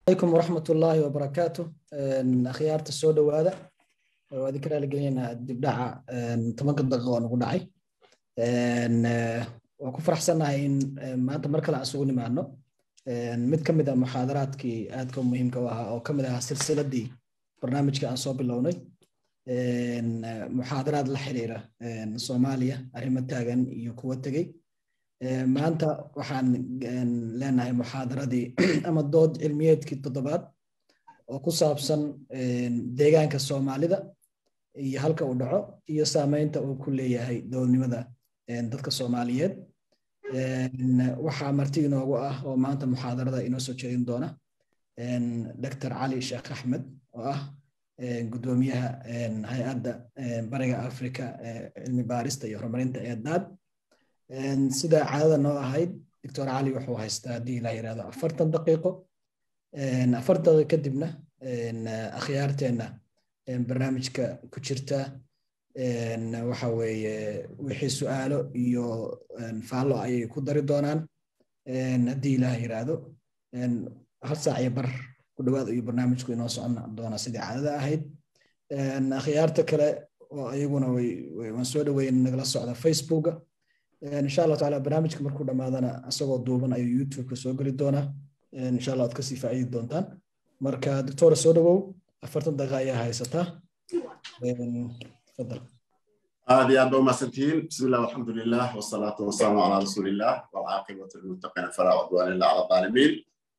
عليكم ورحمة الله وبركاته أخيارت السودة وهذا وذكر لقينا دبدعة تمنك الدقة ونقول waan ku faraxsanahay in maanta mar kale aan isugu nimaano mid ka mid a muxaadaraadkii aadka muhiimka u ahaa oo ka mid ahaa silsiladii barnaamijka aan soo bilownay muxaadaraad la xiriira soomaaliya arrimo taagan iyo kuwa tegey maanta waxaan leenahay muxaadaradii ama dood cilmiyeedkii toddobaad oo ku saabsan deegaanka soomaalida iyo halka uu dhaco iyo saameynta uu ku leeyahay dowladnimada dadka soomaaliyeed waxaa marti inoogu ah oo maanta muxaadarada inoo soo jeedin doona dr cali sheekh axmed oo ah gudoomiyaha hay-adda bariga africa cilmi baarista iyo horumarinta ee daad sida caadada noo ahayd doctor cali wuxuu haystaa haddii ilaa yirahdo afartan daqiiqo afartada kadibna akhyaarteenna barnaamijka ku jirta waxa weeye wixii su'aalo iyo faallo ayay ku dari doonaan haddii ilaah yiraahdo hal saac iyo bar ku dhowaad ayuu barnaamijku inoo socon doonaa sidii caadada ahayd akhyaarta kale oo iyaguna waan soo dhaweyn nagala socda facebooka insha allah taala barnaamijka markuu dhammaadana isagoo duuban ayuu youtubeka soo geli doonaa insha allah ad kasii faa'iidi doontaan marka doctora soo dhawow afartan daqiiqa ayaa haysataa تفضل هذه يا دوما سنتين بسم الله والحمد لله والصلاة والسلام على رسول الله والعاقبة للمتقين فلا عدوان إلا على الظالمين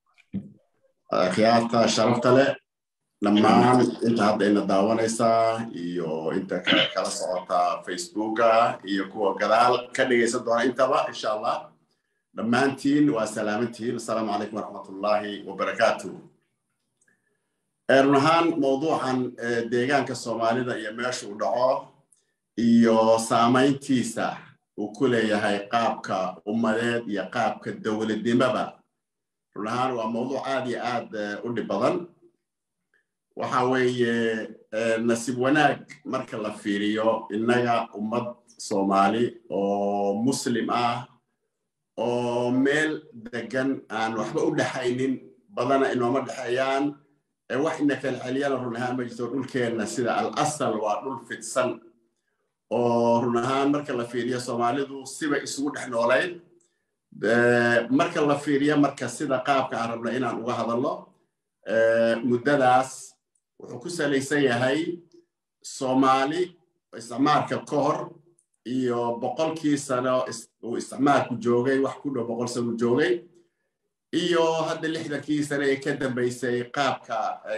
خيارتا شرفت له لما انت هذا إن داوانيسا iyo inta kala socota facebooka iyo kuwa gadaal ka dhegaysan doona intaba insha allah dhammaantiin waa salaamantihiin asalaamu calaykum waraxmatullaahi wabarakaatuh run ahaan mawduucan deegaanka soomaalida iyo meesha uu dhaco iyo saamayntiisa uu ku leeyahay qaabka ummadeed iyo qaabka dowladnimoba run ahaan waa mawduuc aad iyo aad u dhib badan waxa weeye nasiib wanaag marka la fiiriyo innaga ummad soomaali oo muslim ah oo meel degan aan waxba u dhexaynin badana inooma dhexeeyaan wax ina kala celiyana run ahaan ma jirto dhulkeenna sida al asal waa dhul fidsan oo run ahaan marka la fiiriyo soomaalidu siba isugu dhex noolayd marka la fiiriyo marka sida qaabka aan rabna inaan uga hadalno muddadaas wuxuu ku salaysan yahay soomaali isticmaalka ka hor iyo boqolkii sano uu isticmaalku joogay wax ku dhow boqol sano joogay iyo hadda lixdankii sane ee ka dambaysay qaabka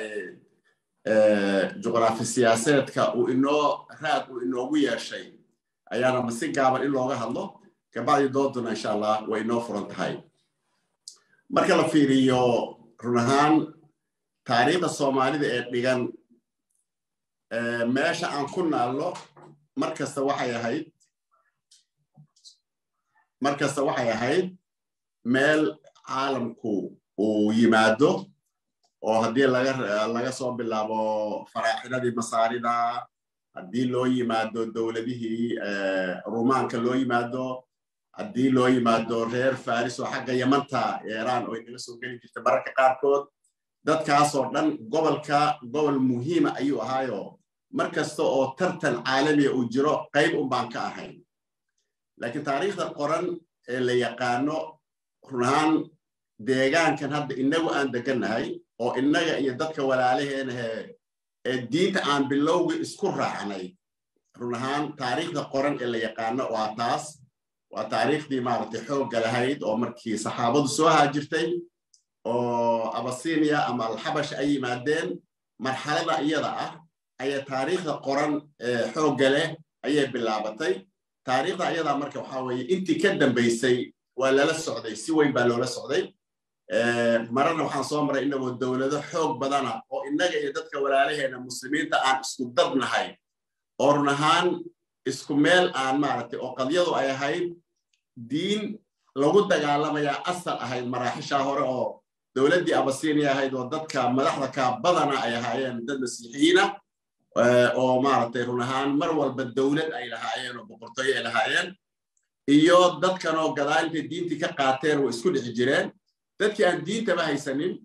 juqraafi siyaaseedka uu inoo raad uu inoogu yeeshay ayaana si gaaban in looga hadlo kabacdi dooduna insha allah way inoo furan tahay marka la fiiriyo run ahaan taariikhda soomaalida ee dhigan meesha aan ku naalno mar kasta waxay ahayd mar kasta waxay ahayd meel caalamku uu yimaado oo haddii laga soo bilaabo faraaxinadii masaarida haddii loo yimaado dowladihii rumaanka loo yimaado haddii loo yimaado reer faris oo xagga yamanta iiraan oo inaga soo geli jirta mararka qaarkood dadkaasoo dhan gobolka gobol muhiima ayuu ahaayo mar kasta oo tartan caalamiya uu jiro qayb un baan ka ahayn laakiin taariikhda qoran ee la yaqaano run ahaan deegaankan hadda innagu aan degannahay oo innaga iyo dadka walaalaheenahe ee diinta aan bilowgii isku raacnay run ahaan taariikhda qoran ee la yaqaano waa taas waa taariikhdii maaragtay xoogga lahayd oo markii saxaabadu soo haajirtay oo abasinia ama alxabash ay yimaadeen marxalada iyada ah ayaa taariikhda qoran ee xoogga leh ayay bilaabatay taariikhda ayadaa marka waxaa weeye intii ka dambaysay waa lala socday si weyn baa loola socday mararna waxaan soo maray inagoo dowlado xoog badana oo innaga iyo dadka walaalaheena muslimiinta aan isku dadnahay oo run ahaan isku meel aan maaragtay oo qadyadu ay ahayd diin lagu dagaalamayaa asal ahayd maraaxishaa hore oo dowladdii abasinia ahayd oo dadka madaxda kaa badana ay ahaayeen dad masiixiyiina oo maaragtay run ahaan mar walba dowlad ay lahaayeen oo boqortooyo ay lahaayeen iyo dadkanoo gadaalintay diintii ka qaateen way isku dhixi jireen dadkii aan diintaba haysanin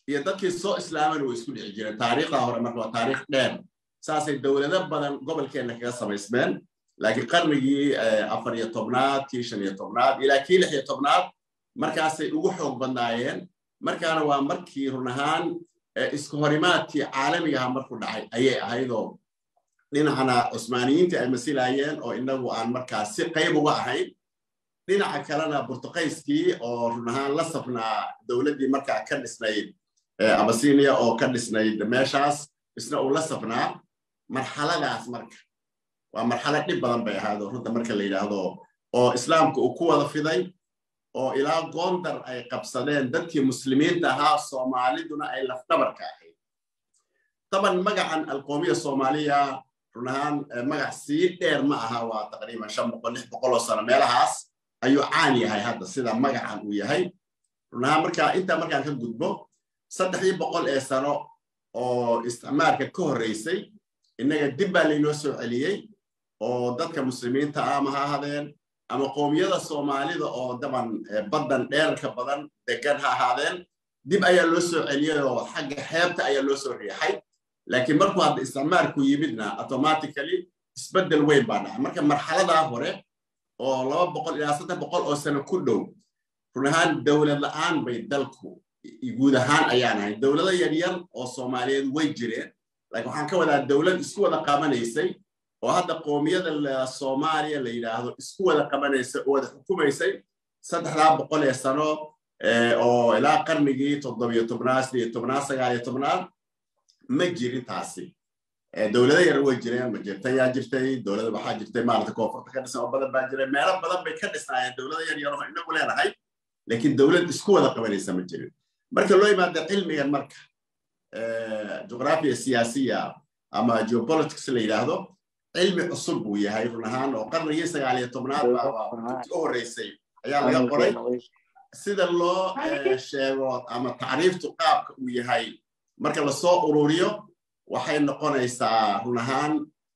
iyo dadkii soo islaamana way isku dhici jireen taariikhda hore marka waa taariikh dheer saasay dowlado badan gobolkeenna kaga samaysmeen laakiin qarnigii afar iyo tobnaad kii shan iyo tobnaad ilaa kii lix iyo tobnaad markaasay ugu xoog badnaayeen markaana waa markii run ahaan isku horimaadkii caalamigaha marku dhacay ayay ahaydoo dhinacana cusmaaniyiintii ay masilaayeen oo inagu aan markaas si qayb uga ahayn dhinaca kalena burtuqayskii oo run ahaan la safnaa dowladdii markaa ka dhisnayd abasinia oo ka dhisnayd meeshaas isna uu la safnaa marxaladaas marka waa marxalad dhib badan bay ahaado runta marka la yidhaahdo oo islaamka uu ku wada fiday oo ilaa goondar ay qabsadeen dadkii muslimiinta ahaa soomaaliduna ay lafdhabarka ahayd taban magacan alqoomiya soomaaliya run ahaan magac sii dheer ma aha waa taqriiban shan boqol lix boqol oo sano meelahaas ayuu caan yahay hadda sida magacan uu yahay run ahaan marka intaa markaan ka gudbo saddexdii boqol ee sano oo isticmaarka ka horreysay innaga dib baa laynoo soo celiyey oo dadka muslimiinta ah ama ha ahaadeen ama qoomiyada soomaalida oo daban baddan dheerarka badan degan ha ahaadeen dib ayaa loo soo celiyey oo xagga xeebta ayaa loo soo riixay laakiin markuu hadda isticmaarku yimidna automatically isbeddel weyn baa dhacay marka marxaladaa hore oo laba boqol ilaa saddex boqol oo sano ku dhow run ahaan dowlad la'aan bay dalku guud ahaan ayaan ahay dowlado yaryar oo soomaaliyeed way jireen laakiin waxaan ka wadaa dowlad isku wada qabanaysay oo hadda qoomiyada soomaaliya la yidhaahdo isku wada qabanaysay oo wada xukumaysay saddexdaa boqol ee sano oo ilaa qarnigii toddobiyo tobnaad sideyo tobnaad sagaaliyo tobnaad ma jirin taasi dowlado yar way jireen majirtayaa jirtay dowlada waxaa jirtay maarata koonfurta ka dhisan oo badan baa jiray meelo badan bay ka dhisnaayeen dowlado yar yar oo inagu leenahay laakiin dowlad isku wada qabanaysa ma jirin marka loo yimaado cilmigan marka juqraafiya siyaasiya ama geopolitics la yidhaahdo cilmi cusub buu yahay run ahaan oo qarnigii sagaal iyo tobnaad baa u horreysay ayaa laga qoray sida loo sheego ama tacriiftu qaabka uu yahay marka lasoo ururiyo waxay noqonaysaa run ahaan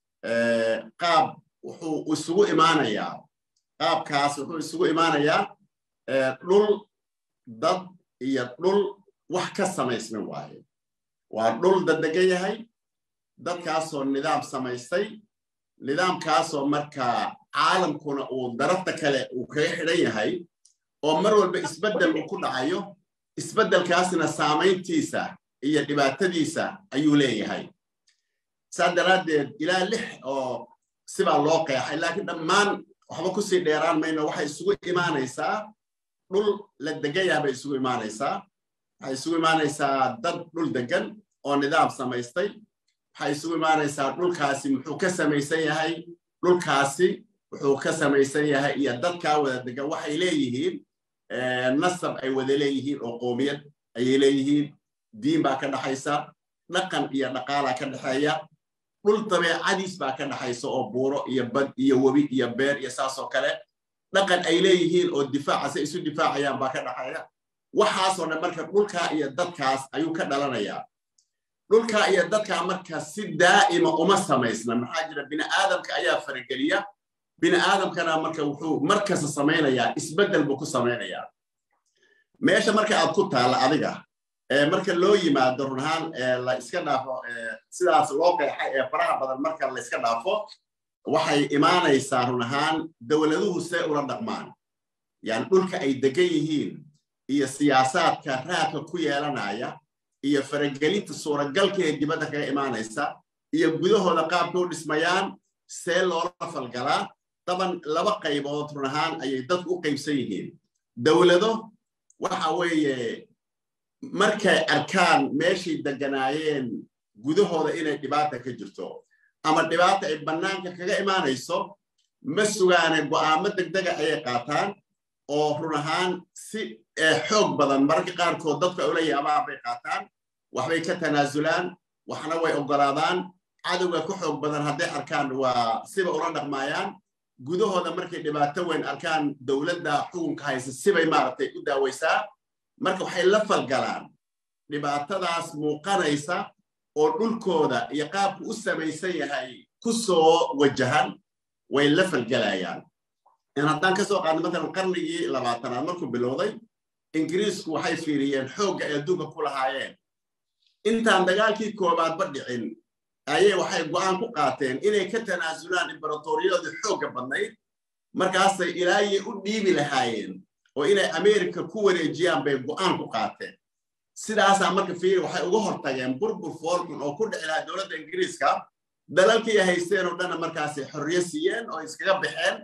qaab wuxuu isugu imaanayaa qaabkaas wuxuu isugu imaanayaa dhul dad iyo dhul wax ka samaysman waaye waa dhul daddegan yahay dadkaasoo nidaam samaystay nidaamkaasoo markaa caalamkuna uu darafta kale uu kaga xidhan yahay oo mar walba isbeddel uu ku dhacayo isbeddelkaasna saamayntiisa iyo dhibaatadiisa ayuu leeyahay saa daraaddeed ilaa lix oo sibaa loo qeexay laakiin dhammaan waxba kusii dheeraan mayno waxay isugu imaanaysaa dhul la degan yahay bay isugu imaanaysaa waxay isugu imaanaysaa dad dhul degan oo nidaam samaystay waxay isugu imaanaysaa dhulkaasi muxuu ka samaysan yahay dhulkaasi wuxuu ka samaysan yahay iyo dadkaa wada degan waxay leeyihiin nasab ay wada leeyihiin oo qoomiyad ayay leeyihiin diin baa ka dhaxaysa dhaqan iyo dhaqaalaa ka dhexeeya dhul dabeecadiis baa ka dhaxaysa oo buuro iyo bad iyo webi iyo beer iyo saasoo kale dhaqan ay leeyihiin oo difaaca say isu difaacayaan baa ka dhaxeeya waxaasoo dhan marka dhulkaa iyo dadkaas ayuu ka dhalanayaa dhulkaa iyo dadkaa marka si daa'ima uma samaysna maxaa jira bini aadamka ayaa farageliya bini aadamkana marka wuxuu markasta samaynayaa isbeddel buu ku samaynayaa meesha marka aad ku taalla adiga marka loo yimaado run ahaan la iska dhaafo sidaas loo qeexay ee faraha badan marka la iska dhaafo waxay imaanaysaa run ahaan dowladuhu see ula dhaqmaan yani dhulka ay degan yihiin iyo siyaasaadka raadka ku yeelanaya iyo faragelinta suuragalka ee dibadda kaga imaanaysa iyo gudahooda qaabka u dhismayaan see loola falgalaa daban laba qaybood run ahaan ayay dadku u qaybsan yihiin dowlado waxa weeye markay arkaan meeshay deganaayeen gudahooda inay dhibaata ka jirto ama dhibaata ay bannaanka kaga imaanayso ma sugaane go'aamo degdega ayay qaataan oo run ahaan si xoog badan mararka qaarkood dadku ay ula yaabaan bay qaataan waxbay ka tanaasulaan waxna way oggolaadaan cadowga ku xoog badan hadday arkaan waa siba ula dhaqmaayaan gudahooda markay dhibaato weyn arkaan dowladda xukunka haysa sibay maaragtay u daawaysaa marka waxay la falgalaan dhibaatadaas muuqanaysa oo dhulkooda iyo qaabku u samaysan yahay ku soo wajahan way la falgalayaan in haddaan ka soo qaadno matalan qarnigii labaatanaad markuu bilowday ingiriisku waxay fiiriyeen xoogga ay adduunka ku lahaayeen intaan dagaalkii koobaadba dhicin ayay waxay go'aan ku qaateen inay ka tanaasulaan imberatoriyadooda xoogga badnayd markaasay ilaayay u dhiibi lahaayeen oo inay america ku wareejiyaan bay go'aan ku qaateen sidaasaa marka fiiri waxay uga hortageen burbur foolxun oo ku dhici lahaa dowladda ingiriiska dalalkii ay haysteen oo dhanna markaasay xorriyo siiyeen oo iskaga baxeen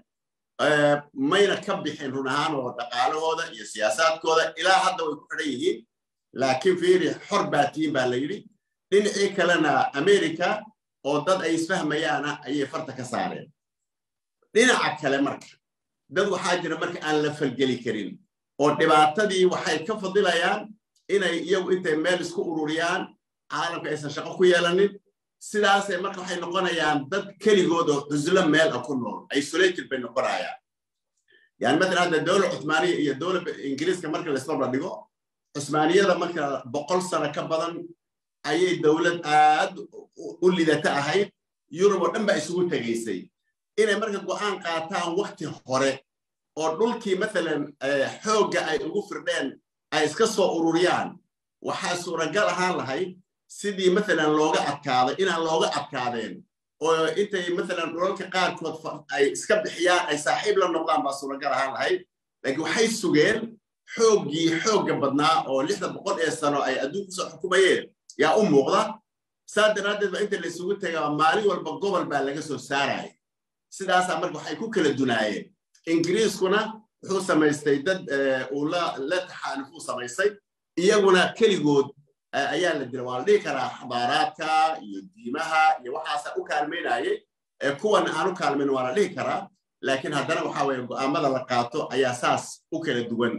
mayna ka bixin run ahaan oo dhaqaalahooda iyo siyaasaadkooda ilaa hadda way ku xidhan yihiin laakiin fiiri xor baa tihiin baa la yidhi dhinacii kalena america oo dad ay isfahmayaana ayay farta ka saareen dhinaca kale marka dad waxaa jira marka aan la falgeli karin oo dhibaatadii waxay ka fadilayaan inay iyagu intay meel isku ururiyaan caalamka aysan shaqo ku yeelanin sidaasay marka waxay noqonayaan dad keligood oo cuslo meel ah ku nool isolated bay noqonayaan yani matala hadda dowla cuthmaaniya iyo dowla ingiriiska marka laisbarba dhigo cusmaaniyada marka boqol sano ka badan ayay dowlad aad u lidata ahayd yurub oo dhan baa isugu tegaysay inay marka go'aan qaataan wakti hore oo dhulkii mathalan xoogga ay ugu firdheen ay iska soo ururiyaan waxaa suuragal ahaan lahayd sidii mathalan looga adkaaday inaan looga adkaadeen oo intay mathalan dhulalka qaarkood ay iska bixiyaan ay saaxiib la noqdaan baa suuragal ahaan lahayd laakiin waxay sugeen xooggii xoogga badnaa oo lixda boqol ee sano ay adduunku soo xukumayeen yaa u muuqda saa daraaddeed ba inta la isugu tegaa maalin walba gobol baa laga soo saaraya sidaasaa marka waxay ku kala dunaayeen ingiriiskuna wuxuu samaystay dad uu la taxaalufuu samaystay iyaguna keligood ayaa la dila waa la dhihi karaa xabaaraadka iyo diimaha iyo waxaasa u kaalmaynayay kuwan aan u kaalmayn waa la dhihi karaa laakiin haddana waxa weeye go'aamada la qaato ayaa saas u kala duwan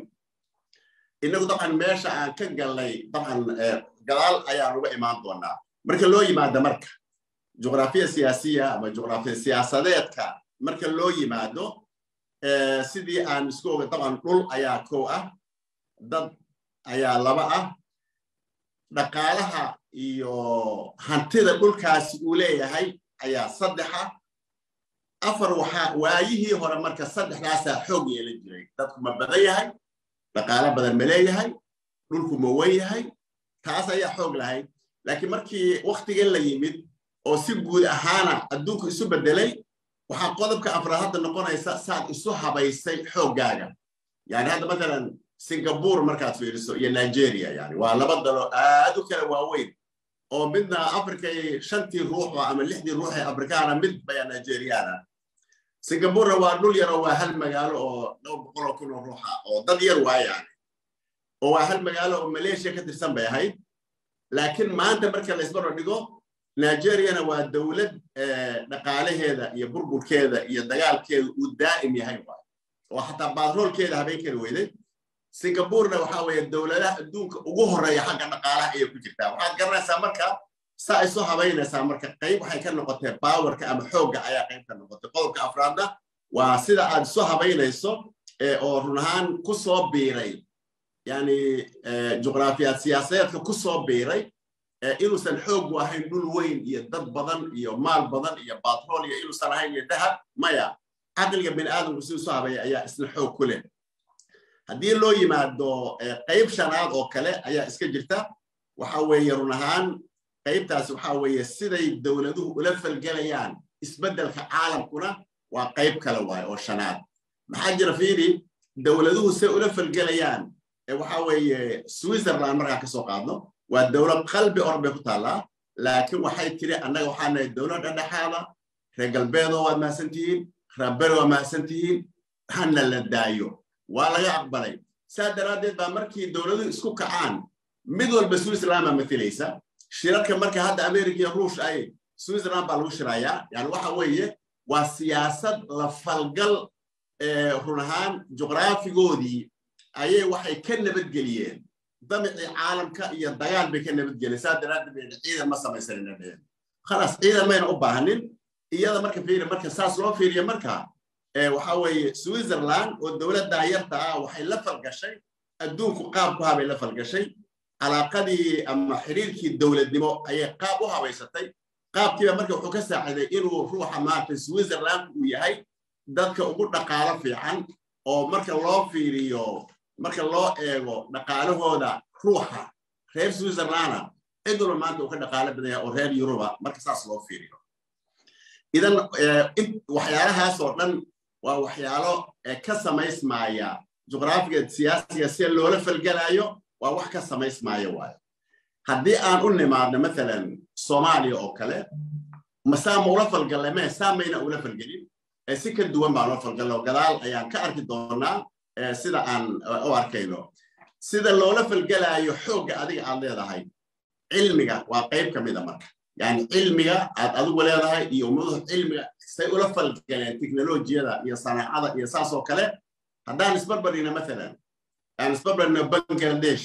innagu dabcan meesha aan ka galnay dabcan gadaal ayaan uga imaan doonaa marka loo yimaado marka juqraafiya siyaasiya ama juqraafiya siyaasadeedka marka loo yimaado sidii aan isku oga dabcan dhul ayaa kow ah dad ayaa laba ah dhaqaalaha iyo hantida dhulkaasi uu leeyahay ayaa saddexa afar waxaa waayihii hore marka saddexdaasaa xoog yeelan jiray dadku ma badan yahay dhaqaalo badan ma leeyahay dhulku ma wen yahay taas ayaa xoog lahayd laakiin markii waktigan la yimid oo si guud ahaana adduunku isu beddelay waxaa qodobka afraad hadda noqonaysa saad isu habaysay xooggaaga yani hadda matalan singapore markaad fiiriso iyo nigeria yani waa laba dalo aad u kala waaweyn oo midna africay shantii ruuxo ama lixdii ruux ee afrikaana mid baya nigeriana singapurena waa dhul yaroo waa hal magaalo oo dhowr boqoloo kun oo ruuxa oo dad yar waa yani oo waa hal magaalo oo malaysia ka tirsan bay ahayd laakiin maanta marka la isbarbar dhigo nigeriana waa dowlad dhaqaalaheeda iyo burburkeeda iyo dagaalkeeda uu daa'im yahay waay oo xataa baadroolkeeda habeen kari weyday singapurena waxa weeye dowladaha adduunka ugu horreeya xagga dhaqaalaha ayay ku jirtaa waxaad garanaysaa marka saa isu habaynaysaa marka qayb waxay ka noqotee bawerka ama xoogga ayaa qayb ka noqotay qodobka afraadna waa sida aad isu habaynayso oo run ahaan ku soo biiray yani juqraafiyaad siyaasadeedka ku soo biiray inuusan xoogu ahayn dhul weyn iyo dad badan iyo maal badan iyo batrool iyo inuusan ahayn iyo dahab maya caqliga bini aadamku si isu habaya ayaa isna xoog ku leh haddii loo yimaado qayb shanaad oo kale ayaa iska jirta waxa weeye run ahaan qaybtaasi waxa weeye siday dowladuhu ula falgelayaan isbeddelka caalamkuna waa qayb kale waaye oo shanaad maxaa jira fiiri dowladuhu say ula falgelayaan waxa weeye switzerland markaa kasoo qaadno waa dowlad qalbi or bay ku taallaa laakiin waxay tiri annaga waxaa nahay dowlad dhexdhexaada reer galbeedoo waad mahadsan tihiin rabbero waa mahadsan tihiin hana la daayo waa laga aqbalay saa daraaddeed baa markii dowladuhu isku kacaan mid walba switzerland baa matilaysa shirarka marka hadda america iyo ruush ay switzerland baa lagu shirayaa yani waxa weeye waa siyaasad la falgal run ahaan juqraafigoodii ayay waxay ka nabadgeliyeen damicii caalamka iyo dagaal bay ka nabadgeliyeen saa daraaddeed bay ciidan ma samaysanina dheheen khalaas ciidan mayna u baahanin iyada marka fiiri marka saas loo fiiriyo marka waxa weeye switzerland oo dowladdaa yarta ah waxay la falgashay adduunku qaabku habay la falgashay calaaqadii ama xiriirkii dowladnimo ayay qaab u habaysatay qaabkiiba marka wuxuu ka saaciday inuu ruuxa maaragtay switzerland uu yahay dadka ugu dhaqaalo fiican oo marka loo fiiriyo marka loo eego dhaqaalahooda ruuxa reer switzerlanda cid walba maanta uu ka dhaqaalo badan yahay oo reer yuruba marka saas loo fiiriyo idan waxyaalahaas oo dhan waa waxyaalo ka samaysmaaya juqraafiga siyaasiga sida loola falgelayo waa wax ka samaysmaaya waayo haddii aan u nimaadno mathalan soomaaliya oo kale masaa ma ula falgalle mee saa mayna ula falgelin si ka duwan baan ula falgallo gadaal ayaan ka arki doonaa sida aan u arkayno sida loola falgelaayo xoogga adiga aad leedahay cilmiga waa qayb ka mida marka yani cilmiga aad adigu leedahay iyo ummaduhu cilmiga say ula falgaleen teknolojiyada iyo sanaacada iyo saas oo kale haddaan isbarbardhigno mathalan aan isbarbardhigno bangladesh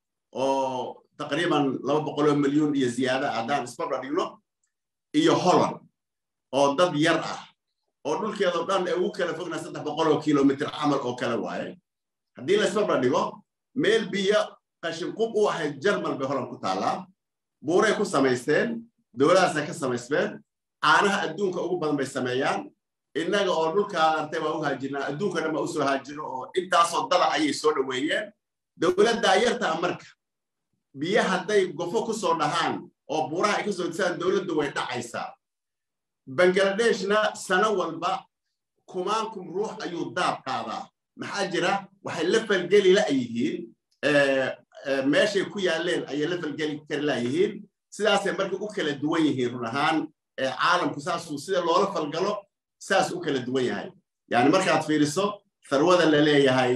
oo taqriiban laba boqoloo milyuun iyo ziyaada haddaan isbarbardhigno iyo holland oo dad yar ah oo dhulkeedao dhan ee ugu kala fogna saddex boqoloo kilomitr camal oo kale waaye haddii la isbarbardhigo meel biyo qashinqub u ahayd jarmal bay holland ku taallaa buuray ku samaysteen dowladaasay ka samaysteen caanaha adduunka ugu badan bay sameeyaan innaga oo dhulkaa artay waa u haajirnaa adduunka dhan baa usoo haajiro oo intaasoo dada ayay soo dhoweeyeen dowladdaa yartaa marka biyo hadday gofo ku soo dhahaan oo buuraha ay ka soo disaan dowladdu way dhacaysaa bangladeshna sano walba kumaankum ruux ayuu daab qaadaa maxaa jira waxay la falgeli la'yihiin meeshay ku yaaleen ayay la falgeli kari la'yihiin sidaasay marka u kala duwan yihiin run ahaan caalamku saasuu sida loola falgalo saas u kala duwan yahay yani markaad fiiriso tharwada la leeyahay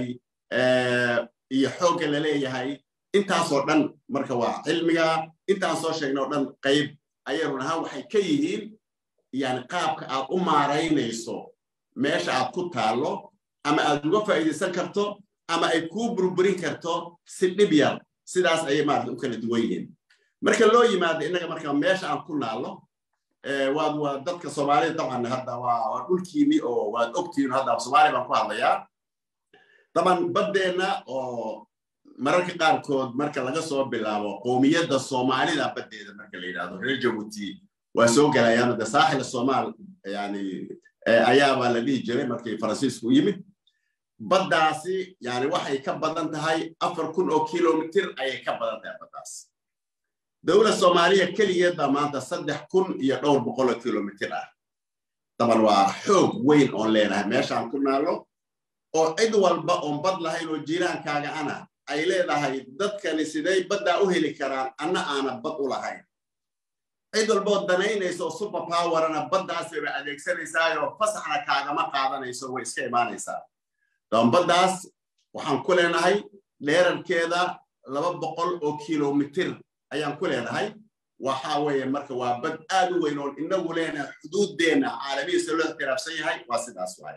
iyo xoogga la leeyahay intaasoo dhan marka waa cilmiga intaan soo sheegna o dhan qayb ayay run ahaan waxay ka yihiin yani qaabka aad u maaraynayso meesha aad ku taallo ama aad uga faa'iidaysan karto ama ay kuu burburin karto si dhib yar sidaas ayay maarata u kala duwan yihiin marka loo yimaado innaga marka meesha aan ku naallo waad waa dadka soomaalida dabcan hadda waa dhulkiini oo waad ogtihiin hadda soomaaliya baan ku hadlayaa daban baddeenna oo mararka qaarkood marka laga soo bilaabo qowmiyadda soomaalida baddeeda marka la yidhahdo reer jabuuti waa soo galayaan de saaxil soomaal yani ayaabaa la dhihi jiray markii faransiisku yimid baddaasi yani waxay ka badan tahay afar kun oo kilomitir ayay ka badan tahay baddaas dowlad soomaaliya keligeed baa maanta saddex kun iyo dhowr boqol oo kilomitir ah daban waa xoog weyn oon leenahay meeshaan ku naallo oo cid walba oon bad lahayn oo jiiraankaaga ana ay leedahay dadkani siday baddaa u heli karaan anna aana bad u lahayn cid walboo danaynaysa oo super powerana baddaas bayba adeegsanaysaayoo fasaxna kaagama qaadanayso way iska imaanaysaa daban baddaas waxaan ku leenahay dheerarkeeda laba boqol oo kilomitir ayaan ku leenahay waxa weeye marka waa bad aad u weyn oon inagu leenahay xuduuddeenna caalamihiisa loo ixtiraafsan yahay waa sidaas waaye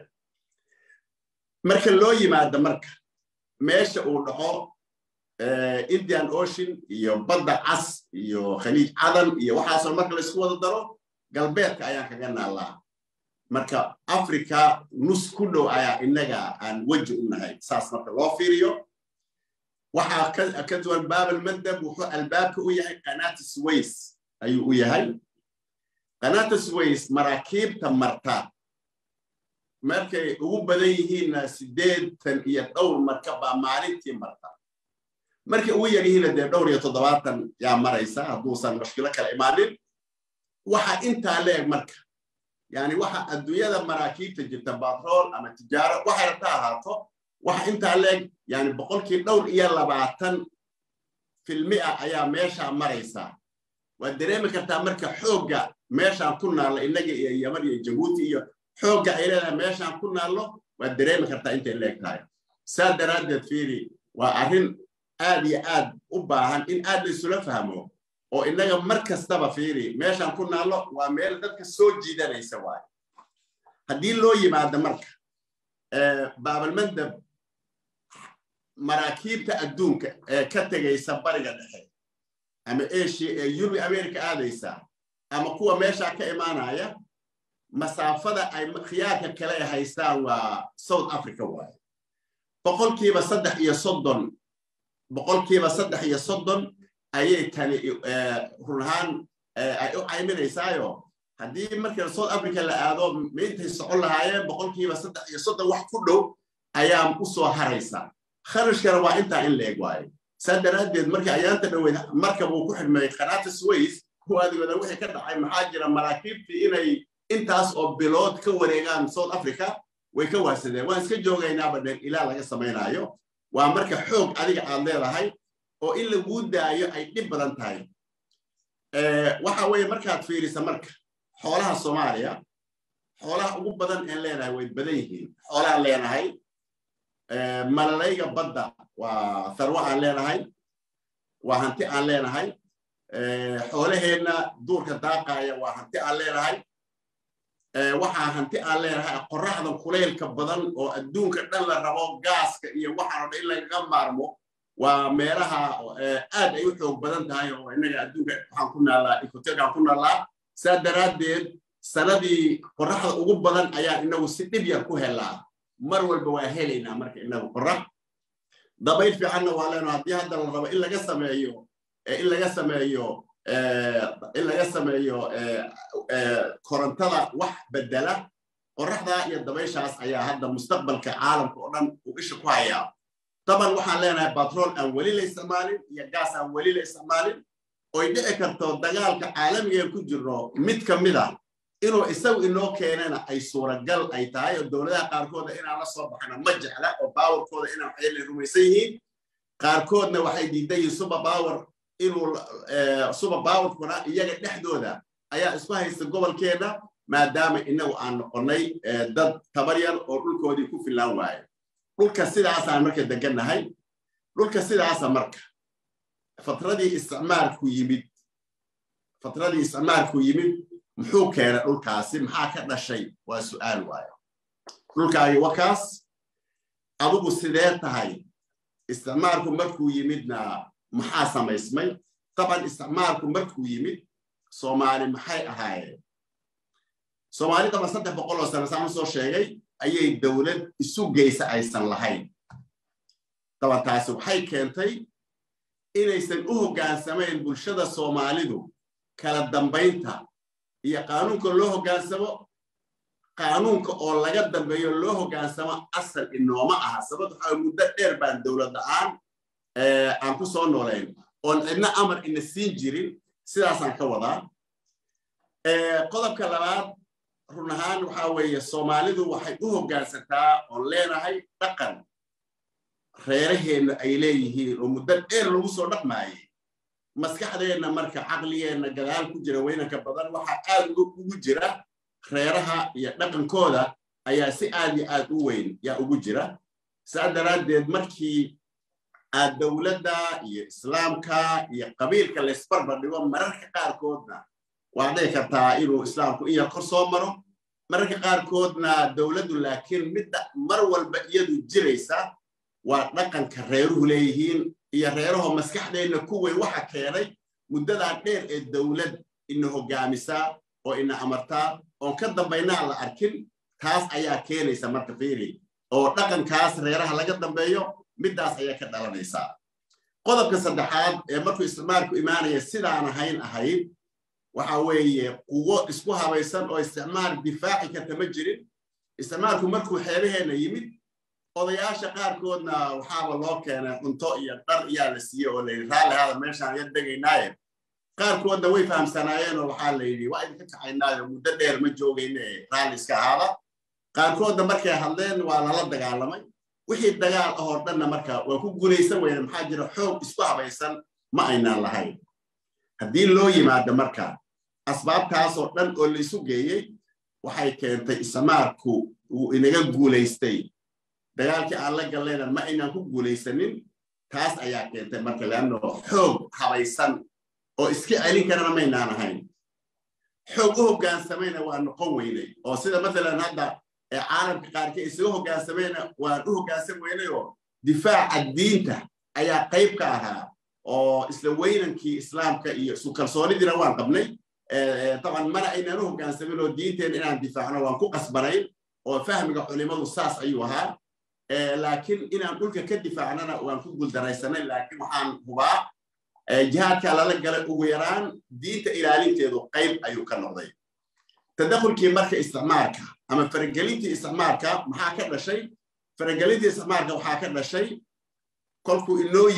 marka loo yimaado marka meesha uu dhaco indian ocean iyo badda cas iyo khaliij cadan iyo waxaasoo marka laysku wada daro galbeedka ayaan kaga naallaa marka africa nus ku dhow ayaa innaga aan weji u nahay saas marka loo fiiriyo waxaa ka duwan baabalmandab wuxuu albaabka u yahay qanaata sways ayuu u yahay qanaata sways maraakiibta marta markay ugu badan yihiinna siddeetan iyo dhowr marka baa maalintii marta markay ugu yar yihiinna dee dhowr iyo toddobaatan yaa maraysa hadduusan mushkilo kala imaanin waxa intaa leeg marka yani waxa adduunyada maraakiibta jirta batrool ama tijaaro waxay rabta ahaato waxa intaa leeg yani boqolkii dhowr iyo labaatan filmia ayaa meeshaa maraysaa waad dareemi kartaa marka xoogga meeshaan ku naallo innaga iyo yaman iyo jabuuti iyo xoogga ay leedahay meeshaan ku naallo waad dareemi kartaa intay leeg tahay saa daraaddeed fiiri waa arrin aad iyo aad u baahan in aad la isula fahmo oo innaga mar kastaba fiiri meeshaan ku naallo waa meel dadka soo jiidanaysa waaye haddii loo yimaado marka baabalmandab maraakiibta adduunka ee ka tegaysa bariga dhexe ama asia ee yurub america aadaysa ama kuwa meeshaa ka imaanaya masaafada ay khiyaarka kale haystaan waa south africa waaye boqolkiiba saddex iyo soddon boqolkiiba saddex iyo soddon ayay tani run ahaan ay u cayminaysaayo haddii marka south africa la aado maintay socon lahaayeen boqolkiiba saddex iyo soddon wax ku dhow ayaa u soo haraysa kharashkana waa intaa in la eg waayo saa daraaddeed markii ayaanta dhaweyd markab uu ku xidhmay qanaata sways kuwaadigooda wixii ka dhacay maxaa jira maraakiibtii inay intaas oo bilood ka wareegaan south africa way ka waasadeen waan iska joogaynaaba dheen ilaa laga samaynaayo waa marka xoog adiga aad leedahay oo in laguu daayo ay dhib badan tahay waxa weeye markaad fiirisa marka xoolaha soomaaliya xoolaha ugu badan aan leenahay way badan yihiin xoolahaan leenahay malalayga badda waa tharwo aan leenahay waa hanti aan leenahay xoolaheenna duurka daaqaaya waa hanti aan leenahay waxaa hanti aan leenahay qorraxda kulaylka badan oo adduunka dhan la rabo gaaska iyo waxaan o dhan in lagaga maarmo waa meelaha aad ay u xoog badan tahay oo innaga adduunka waxaan ku naallaa ikotegaan ku naallaa saa daraaddeed sanadii qorraxda ugu badan ayaan inagu si dhib yar ku helaa mar walba waa helaynaa marka inagu qorrax dabayl fiicanna waa leeno haddii hadda la rabo in laga sameeyo in laga sameeyo in laga sameeyo korontada wax bedela qorraxda iyo dabayshaas ayaa hadda mustaqbalka caalamka oo dhan uu isha ku hayaa taban waxaan leenahay batrool aan weli la isticmaalin iyo gaas aan weli la isticmaalin oy dhici karto dagaalka caalamiga ku jirno mid ka mid a inuu isagu inoo keenana ay suuragal ay tahay oo dowladaha qaarkooda inaan la soo baxna ma jecla oo baawarkooda inaan waxyaala rumaysan yihiin qaarkoodna waxay diidan yihiin super power inuu super powerkuna iyaga dhexdooda ayaa isku haysta gobolkeena maadaama inagu aan noqonnay dad tabar yar oo dhulkoodii ku filaan waayo dhulka sidaasaan marka degannahay dhulka sidaasa marka fatradii isticmaalku yimid fatradii isticmaalku yimid muxuu keenay dhulkaasi maxaa ka dhashay waa su'aal waayo dhulkaagi wakaas adugu sidee tahay isticmaalku markuu yimidna maxaa samaysmay taban isticmaalku markuu yimid soomaali maxay ahaayeen soomaali taban saddex boqol oo sano saan usoo sheegay ayay dowlad isu geysa aysan lahayn taban taasi waxay keentay inaysan u hoggaansamayn bulshada soomaalidu kala dambaynta iyo qaanuunka loo hoggaansamo qaanuunka oo laga dambeeyo loo hoggaansamo asal inooma aha sababto waxaa muddo dheer baan dowlad la-aan aan ku soo noolayn oon cidna amar ina siin jirin sidaasaan ka wadaa qodobka labaad run ahaan waxaa weeye soomaalidu waxay u hoggaansataa oon leenahay dhaqan reeraheenna ay leeyihiin oo muddo dheer lagu soo dhaqmaayey maskaxdeenna marka caqligeenna gadaal ku jira weynanka badan waxaa aad ugu jira reeraha iyo dhaqankooda ayaa si aad iyo aad u weyn yaa ugu jira saa daraaddeed markii aad dowladda iyo islaamka iyo qabiilka laysbarbar dhigo mararka qaarkoodna waa dhici kartaa inuu islaamku in yar kor soo maro mararka qaarkoodna dowladdu laakiin midda mar walba iyadu jiraysa waa dhaqanka reeruhu leeyihiin iyo reerahoo maskaxdeenna ku weyn waxa keenay muddadaa dheer ee dowlad ina hoggaamisaa oo ina amartaa oon ka dambaynaa la arkin taas ayaa keenaysa marka fiiri oo dhaqankaas reeraha laga dambeeyo middaas ayaa ka dhalanaysaa qodobka saddexaad ee markuu isticmaalku imaanaya sidaan ahayn ahayd waxa weeye quwo isku habaysan oo isticmaal difaaci karta ma jirin isticmaalku markuu xeebaheenna yimid odayaasha qaarkoodna waxaaba loo keenay cunto iyo dhar iyaa la siiyey oo layidhi raalli hada meeshaan ya degaynaaye qaarkoodna way fahamsanaayeen oo waxaa la yidhi waa idinka kacaynaayo muddo dheer ma joogayne raalli iska ahaada qaarkoodna markay hadleen waa lala dagaalamay wixii dagaal ah oo dhanna marka waa ku guulaysan weyne maxaa jira xoog isku habaysan ma aynaan lahayn haddii loo yimaado marka asbaabtaas oo dhan oo la isu geeyey waxay keentay ismaarku uu inaga guulaystay dagaalkii aan la gallayna ma aynaan ku guulaysanin taas ayaa keentay marka leanno xoog habaysan oo iska celin karana maynaan ahayn xoog u hoggaansamayna waa noqon weynay oo sida mathalan hadda ee caalamka qaarkii isaga hoggaansamayna waan u hoggaansan weynay oo difaaca diinta ayaa qayb ka ahaa oo isla weynankii islaamka iyo isu kalsoonidiina waan qabnay taban mana aynaan u hoggaansamin oo diinteena inaan difaacno waan ku qasbanayn oo fahmiga culimadu saas ayuu ahaa laakiin inaan dhulka ka difaacnana waan ku guuldaraysanay laakiin waxaan hubaa jihaadka lala galay ugu yaraan diinta ilaalinteedu qayb ayuu ka noqday tadakhulkii marka isticmaalka ama faragelintii isticmaalka maxaa ka dhashay faragelintii isticmaalka waxaa ka dhashay kolkuu inoo yimid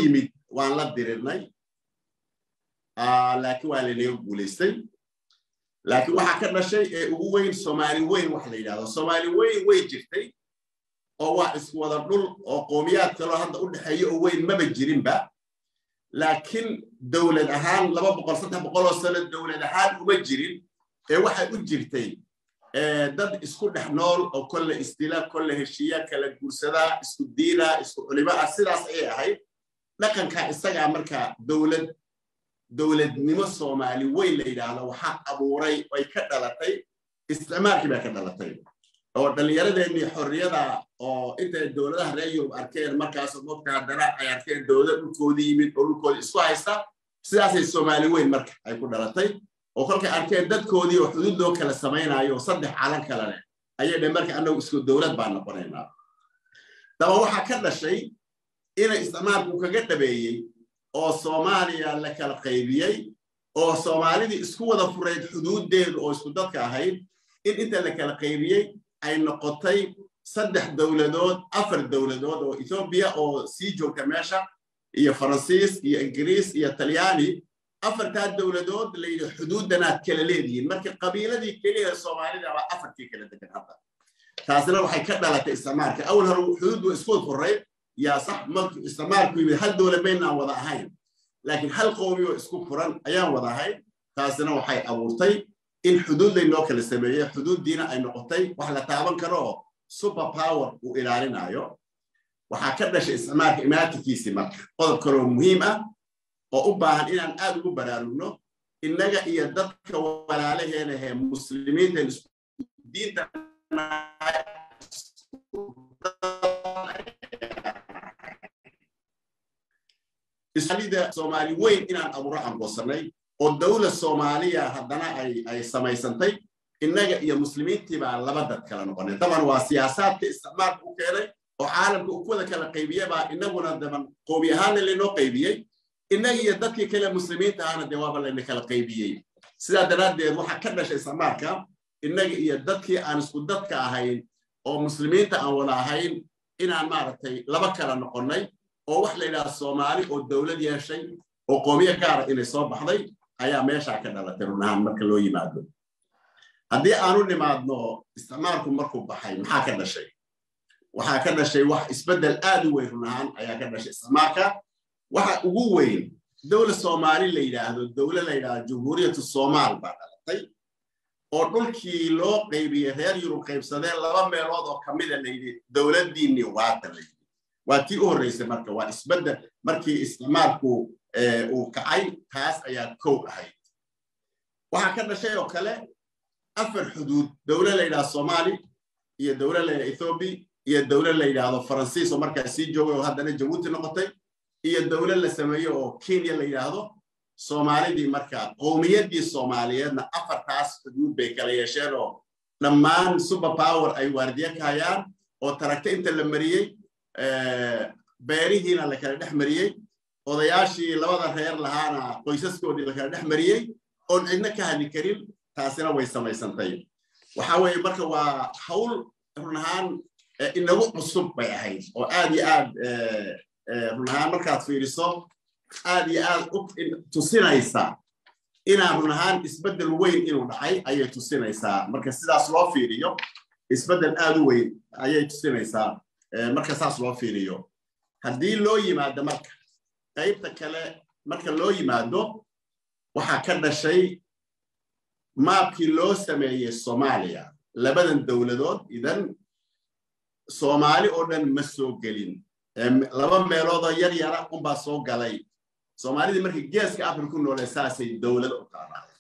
waan la dirirnay laakiin waa lanaga guulaystay laakiin waxaa ka dhashay ee ugu weyn soomaali weyn wax la yidhahdo soomaali weyn way jirtay oo waa isku wada dhul oo qoomiyaad kaloo hadda u dhexeeya oo weyn maba jirinba laakiin dowlad ahaan laba boqol saddex boqoloo sano dowlad ahaan uma jirin ee waxay u jirtay dad isku dhex nool oo kolle isdila kolle heshiiya kala guursadaa isku diina isku culimo ah sidaas ayay ahayd dhaqanka isagaa marka dowlad dowladnimo soomaali weyn la yidhaahdo waxaa abuuray ay ka dhalatay isticmaalkii baa ka dhalatay oo dhallinyaradeenii xorriyada oo intay dowladaha reer yurub arkeen markaasoo mogta haddana ay arkeen dowlad dhulkoodii yimid oo dhulkoodii isku haysta sidaasay soomaali weyn marka ay ku dhalatay oo kolkay arkeen dadkoodii oo xuduud loo kala samaynayo oo saddex calan kale leh ayay dhe marka annagu isku dowlad baan noqonaynaa daba waxaa ka dhashay inay isticmaalku kaga dhabeeyey oo soomaaliya la kala qaybiyey oo soomaalidii isku wada furayd xuduuddeedu oo isku dadka ahayd in inta la kala qaybiyey ay noqotay saddex dowladood afar dowladood oo ethoobiya oo sii joogta meesha iyo faransiis iyo ingiriis iyo talyaani afartaa dowladood layidhi xuduuddanaad kala leedihiin marka qabiiladii keliya soomaalida baa afartii kala degan hadda taasina waxay ka dhalatay isticmaalka awal hore xuduud waa isku furayd yaa sax markuu isticmaalku yimid hal dowlad baynaan wada ahayn laakiin hal qowmi oo isku furan ayaan wada ahayn taasina waxay abuurtay in xuduud laynoo kala sameeyey xuduuddiina ay noqotay wax la taaban karo oo super power uu ilaalinayo waxaa ka dhashay isticmaalka imaatinkiisii marka qodob kaloo muhiim ah oo u baahan inaan aad ugu baraarugno innaga iyo dadka walaalaheenahee muslimiinta diinta islida soomaali weyn inaan abuuro angosanay oo dowlad soomaaliya haddana ay samaysantay innaga iyo muslimiintii baa laba dad kala noqonay daban waa siyaasaadka isticmaalka u keenay oo caalamka u kuwada kala qaybiye baa inaguna daban qoomi ahaana laynoo qaybiyey innaga iyo dadkii kale muslimiinta ahana dee waaba layna kala qaybiyey sidaa daraaddeed waxaa ka dhashay isticmaalka innaga iyo dadkii aan isku dadka ahayn oo muslimiinta aan wada ahayn inaan maaragtay laba kala noqonnay oo wax la yidhaha soomaali oo dowlad yeeshay oo qoomiye gaara inay soo baxday ayaa meeshaa ka dhalatay run ahaan marka loo yimaado haddii aanu nimaadno isticmaalku markuu baxay maxaa ka dhashay waxaa ka dhashay wax isbeddel aad u weyn run ahaan ayaa ka dhashay isticmaalka waxa ugu weyn dowlad soomaali la yidhaahdo dowlad la yidhaahdo jumhuuriyatu soomaal baa dhalatay oo dhulkii loo qaybiyey reer yurub qaybsadeen laba meelood oo ka mida la yidhi dowladdiinni waata la yidhi waa tii u horreysay marka waa isbeddel markii isticmaalku uu kacay taas ayaa kow ahayd waxaa ka dhashay oo kale afar xuduud dowlad la yidhahdo soomaali iyo dowlad la yidhahdo ethoobi iyo dowlad la yidhaahdo faransiis oo markaa sii joogay oo haddana jabuuti noqotay iyo dowlad la sameeyo oo kenya la yidhaahdo soomaalidii markaa qowmiyaddii soomaaliyeedna afartaas xuduud bay kala yeesheen oo dhammaan super power ay waardiye ka hayaan oo taragta inta la mariyey beerihiina la kala dhex mariyey odayaashii labada reer lahaana qoysaskoodii la kala dhex mariyey oon cidna ka hadli karin taasina way samaysantay waxa weeye marka waa hawl run ahaan inagu cusub bay ahayd oo aad iyo aad run ahaan markaad fiiriso aad iyo aad tusinaysa inaan run ahaan isbeddel weyn inuu dhacay ayay tusinaysaa marka sidaas loo fiiriyo isbeddel aad u weyn ayay tusinaysaa marka saas loo fiiriyo haddii loo yimaado marka qaybta kale marka loo yimaado waxaa ka dhashay maabkii loo sameeyey soomaaliya labadan dowladood idan soomaali oo dhan ma soo gelin laba meeloodoo yar yara unbaa soo galay soomaalidii markii geeska afrika ku noole saasay dowlad u qaadaan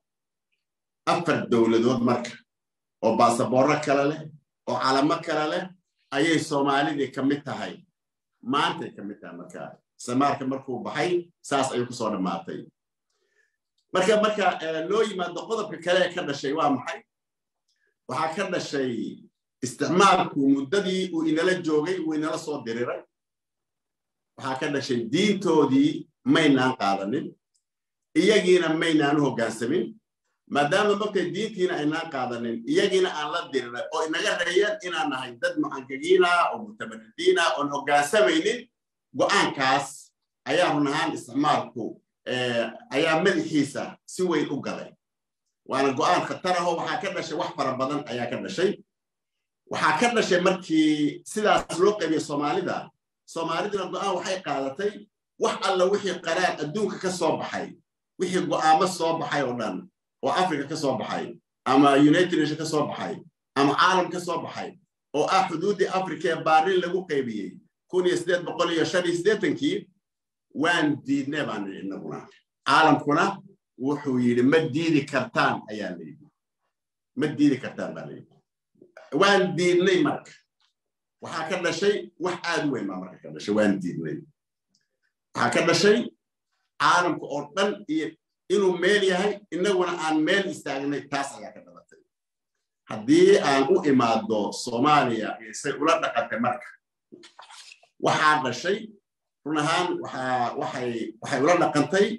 afar dowladood marka oo baasaboorro kale leh oo calamo kale leh ayay soomaalidii ka mid tahay maantay ka mid tahay marka samaarka markuu baxay saas ayuu kusoo dhammaatay marka marka loo yimaado qodobka kale ee ka dhashay waa maxay waxaa ka dhashay isticmaalku muddadii uu inala joogay uu inala soo diriray waxaa ka dhashay diintoodii maynaan qaadanin iyagiina maynaan u hoggaansamin maadaama markay diintiina aynaan qaadanin iyagiina aan la diriray oo inaga reeyeen inaan nahay dad mucangagiina oo mutamaridiina oon hoggaansamaynin go'aankaas ayaa run ahaan isticmaalku ayaa madaxiisa si weyn u galay waana go'aan khatar ahoo waxaa ka dhashay wax fara badan ayaa ka dhashay waxaa ka dhashay markii sidaas loo qaybiyey soomaalida soomaaliduna go'aan waxay qaadatay wax alla wixii qaraar adduunka ka soo baxay wixii go'aamo soo baxay oo dhan oo africa ka soo baxay ama united nation ka soo baxay ama caalam ka soo baxay oo ah xuduuddii africa ee baarin lagu qaybiyey kun iyo siddeed boqol iyo shan iyo siddeetankii waan diidnay baan nidhi innaguna caalamkuna wuxuu yidhi ma diidi kartaan ayaa la yidhi ma diidi kartaan baa la yidhi waan diidnay marka waxaa ka dhashay wax aad u weyn baa marka ka dhashay waan diidnay waxaa ka dhashay caalamka oo dhan iyo inuu meel yahay innaguna aan meel istaagnay taas ayaa ka dhalatay haddii aan u imaado soomaaliya say ula dhaqantay marka waxaa dhashay run ahaan waxay ula dhaqantay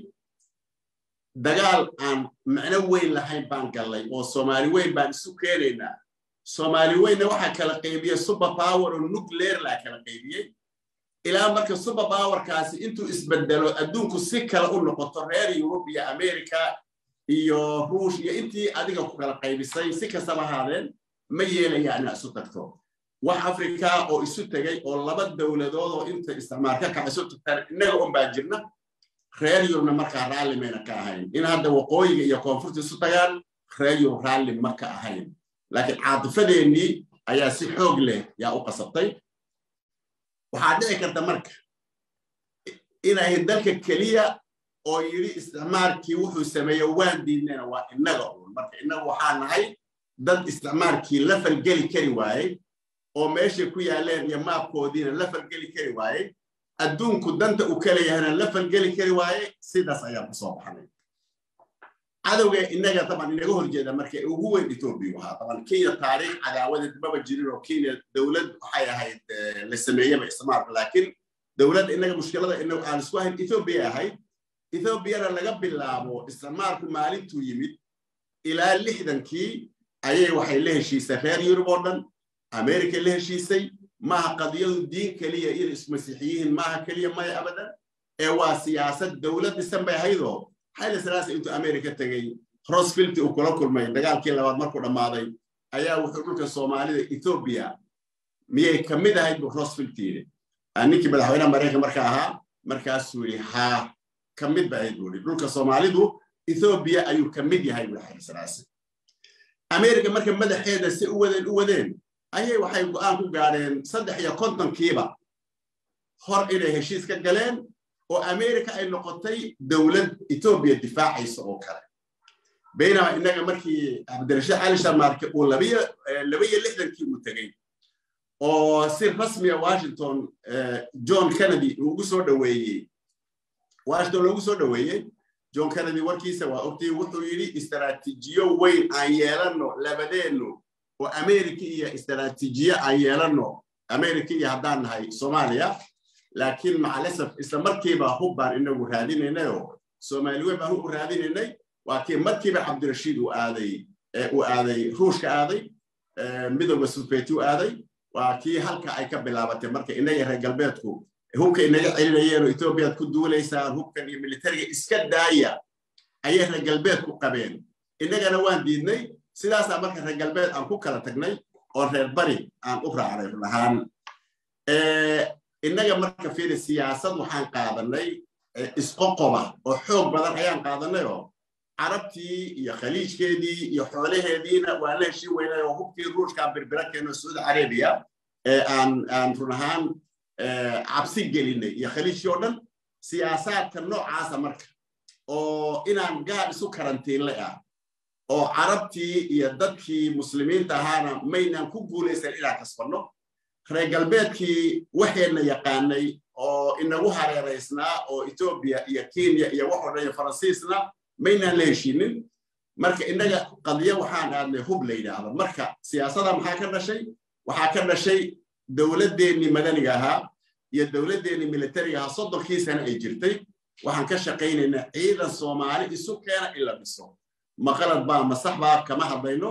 dagaal aan macno weyn lahayn baan gallay oo soomaali weyn baan isu keenaynaa soomaali weynna waxaa kala qaybiyey super power oo nuclear laa kala qaybiyey ilaa marka super powerkaasi intuu isbedelo adduunku si kale u noqoto reer yurub iyo america iyo ruush iyo intii adiga ku kala qaybisay si kastaba ahaadeen ma yeelaya inaa isu tagto wax africa oo isu tegay oo laba dowladood oo inta isticmaalka kaca isu tagtaan innaga un baa jirna reer yurubna markaa raalli mayna ka ahayn in hadda waqooyiga iyo koonfurta isu tagaan reer yurub raalli ma ka ahayn laakiin caatifadeennii ayaa si xoog leh yaa u qasabtay waxaa dhici karta marka inay dalka keliya oo yidhi isticmaalkii wuxuu sameeye waan diidnayna waa innaga uun marka innaga waxaa nahay dad isticmaalkii la falgeli kari waayey oo meeshay ku yaaleen iyo maabkoodiina la falgeli kari waayey adduunku danta uu kala yahana la falgeli kari waayey sidaas ayaan ku soo baxnay cadowga innaga taban inaga horjeeda marka ugu weyn etoobiya ahaa taban kenya taariikh cadaawadeed maba jirin oo kenya dowlad waxay ahayd la sameeyeba isticmaalka laakiin dowladda innaga mushkilada inagu aan isku ahayn etoobiya ahayd etoobiyana laga bilaabo isticmaalku maalintuu yimid ilaa lixdankii ayay waxay la heshiisay reer yurub oo dhan america la heshiisay maaha qadiyadu diin keliya in ismasiixiyihiin maaha keliya maya abadan ee waa siyaasad dowlad dhisan bay ahaydoo xayla salaasa intuu america tegey rosfilti uu kula kulmay dagaalkii labaad markuu dhammaaday ayaa wuxuu dhulka soomaalida etoobiya miyay ka mid ahayd buu rosfilti yidhi ninkii madaxweynaha maraykan marka ahaa markaasuu yidhi haa ka mid ba ahayd buu yidhi dhulka soomaalidu etoobiya ayuu ka mid yahay buu xayla salaasa america marka madaxeeda si u wadeen u wadeen ayay waxay go'aan ku gaadheen saddex iyo kontonkiiba hor inay heshiis ka galeen oo america ay noqotay dowlad etoobiya difaacaysa oo kale baynama innaga markii cabdirashiid cali sharmaarke uu labiyo lixdankii uu tegey oo si rasmiya washington john kennedy ugu soo dhoweeyey washington loogu soo dhoweeyey john kennedy warkiisa waa ogtii wuxuu yidhi istaraatiijiyo weyn aan yeelanno labadeennu oo america iyo istaraatiijiye aan yeelanno america iyo haddaan nahay soomaaliya laakiin macalasaf isla markiiba hub baan inagu raadinaynayoo soomaali weyn baan hub u raadinaynay waa kii markiiba cabdirashiid uu aaday uu aaday ruushka aaday midooda sufeeti u aaday waa kii halka ay ka bilaabatay marka inaga reer galbeedku hubka inaga celinayeen oo etoobiyaad ku duulaysaan hubkan iyo militariga iska daaya ayay reer galbeedku qabeen innagana waan diidnay sidaasaa marka reer galbeed aan ku kala tagnay oo reer bari aan u raacnay run ahaan innaga marka fiiri siyaasad waxaan qaadanay isqoqoba oo xoog badan ayaan qaadanay oo carabtii iyo khaliijkeedii iyo xoolaheediina waa la heshiin weynay oo hubkii ruushkaa birbira keeno sacuudi carabiya aan aan run ahaan cabsi gelinay iyo khaliijkii oo dhan siyaasaadka noocaasa marka oo inaan gaar isu karantiinlay ah oo carabtii iyo dadkii muslimiinta ahaana maynaan ku guulaysan inaan kasbanno reer galbeedkii waxeenna yaqaanay oo inagu hareeraysnaa oo etoobiya iyo kenya iyo waxoo dhan iyo faransiisna maynaan la heshiinin marka innaga qadiyo waxaan aadnay hub la yidhaahdo marka siyaasada maxaa ka dhashay waxaa ka dhashay dowladdeennii madaniga ahaa iyo dowladdeennii militariga ahaa soddonkii sane ay jirtay waxaan ka shaqaynaynaa ciidan soomaali isu keena in la dhiso maqalad baa masax baa kama hadlayno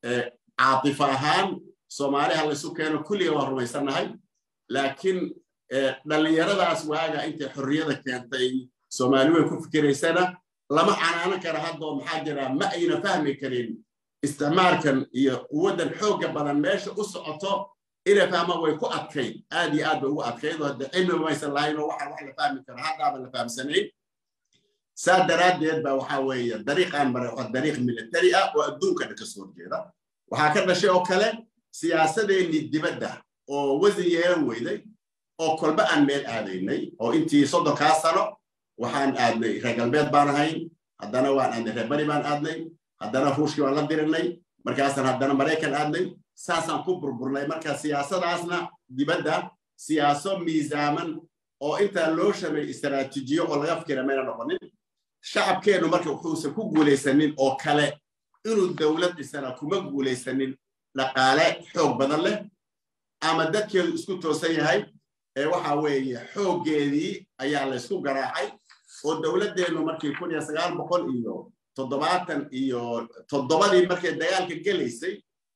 caatifa ahaan soomaali ha laysu keeno kulliga waan rumaysannahay laakiin dhallinyaradaas waaga intay xorriyada keentay soomaali way ku fikiraysana lama canaanan kara haddoo maxaa jira ma ayna fahmi karin isticmaalkan iyo quwaddan xoogga badan meesha u socoto inay fahmaan way ku adkayd aad iyo aad bay ugu adkayd oo hadde cilmi maysan lahayn oo waxaan wax la fahmi karo haddaaba la fahamsanayn saa daraaddeed ba waxaa weeye dariiqaan mare waa dariiq militari ah oo adduunkana ka soo horjeeda waxaa ka dhashay oo kale siyaasadeennii dibadda oo wasan yeelan weyday oo kolba aan meel aadaynay oo intii soddonkaa sano waxaan aadnay reer galbeed baan ahayn haddana waan aadnay reer bari baan aadnay haddana ruushkii waan la dirinay markaasaan haddana maraykan aadnay saasaan ku burburnay marka siyaasadaasna dibadda siyaaso miisaaman oo intaa loo shamay istaraatiijiyo oo laga fikira mayna noqonin shacabkeennu marka wuxuusan ku guulaysanin oo kale inuu dowlad dhisana kuma guulaysanin dhaqaale xoog badan leh ama dadkeedu isku toosan yahay ee waxa weeye xooggeedii ayaa laysku garaacay oo dowladdeennu markii kun iyo sagaal boqol iyo toddobaatan iyo toddobadii markay dagaalka gelaysay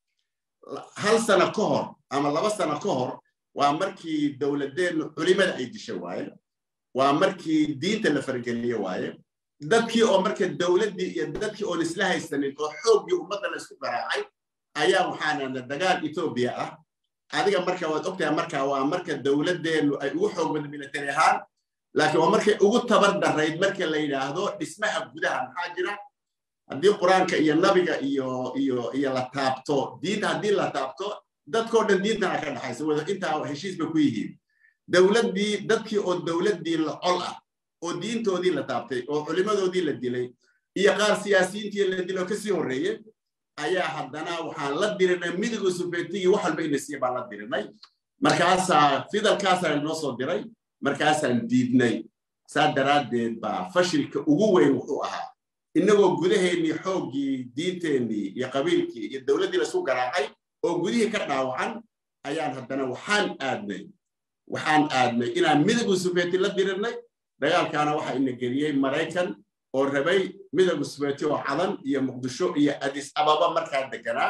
hal sano ka hor ama laba sano ka hor waa markii dowladdeennu culimada ay disha waaye waa markii diinta la fargeliye waaye dadkii oo marka dowladdii iyo dadkii oon isla haysanin oo xooggii ummadda la isku garaacay ayaa waxaanana dagaal etoobiya ah adiga marka waad ogtahay marka waa marka dowladdeennu ay ugu xoog badan militari ahaan laakiin waa markay ugu tabar darayd marka la yidhaahdo dhismaha gudaha maxaa jira haddii qur-aanka iyo nabiga iyo iyo iyo la taabto diinta haddii la taabto dadkoo dhan diintana ka dhaxaysa wada intaa heshiis bay ku yihiin dowladdii dadkii oo dowladdii la col ah oo diintoodii la taabtay oo culimadoodii la dilay iyo qaar siyaasiyiintii la dilay oo kasii horreeyey ayaa haddana waxaan la dirinay midiga sufeetigii wax walba inasiya baan la dirinay markaasaa fidalkaasaa noo soo diray markaasaan diidnay saa daraaddeed baa fashilka ugu weyn wuxuu ahaa innagoo gudaheennii xooggii diinteennii iyo qabiilkii iyo dowladdii laisku garaacay oo gudihii ka dhaawacan ayaan haddana waxaan aadnay waxaan aadnay inaan midiga sufeeti la dirinay dagaalkaana waxaa ina geliyey maraykan oo rabay midowga sufeeti oo cadan iyo muqdisho iyo adis ababa markaa deganaa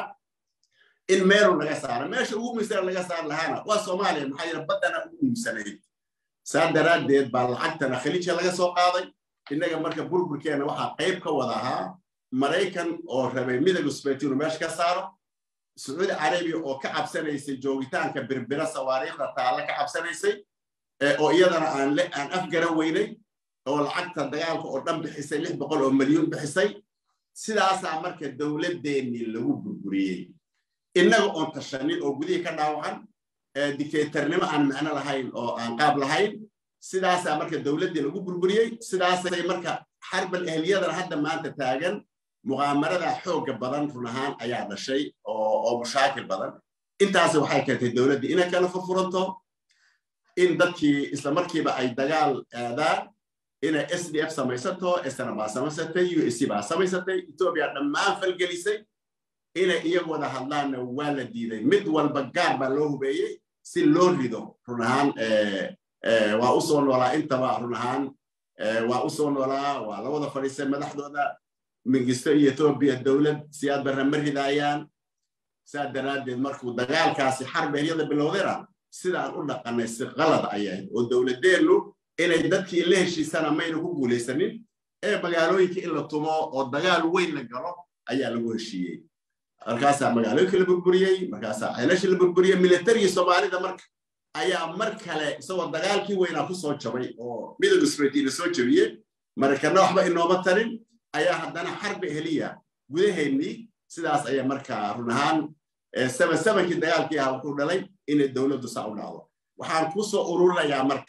in meelu laga saara meesha ugu muhiimsana laga saar lahaana waa soomaaliya maxaa yidha baddana ugu muhiimsanayd saa daraaddeed baa lacagtana khaliijka laga soo qaaday innaga marka burburkeena waxaa qayb ka wada ahaa maraykan oo rabay midowga sufeeti inuu meesha ka saaro sacuudi carabiya oo ka cabsanaysay joogitaanka birbira sawaariikhda taalla ka cabsanaysay oo iyadana aan aan afgaran weynay oo lacagta dagaalka oo dhan bixisay lix boqol oo milyuun bixisay sidaasaa marka dowladdeennii lagu burburiyey innaga oon tashanin oo gudihii ka dhaawacan dictatornimo aan macno lahayn oo aan qaab lahayn sidaasaa marka dowladdii lagu burburiyey sidaasay marka xarbal ehliyadana hadda maanta taagan muqaamarada xoogga badan run ahaan ayaa dhashay oo mushaakil badan intaasi waxay keentay dowladdii inay kala furfuranto in dadkii isla markiiba ay dagaal aadaan inay s d f samaysato esna baa samaysatay u s c baa samaysatay etoobiya dhammaan falgelisay inay iyagu wada hadlaanna waa la diiday mid walba gaar baa loo hubeeyey si loo rido run ahaan waa u soo noolaa intaba run ahaan waa u soo noolaa waa la wada fadhiistay madaxdooda mingisto iyo etoobiya dowlad siyaad barra ma ridaayaan saa daraaddeed markuu dagaalkaasi xarbeelyada bilowdayna sidaan u dhaqanay si qalad ayahayd oo dowladdeennu inay dadkii la heshiisana mayna ku guulaysanin ee magaalooyinka in la tumo oo dagaal weyn la galo ayaa lagu heshiiyey markaasaa magaalooyinka la burburiyey markaasaa ceelashii la burburiyey militarigii soomaalida marka ayaa mar kale isagoo dagaalkii weynaa ku soo jabay oo midowga sufeetiina soo jabiyey maraykanna waxba inooma tarin ayaa haddana xarbi heliya gudaheennii sidaas ayaa markaa run ahaan saba sabankii dagaalkii ahaa wuxuu dhalay inay dowladdu saa u dhacdo waxaan ku soo ururinayaa marka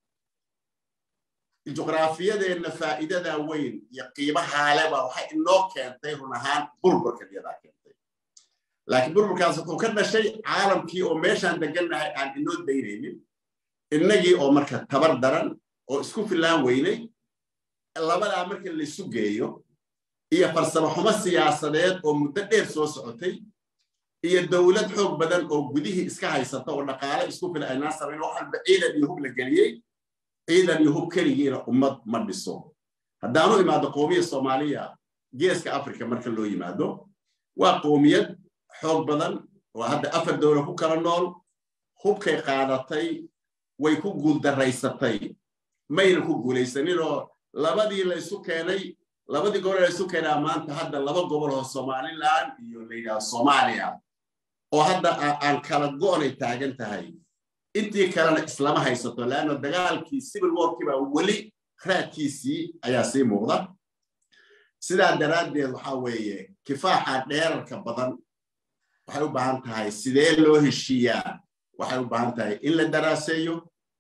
juqraafiyadeenna faa'iidada weyn iyo qiimahaaleba waxay inoo keentay run ahaan burburka iyadaa keentay laakiin burburkaas wuxuu ka dhashay caalamkii oo meeshaan degannahay aan inoo daynaynin innagii oo marka tabar daran oo isku filaan weynay labadaa marka laysu geeyo iyo farsamo xumo siyaasadeed oo muddo dheer soo socotay iyo dowlad xoog badan oo gudihii iska haysata oo dhaqaale isku fila aynaan samayn wax walba ciidan iyo hub la geliyey ciidan iyo hub keligiina ummad ma dhiso haddaanu imaado qowmiyad soomaaliya geeska africa marka loo yimaado waa qowmiyad xoog badan oo hadda afar dowla ku kala nool hubkay qaadatay way ku guuldaraysatay mayna ku guulaysaninoo labadii la isu keenay labadii gobol la isu keenaa maanta hadda laba gobol oo somaliland iyo la yidhaha soomaaliya oo hadda aan kala go'nay taagan tahay intii kalena islama haysato leanna dagaalkii civil warkii baa weli raadkiisii ayaa sii muuqda sidaa daraaddeed waxaa weeye kifaaxa dheerarka badan waxay u baahan tahay sidee loo heshiiyaa waxay u baahan tahay in la daraaseeyo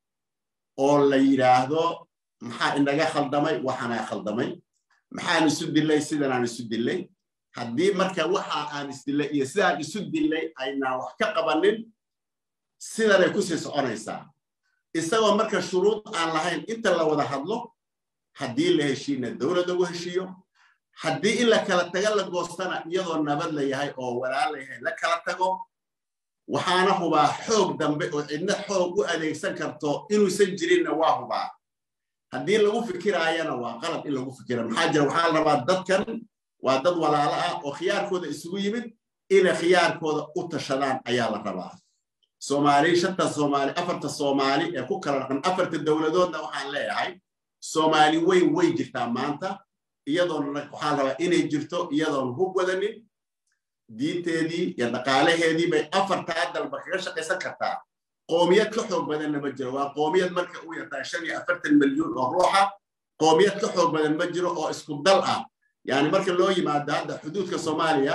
oo la yidhaahdo maxaa inaga khaldamay waxaanaa khaldamay maxaan isu dillay sidanaan isu dillay haddii marka waxa aan isdillay iyo sidaan isu dillay aynaan wax ka qabanin sidanay ku sii soconaysaa isagoo marka shuruud aan lahayn inta la wada hadlo haddii la heshiina dowlad lagu heshiiyo haddii in la kala taga la goostana iyadoo nabad la yahay oo walaal la yahay la kala tago waxaana hubaa xoog dambe oo cidna xoog u adeegsan karto inuusan jirinna waa hubaa haddii lagu fikiraayana waa qalab in lagu fikira maxaa jira waxaa la rabaa dadkan waa dad walaalo ah oo khiyaarkooda isugu yimid inay khiyaarkooda u tashadaan ayaa la rabaa soomaali shanta soomaali afarta soomaali ee ku kala dhaqan afarta dowladoodna waxaan leeyahay soomaali weyn way jirtaa maanta iyadoona waxaan rabaa inay jirto iyadoon hub wadanin diinteedii iyo dhaqaalaheedii bay afartaa dalba kaga shaqaysan kartaa qoomiyad ka xoog badanna ma jiro waa qoomiyad marka u yartaa shan iyo afartan milyuun oo ruuxa qoomiyad ka xoog badan ma jiro oo isku dal ah yani marka loo yimaado hadda xuduudka soomaaliya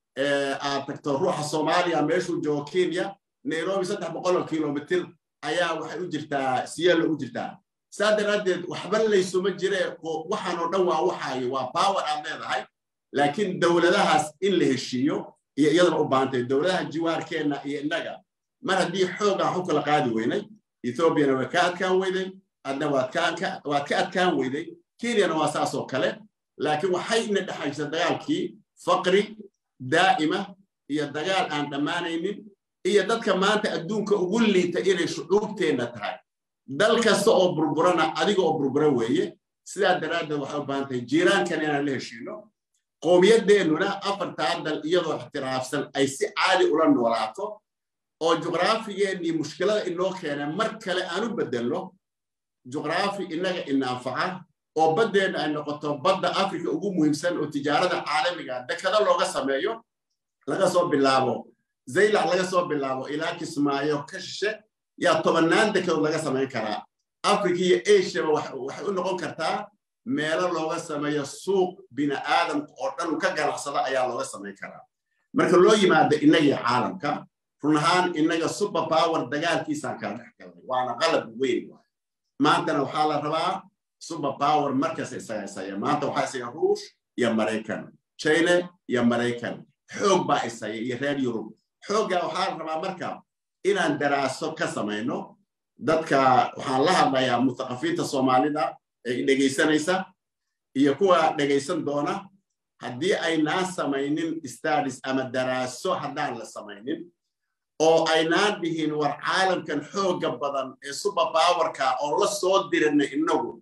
aad tagto ruuxa soomaaliya meeshuu joogo kenya nairobi saddex boqol oo kilomitir ayaa waxay u jirtaa siyeelo u jirtaa saa daraaddeed waxba laysuma jire waxaan oo dhan waa waxaayo waa power aad leedahay laakiin dowladahaas in la heshiiyo iyo iyadana u baahantay dowladaha jiwaarkeenna iyo innaga mar haddii xoogaan xu kala qaadi weynay ethoobiana waa ka adkaan weyday adna waad ka adkaan weyday kenyana waa saas oo kale laakiin waxay ina dhexaysa dagaalkii faqri daa'ima iyo dagaal aan dhammaanaynin iyo dadka maanta adduunka ugu liita inay shucuubteenna tahay dal kasta oo burburana adiga oo burbura weeye sidaa daraaddeed waxay u baahan tahay jiiraankan inaan la heshiino qowmiyadeennuna afartaa dal iyadoo ixtiraafsan ay si caadi ula noolaato oo juqraafigeennii mushkilada inoo keena mar kale aan u beddelno juqraafi innaga ina anfaca oo baddeenna ay noqoto badda afrika ugu muhiimsan oo tijaarada caalamiga dekado looga sameeyo laga soo bilaabo zaylac laga soo bilaabo ilaa kismaayo ka shishe yaa tobannaan dekedood laga samayn karaa africa iyo asiaba waxay u noqon kartaa meelo looga sameeyo suuq bini aadamka oo dhan ka ganacsada ayaa looga samayn karaa marka loo yimaado innagii caalamka run ahaan innaga super power dagaalkiisaan kala dhex galnay waana qalab weyn waay maantana waxaa la rabaa super power markasta isaga isaya maanta waxaa isaya ruush iyo maraykan china iyo maraykan xoog baa isaya iyo reer yurub xooggaa waxaa la rabaa marka inaan daraaso ka samayno dadka waxaan la hadlayaa mutaqafiinta soomaalida ee dhegaysanaysa iyo kuwa dhegaysan doona haddii aynaan samaynin stadis ama daraaso haddaan la samaynin oo aynaan dhihin war caalamkan xoogga badan ee super powerka oo la soo dirinay innagu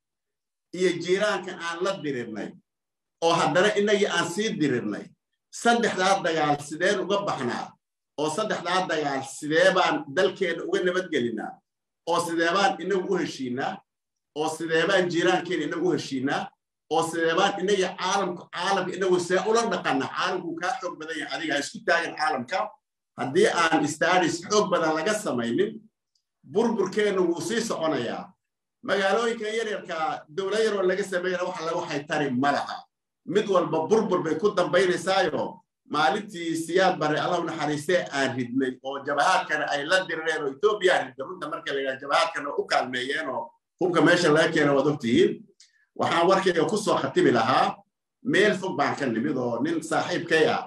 iyo jiiraankan aan la dirirnay oo haddana innagii aan sii dirirnay saddexdaa dagaal sideen uga baxnaa oo saddexdaa dagaal sidee baan dalkeenna uga nabadgelinaa oo sidee baan inagu u heshiinaa oo sidee baan jiiraankeena inagu u heshiinaa oo sidee baan inagii caalamka caalamka inagu see ula dhaqana caalamku kaa xoog badan yahay adiga ha isku taagan caalamka haddii aan stadis xoog badan laga samaynin burburkeennu wuu sii soconayaa magaalooyinka yaryarka dowlad yaroo laga sameeyana wax laga waxay tari ma laha mid walba burbur bay ku dambaynaysaayo maalintii siyaad bare allah naxariistee aan ridnay oo jabahaadkana ay la dirireen oo etoobiya ridda runta marka la yidhaha jabahaadkana u kaalmeeyeen oo hubka meesha laga keena waad ogtihiin waxaan warkayga ku soo khatimi lahaa meel fog baan ka nimid oo nin saaxiibkay ah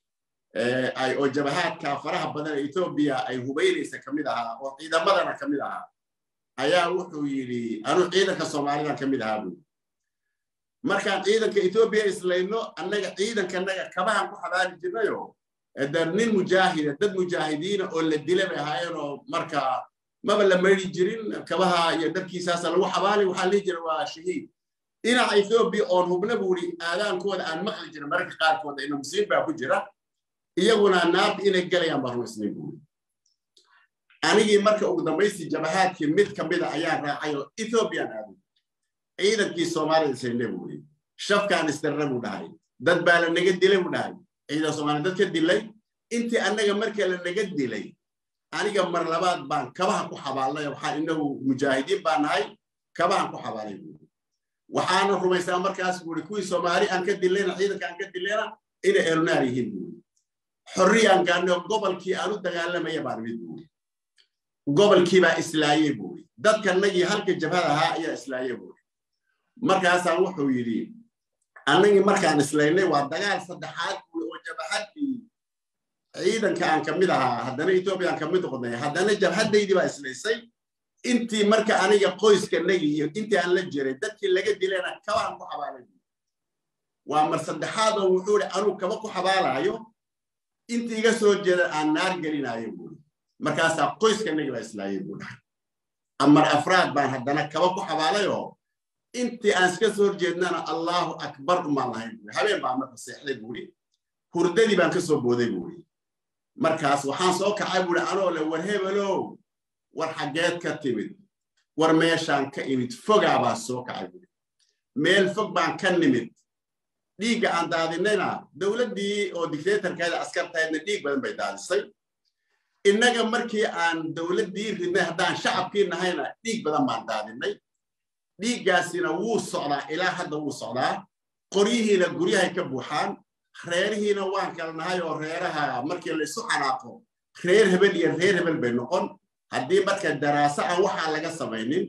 oo jabahaadka faraha badan ee etoobiya ay hubaynaysa ka mid ahaa oo ciidamadana ka mid ahaa ayaa wuxuu yidhi anuu ciidanka soomaalidan ka mid ahaa buu markaan ciidanka etoobiya islayno annaga ciidankanaga kabahan ku xabaari jirnayo da nin mujaahida dad mujaahidiina oo la dila bay ahaayeenoo marka maba la mayri jirin kabaha iyo dharkiisaasa lagu xabaali waxaa lihi jira waa shahiid dhinaca etoobiya oon hubna buuri aadaankooda aan maqli jirin mararka qaarkooda ina musiib baa ku jira iyaguna naarta inay galayaan baan rumaysnay buuri anigii marka ugu dambaystii jabahaadkii mid ka mida ayaan raacay oo ethoobiyan aaday ciidankii soomaalida isayne buu yidhi shafkaan isdarra buu dhahay dad baa la naga dilay buu dhahay ciidan soomaaliya dad ka dilay intii annaga marka la naga dilay aniga mar labaad baan kabaha ku xabaalnay waxaan inagu mujaahidiin baa nahay kabahan ku xabaalay buuri waxaana rumaysaa markaas buuri kuwii soomaali aan ka dilayna ciidanka aan ka dilayna inay elunaar yihiin buuri xorriyaan gaadnay gobolkii aan u dagaalamaya baan mid buuri gobolkii baa islaayey buuri dadkanagii halka jabhada ahaa ayaa islaayey buuri markaasaan wuxuu yidhi annagii markaan islaynay waa dagaal saddexaad buuri oo jabhadii ciidanka aan ka mid ahaa haddana ethoobiyan ka mid noqonay haddana jabhadaydii baa islaysay intii marka aniga qoyskanagi iyo intii aan la jiray dadkii laga dilayna kabaan ku xabaalay waa mar saddexaad oo wuxuu ihi anuu kaba ku xabaalaayo intii iga soo jeeda aan naar gelinaayo buuri markaasaa qoyskanagi baa islaayay buu dhahay amar afraad baan haddana kaba ku xabaalayoo intii aan iska soo horjeednana allahu akbar umaan lahayn buuri habeen baa marka seexday buuri hurdadii baan ka soo booday buuri markaas waxaan soo kacay buuri anoo le war hebelow war xaggeed ka timid war meeshaan ka imid fogaa baa soo kacay buuri meel fog baan ka nimid dhiigga aan daadinayna dowladdii oo dictatorkeeda askartahaydna dhiig badan bay daadisay innaga markii aan dowladdii ridnay haddaan shacabkii nahayna dhiig badan baan daadinay dhiiggaasina wuu socdaa ilaa hadda wuu socdaa qoryihiina guryahay ka buuxaan reerihiina waan kala nahay oo reeraha markii la isu xanaaqo reer hebel iyo reer hebel bay noqon haddii marka daraaso aan waxaa laga samaynin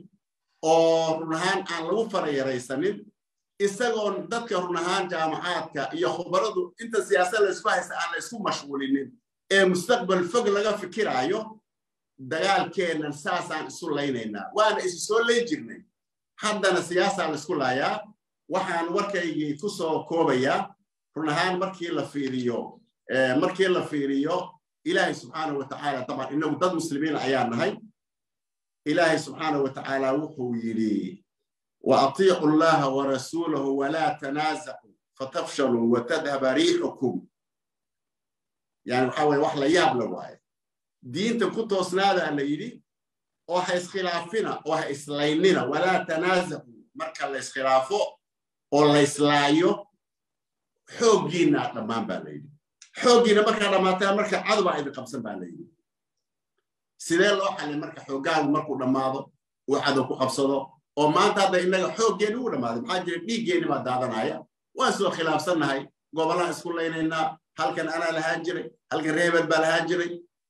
oo run ahaan aan lagu farayaraysanin isagoon dadka run ahaan jaamacaadka iyo khubaradu inta siyaasad la isku haysta aan la isku mashquulinin ee mustaqbal fog laga fikiraayo dagaalkeennan saasaan isu laynaynaa waana isu soo lay jirnay haddana siyaasaa la isku laayaa waxaan warkaygii ku soo koobayaa run ahaan markii la fiiriyo markii la fiiriyo ilaahay subxaanahu wa tacaala taban inagu dad muslimiin ayaa nahay ilaahay subxaanahu wa tacaala wuxuu yidhi وأطيعوا الله ورسوله ولا تنازعوا فتفشلوا وتذهب ريحكم يعني وحاول وحلا يابلا واي دين تكون سنادا اللي يدي oo ha iskhilaafina oo ha islaynina walaa tanaasacu marka la iskhilaafo oo la islaayo xooggiina dhammaan baa layidhi xooggiina markaa dhammaataa marka cadobaa idin qabsan baa layidhi sidee loo xalin marka xooggaagu markuu dhammaado uu cadow ku qabsado oo maanta hadda innaga xooggeeni ugu dhammaaday maxaa jira dhiiggeeni baa daadanaya waan soo khilaafsannahay gobollaan isku laynaynaa halkan anaa lahaan jiray halkan reebel baa lahaan jiray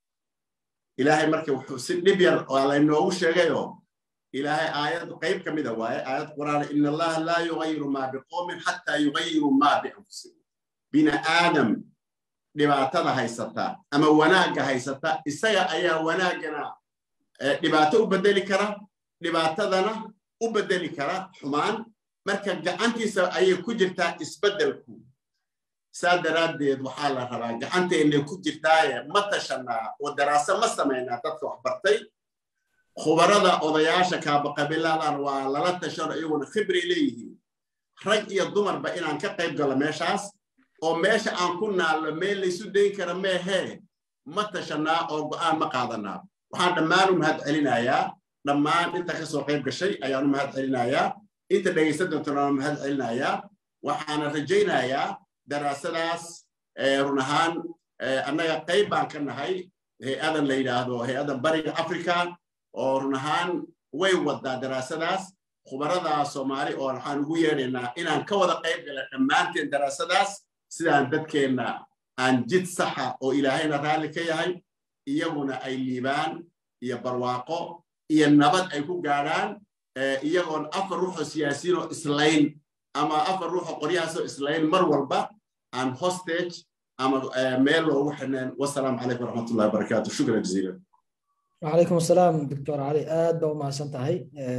ilaahay marka wuxuu si dhib yar waa laynoogu sheegayoo ilaahay aayad qayb ka mida waaye aayad quraan in allaha laa yugayiru maa biqoomin xataa yugayiru maa bianfusihim bini aadam dhibaatada haysata ama wanaagga haysata isaga ayaa wanaaggana dhibaato u bedeli kara dhibaatadana u bedeli kara xumaan marka gacantiisa ayay ku jirtaa isbeddelku saa daraaddeed waxaa la rabaa gacanteennay ku jirtaaye ma tashanaa oo daraaso ma samaynaa dadka wax bartay khubarada odayaasha kaabaqabiladan waa lala tashano iyaguna khibray leeyihiin rag iyo dumarba inaan ka qayb galo meeshaas oo meesha aan ku naallo meel laysu dayn kara meehee ma tashanaa oo go'aan ma qaadanaa waxaan dhammaan u mahad celinayaa dhammaan inta ka soo qayb gashay ayaan u mahad celinayaa inta dhegaysan doontana waan mahad celinayaa waxaana rajaynayaa daraasadaas run ahaan annaga qayb baan ka nahay hay-adan la yidhaahdo hay-adan bariga africa oo run ahaan way wadaa daraasadaas khubarada soomaali oo waxaan ugu yeedhaynaa inaan ka wada qayb gala dhammaanteen daraasadaas sidaan dadkeenna aan jid saxa oo ilaahayna raalli ka yahay iyaguna ay liibaan iyo barwaaqo iyo nabad ay ku gaadhaan iyagoon afar ruuxoo siyaasiyiin oo islayn ama afar ruuxoo qoryahaasoo islayn mar walba aan hostage ama meel loogu xidhneen wasalaamu calaykum waraxmatullahi wabarakaatu shukran jaziilan وعليكم السلام دكتور علي aad baa u mahadsan tahay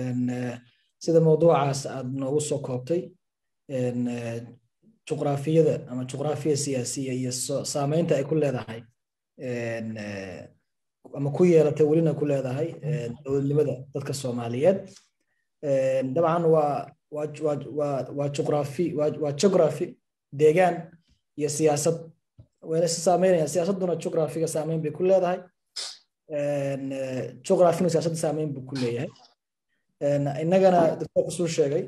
sida mawduucaas aad noogu soo koobtay juqraafiyada ama juqraafiya siyaasiya iyo saameynta ay ku leedahay ama ku yeelatay welina ku leedahay dowladnimada dadka soomaaliyeed dabcan waa waa juqraafi waa geography deegaan iyo siyaasad wayna is saameynayaan siyaasadduna juqraafiga saameyn bay ku leedahay juqrafinu siyaasadda saameyn buu ku leeyahay innagana doctor kusuu sheegay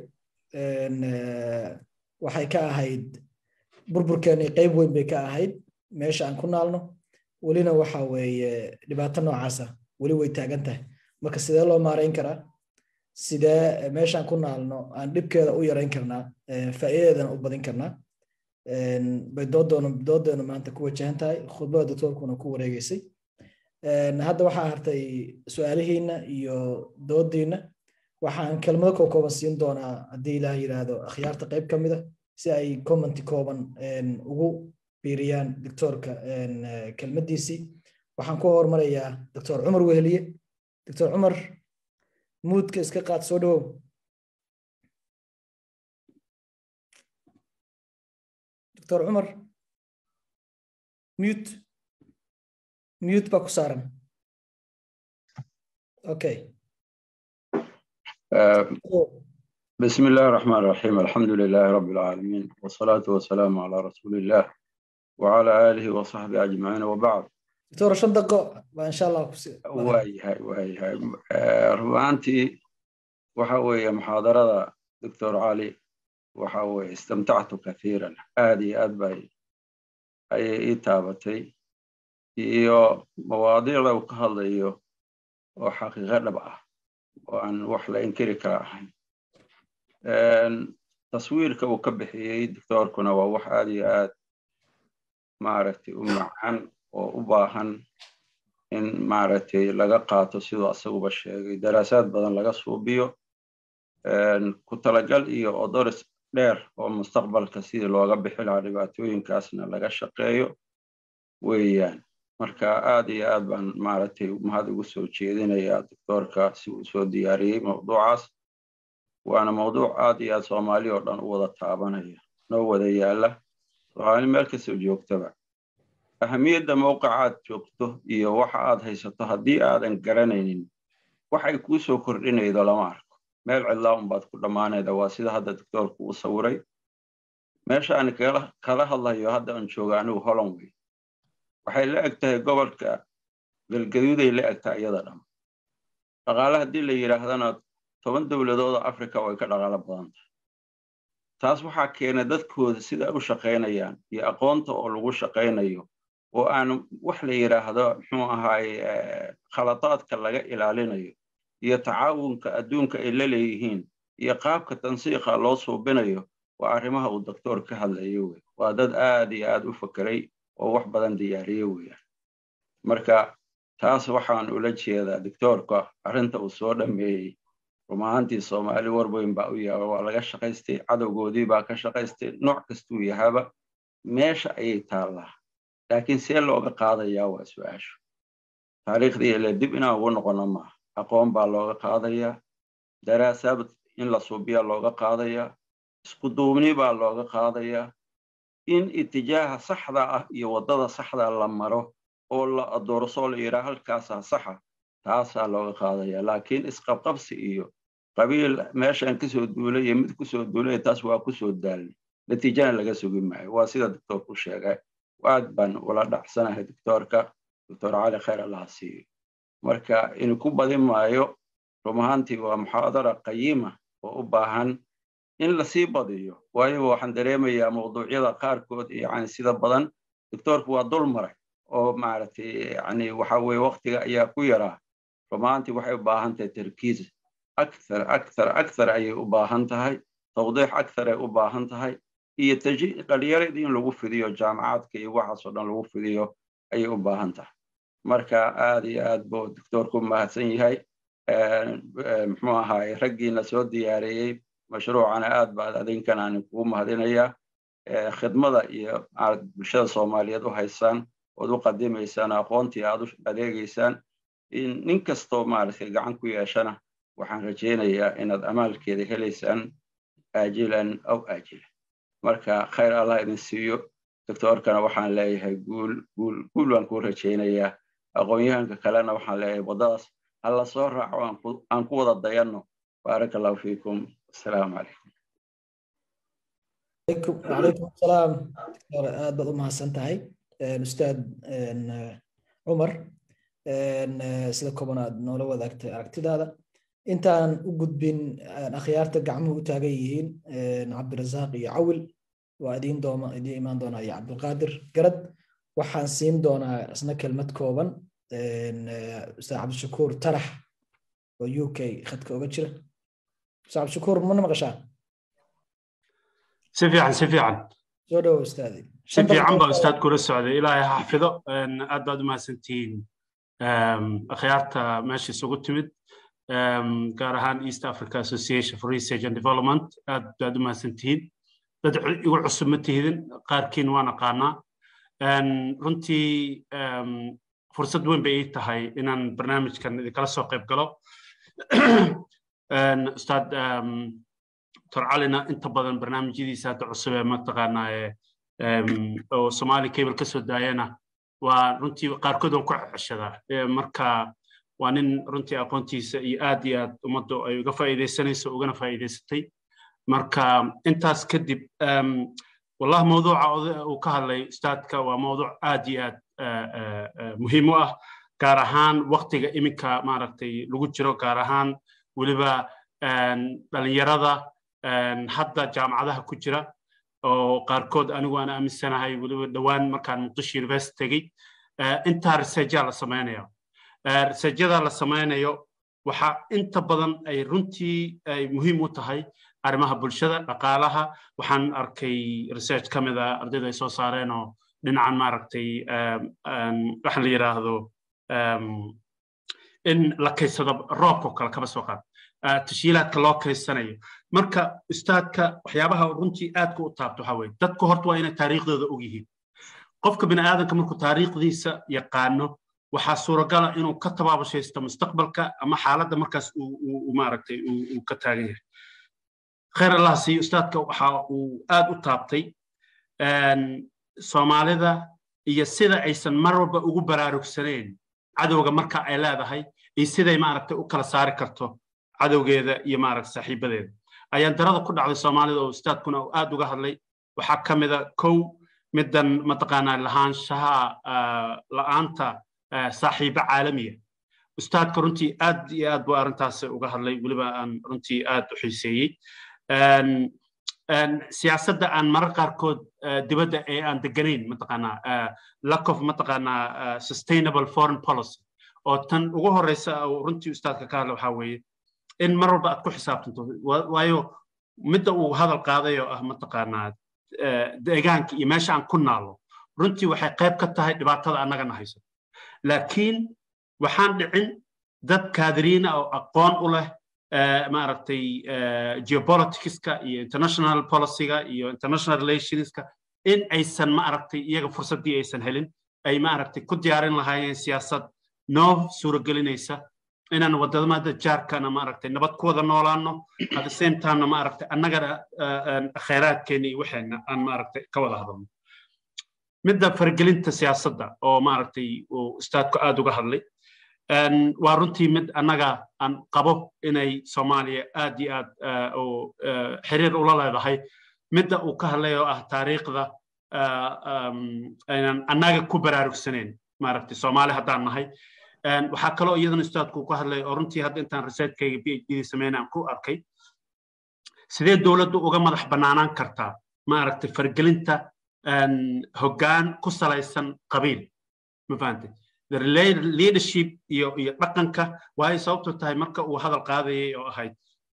waxay ka ahayd burburkeeni qayb weyn bay ka ahayd meesha aan ku naalno welina waxa weeye dhibaato noocaasa weli way taagan tahay marka sidee loo maarayn karaa sidee meeshaan ku naalno aan dhibkeeda u yarayn karnaa faa'iidadeedana u badin karnaa bay doodoona doodeena maanta ku wajahan tahay khudbada doctorkuna ku wareegeysay hadda waxaa hartay su-aalihiina iyo doodiina waxaan kelmado koo kooban siin doonaa haddii ilaah yidhaahdo akhyaarta qayb ka mida si ay commenti kooban ugu biiriyaan doctorka kelmadiisii waxaan ku hormarayaa doctor cumar weheliye doctor cumar muudka iska qaad soo dhawow doctor cumar mute mute baa ku saaran okay بسم الله الرحمن الرحيم الحمد لله رب العالمين والصلاة والسلام على رسول الله وعلى آله وصحبه أجمعين وبعد دكتور شن دقة إن شاء الله واي هاي واي هاي ربانتي وحوي محاضرة دكتور علي وحوي استمتعت كثيرا هذه أدبي أي إتابتي iyo mawaadiicda uu ka hadlayo oo xaqiiqo dhab ah oo aan wax la inkiri kara ahayn taswiirka uu ka bixiyey doctoorkuna waa wax aad iyo aad maaragtay u macan oo u baahan in maaragtay laga qaato siduu asaguba sheegay daraasaad badan laga suubiyo ku talagal iyo odoris dheer oo mustaqbalka sidii looga bixi lahaa dhibaatooyinkaasna laga shaqeeyo weeyaan marka aad iyo aad baan maaragtay mahad ugu soo jeedinayaa doctoorka si uu soo diyaariyey mawduucaas waana mawduuc aad iyo aad soomaali oo dhan u wada taabanaya noo wada yaalla soomaali meel kastoo joogtaba ahamiyadda mawqicaad joogto iyo waxa aad haysato haddii aadan garanaynin waxay kuu soo kordhinaydo lama arko meel cidlaa unbaad ku dhammaanayda waa sida hadda doctoorku uu sawiray meesha aan kala hadlayo hadda aan jooga anigu holland wey waxay la eg tahay gobolka galgaduuday la eg tahay iyada dham dhaqaale haddii la yidhaahdana toban dowladooda africa way ka dhaqaalo badan tahay taas waxaa keena dadkooda sida u shaqaynayaan iyo aqoonta oo lagu shaqaynayo oo aan wax la yidhaahdo muxuu ahaaye khaladaadka laga ilaalinayo iyo tacaawunka adduunka ay la leeyihiin iyo qaabka tansiiqa loo suubinayo waa arrimaha uu doctoor ka hadlayo wey waa dad aad iyo aad u fakeray oo wax badan diyaariye weeyaan marka taas waxaan ula jeedaa doctoorka arrinta uu soo dhameeyey rumahaantii soomaali warweyn baa u yaaba waa laga shaqaystay cadowgoodii baa ka shaqaystay nooc kastuu yahaba meesha ayay taallaa laakiin see looga qaadayaa waa su-aashu taariikhdii ile dib inaan ugu noqono maaha aqoon baa looga qaadayaa daraasaad in la suubiya looga qaadayaa isku duubni baa looga qaadayaa in itijaaha saxda ah iyo waddada saxda la maro oo la adoorso la yidhaha halkaasaa saxa taasaa looga qaadaya laakiin isqabqabsi iyo qabiil meeshaan kasoo duulay iyo mid kusoo duulay taas waa kusoo daalnay natiijana laga sugi maayo waa sida doctoorku sheegay aad baan ula dhacsanahay doctoorka doctor cali khayr allaha siiyo marka inu ku badin maayo rumahaantii waa muxaadara qayima oo u baahan in lasii badiyo waayo waxaan dareemayaa mawduucyada qaarkood yani sida badan doctoorku waa dul maray oo maaragtay yani waxa weye waktiga ayaa ku yaraa rumaantii waxay u baahan tahay tarkiis akthar akthar akthar ayay u baahan tahay tawdiix akthar ay u baahan tahay iyo dhalinyarada in lagu fidiyo jaamacaadka iyo waxaasoo dhan lagu fidiyo ayay u baahan tahay marka aad iyo aad buu doctoorku mahadsan yahay muxuu ahaay raggiina soo diyaariyey mashruucana aad baad adinkan aan kugu mahadinayaa khidmada iyo bulshada soomaaliyeed u haysaan ood u qadimaysaan aqoontii aad u adeegaysaan nin kastoo maaragtay gacan ku yeeshana waxaan rajaynayaa inaad amaalkeeda helaysaan aajilan aw aajilan marka khayr allah idin siiyo doctoorkana waxaan leeyahay guul guul guul baan kuu rajaynayaa aqoon-yahanka kalena waxaan leeyahay waddadaas ha la soo raaco aan ku wada dayanno baaraka allahu fiikum assalaamu calaykum وعليكم السلام aad baad u mahadsan tahay ustaad cumar sida kooban aad noola wadaagtay aragtidaada intaan u gudbin akhyaarta gacmuhu u taagan yihiin cabdirasaaq iyo cawil waa idiin dooma idiin imaan doonaa iyo cabdulqaadir garad waxaan siin doonaa isna kelmad kooban ustaad cabdishakuur tarax oo u k khadka oga jira ustaad cabdishakuur mana maqashaa si fiican si fiican soo dhowo ustaadi si fiican baa ustaad kula socday ilaahay ha xafido aad baad u mahadsantihiin akhyaarta meesha isugu timid gaar ahaan east africa association for research and development aad baad u mahadsantihiin dad igu cusub ma tihidin qaarkiin waan aqaanaa runtii fursad weyn bay ii tahay inaan barnaamijkan idinkala soo qayb galo ustaad torcalina inta badan barnaamijyadiisa hadda cusub ee mataqaanaa oo somali cable ka soo daayana waa runtii qaarkood waan ku ceshadaa marka waa nin runtii aqoontiisa iyo aad iyo aad ummaddu ay uga faa'iidaysanayso ugana faa'iidaysatay marka intaas kadib والله موضوع وكهلي استاذك وموضوع آدي آد مهم آه كارهان وقت إمك ما رتي لوجود جرو كارهان ولبا دلنيرada hadda jaamacadaha ku jira oo qaarkood anigu aan aaminsanahay weliba dhowaan markaan muqdisho university tegey intaa researjaa la samaynayo researjada la samaynayo waxa inta badan ay runtii ay muhiim u tahay arrimaha bulshada dhaqaalaha waxaan arkay research ka mid a ardayda ay soo saareen oo dhinacan maaragtay waxa la yidhaahdo in la kaysado roobka oo kale kaba soo qaad tashiilaadka loo kaysanayo marka ustaadka waxyaabaha runtii aadka u taabto waxaa weye dadku horta waa inay taariikhdooda og yihiin qofka bini aadanka markuu taariikhdiisa yaqaano waxaa suuragala inuu ka tabaabashaysto mustaqbalka ama xaaladda markaas uu maaragtay uu ka taagan yahay khayr allah siiyo ustaadka waxa uu aad u taabtay soomaalida iyo sida aysan mar walba ugu baraarugsaneen cadowga marka ay leedahay iyo siday maaragtay u kala saari karto cadowgeeda iyo maaragta saaxiibadeeda ayaan darada ku dhacday soomaalida oo ustaadkuna uu aad uga hadlay waxaa ka mida kow middan mataqaanaa lahaanshaha la'aanta saaxiibo caalamiya ustaadka runtii aad iyo aad buu arrintaas uga hadlay weliba aan runtii aad u xiiseeyey siyaasadda aan marar qaarkood dibadda ee aan deganayn mataqaanaa lack of mataqaanaa sustainable foreign policy oo tan ugu horeysa runtii ustaadka ka hadla waxaa weeye in mar walba aad ku xisaabtanto waayo midda uu hadal qaaday oo ah mataqaanaa deegaanka iyo meesha aan ku naalo runtii waxay qayb ka tahay dhibaatada annagana hayso laakiin waxaan dhicin dad kaadiriina oo aqoon u leh maaragtay geopoliticska iyo international policyga iyo international relationska in aysan maaragtay iyaga fursaddii aysan helin ay maaragtay ku diyaarin lahaayeen siyaasad noo suuragelinaysa inaan wadamada jaarkana maaragtay nabad ku wada noolaano at the same timena maaragtay annagana khayraadkeena iyo waxeena aan maaragtay ka wada hadalno midda faragelinta siyaasadda oo maaragtay uu ustaadku aad uga hadlay waa runtii mid annaga aan qabo inay soomaaliya aad iyo aad oo xiriir ula leedahay midda uu ka hadlay oo ah taariikhda aynan annaga ku baraarugsanayn maaragtay soomaali haddaan nahay waxaa kaloo iyadana ustaadku ka hadlay oo runtii hadda intaan researchkayga b h d sameynay aan ku arkay sidee dowladdu uga madax bannaanaan kartaa maaragtay fargelinta hoggaan ku salaysan qabiil ma fahantay the leadership iyo iyo dhaqanka waay sababto tahay marka uu hadal qaadayay oo ahayd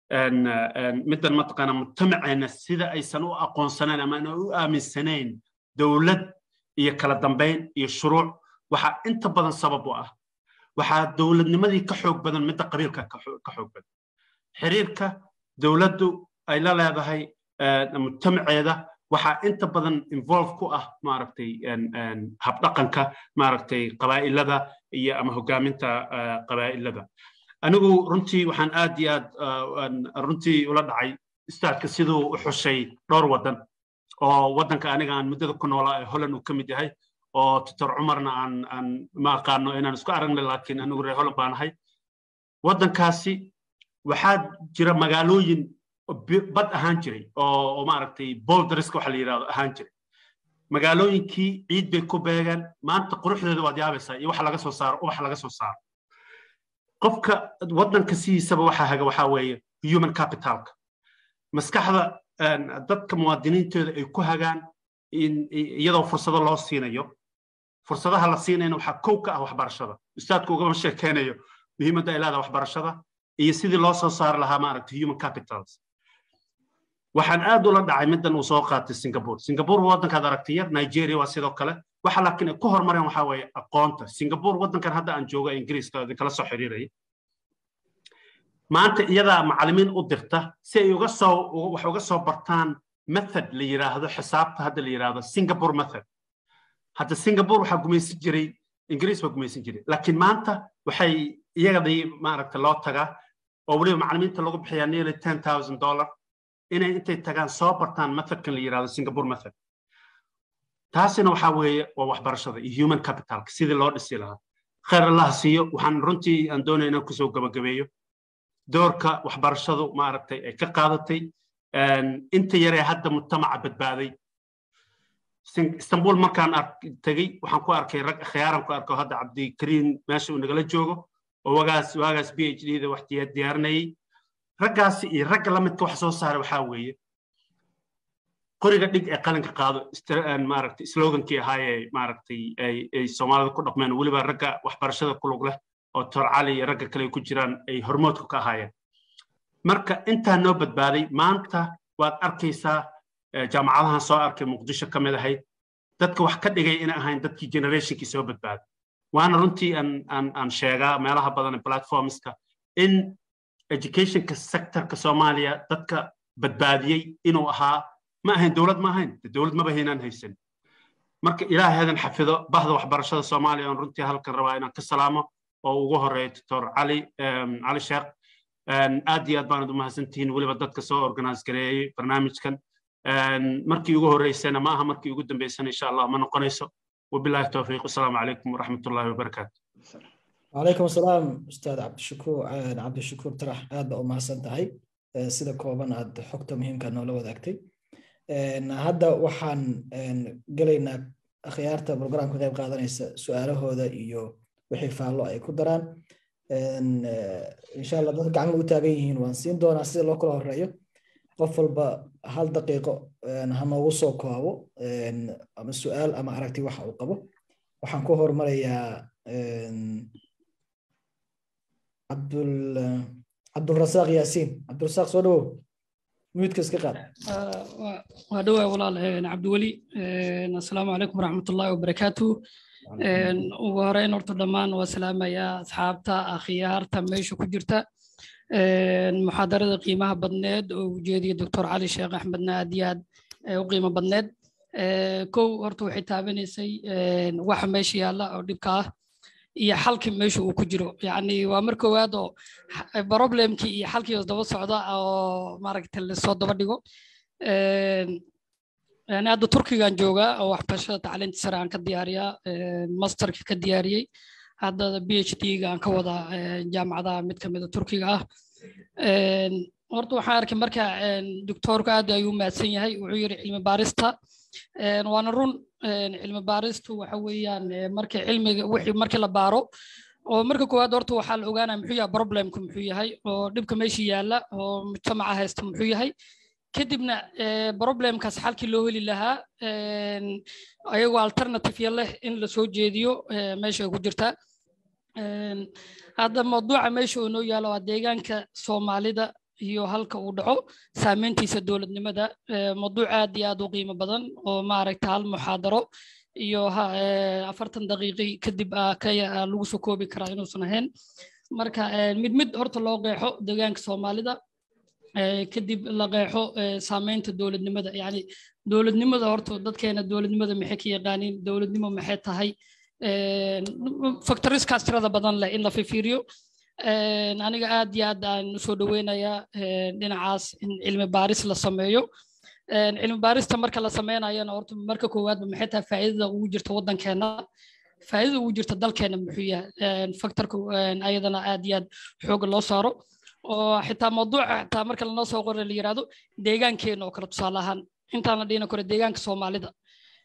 middan mataqaana mujtamaceena sida aysan u aqoonsanayn ama aan u aaminsanayn dowlad iyo kala dambayn iyo shuruuc waxaa inta badan sabab u ah waxaa dowladnimadii ka xoog badan midda qabiilka ka xoog badan xiriirka dowladdu ay la leedahay mujtamaceeda waxaa inta badan involve ku ah maaragtay habdhaqanka maaragtay qabaa'ilada iyo ama hogaaminta qabaa'ilada anigu runtii waxaan aad iyo aad runtii ula dhacay istaadka siduu u xushay dhowr waddan oo waddanka aniga aan muddada ku noolaa ee holland uu ka mid yahay oo tutor cumarna aan aan ma aqaano inaan isku aragnay laakiin anigu reer holland baan ahay waddankaasi waxaa jira magaalooyin bad ahaan jiray oo maaragtay boldrisk waxa la yidhahdo ahaan jiray magaalooyinkii ciid bay ku beegeen maanta quruxdeeda waad yaabaysaa iyo waxa laga soo saaro ubax laga soo saaro qofka waddanka sidiisaba waxaa haga waxaa weeye human capitalka maskaxda dadka muwaadiniintooda ay ku hagaan iyadoo fursado loo siinayo fursadaha la siinayna waxaa kow ka ah waxbarashada ustaadku ugama sheekeynayo muhiimadda ay leedaha waxbarashada iyo sidii loo soo saari lahaa maaragtay human capitals waxaan aad ula dhacay middan uu soo qaatay singapore singapore waddankaad aragtay yar nigeria waa sidoo kale waxa laakiin ay ku horumareen waxaa weeye aqoonta singapore waddankan hadda aan jooga ingiriiska idinkala soo xiriiraya maanta iyadaa macallimiin u dirta si ay uga soo wax uga soo bartaan method la yiraahdo xisaabta hadda la yiraahdo singapore method hadda singapore waxaa gumaysan jiray ingiriis baa gumaysan jiray laakiin maanta waxay iyagadii maaragta loo tagaa oo weliba macallimiinta lagu bixiyaa nearly ten thousand dollar inay intay tagaan soo bartaan methodkan la yiraahdo singapore method taasina waxaa weeye waa waxbarashada iyo human capitalka sidii loo dhisi lahaa khayr allah siiyo waxaan runtii aan doonaya inaan kusoo gabagabeeyo doorka waxbarashadu maaragtay ay ka qaadatay inta yaree hadda mujtamaca badbaaday istanbul markaan tegey waxaan ku arkay rag khiyaaran ku arko hadda cabdikariin meesha uu nagala joogo oo wagaas waagaas b h d da wax diyaarinayay raggaasi iyo ragga la midka wax soo saaray waxaa weeye qoriga dhig ee qalinka qaado maaragtay slogankii ahaayee maaragtay ay soomaalida ku dhaqmeen weliba ragga waxbarashada ku lug leh oo tor cali iyo ragga kale ku jiraan ay hormoodku ka ahaayeen marka intaa noo badbaaday maanta waad arkaysaa jaamacadahan soo arkay muqdisho ka mid ahayd dadka wax ka dhigay inay ahayn dadkii generationkii soo badbaaday waana runtii aan sheegaa meelaha badan ee platformska in educationka sectorka soomaaliya dadka badbaadiyey inuu ahaa ma ahayn dowlad ma ahayn dowlad maba haynaan haysan marka ilaahay hadan xafido bahda waxbarashada soomaaliya oon runtii halkan rabaa inaan ka salaamo oo ugu horeeya doctor cali cali sheekh aad iyo aad baanad u mahadsantihiin weliba dadka soo organize gareeyey barnaamijkan markii ugu horeysana ma aha markii ugu dambeysana insha allah ma noqonayso wabillahi towfiiq wasalaamu calaykum waraxmat ullahi wabarakaatu وعليكم السلام أستاذ عبد الشكور عبد الشكور ترح هذا أو سنتهي سيدا كوبان هاد حكتة مهم كان لو ذاكتي هذا وحان قلينا خيارتا برنامج كتاب قادنيسا سؤاله هذا إيو wixii faallo ay ku daraan insha allah dadka gacmo u taagan yihiin waan siin doonaa sida loo kala horeeyo qof walba hal daqiiqo ha noogu soo koobo ama su-aal ama aragti waxa uu qabo waxaan ku hormarayaa cabdul cabdulrasaaq yaasiin cabdulrasaaq soo dhawow muyudka iska qaad waa dhowaa walaal cabdiweli assalaamu calaykum waraxmatullaahi wabarakaatu ugu horeyn horta dhammaan waa salaamayaa asxaabta akhyaarta meesha ku jirta muxaadarada qiimaha badneed oo ujeediya doctor cali sheekh axmedna aad iyo aad u qiimo badneed kow horta waxay taabanaysay waxa meesha yaalla oo dhibka ah iyo xalkii meesha uu ku jiro yacni waa mar koowaad oo problemkii iyo xalkii oo daba socda oo maaragta lasoo daba dhigo يعني هذا تركي كان جوجا او waxbarashada tacliinta sare aan ka diyaariyaa masterka ka diyaariyey hadda phd gaan ka wada jaamacadaha mid ka mid a turkiga ah horta waxaan arkay marka doctoorku aad ayuu mahadsan yahay wuxuu yiri cilmi baarista waana run cilmi baaristu waxa weeyaan marka cilmiga wixii marka la baaro oo marka koowaad horta waxaa la ogaanaya muxuu yahay problemku muxuu yahay oo dhibka meesha yaalla oo mujtamaca haysta muxuu yahay kadibna problemkaas xalkii loo heli lahaa ayagoo alternative leh in la soo jeediyo meesha ku jirta hadda mawduuca meesha uu noo yaalo waa deegaanka soomaalida iyo halka uu dhaco saameyntiisa dowladnimada mawduuc aad iyo aad u qiimo badan oo maaragta hal muxaadaro iyo afartan daqiiqi kadib lagu soo koobi karaa inuusan ahayn marka mid mid horta loo qeexo deegaanka soomaalida kadib la qeexo saameynta dowladnimada yani dowladnimada horta dadkeena dowladnimada maxay ka yaqaaniin dowladnimo maxay tahay factoriskaas tirada badan leh in la fifiiriyo aniga aad iyo aad aan usoo dhaweynayaa dhinacaas in cilmi baaris la sameeyo cilmi baarista marka la sameynayana horta marka koowaadba maxay tahay faa'iidada ugu jirta waddankeena faa'iidada ugu jirta dalkeena muxuu yahay factorka ayadana aad iyo aad xooga loo saaro oo xitaa mawduuca xitaa marka lanoo soo qoray la yiraahdo deegaankeena oo kale tusaale ahaan intaan la dhihina kore deegaanka soomaalida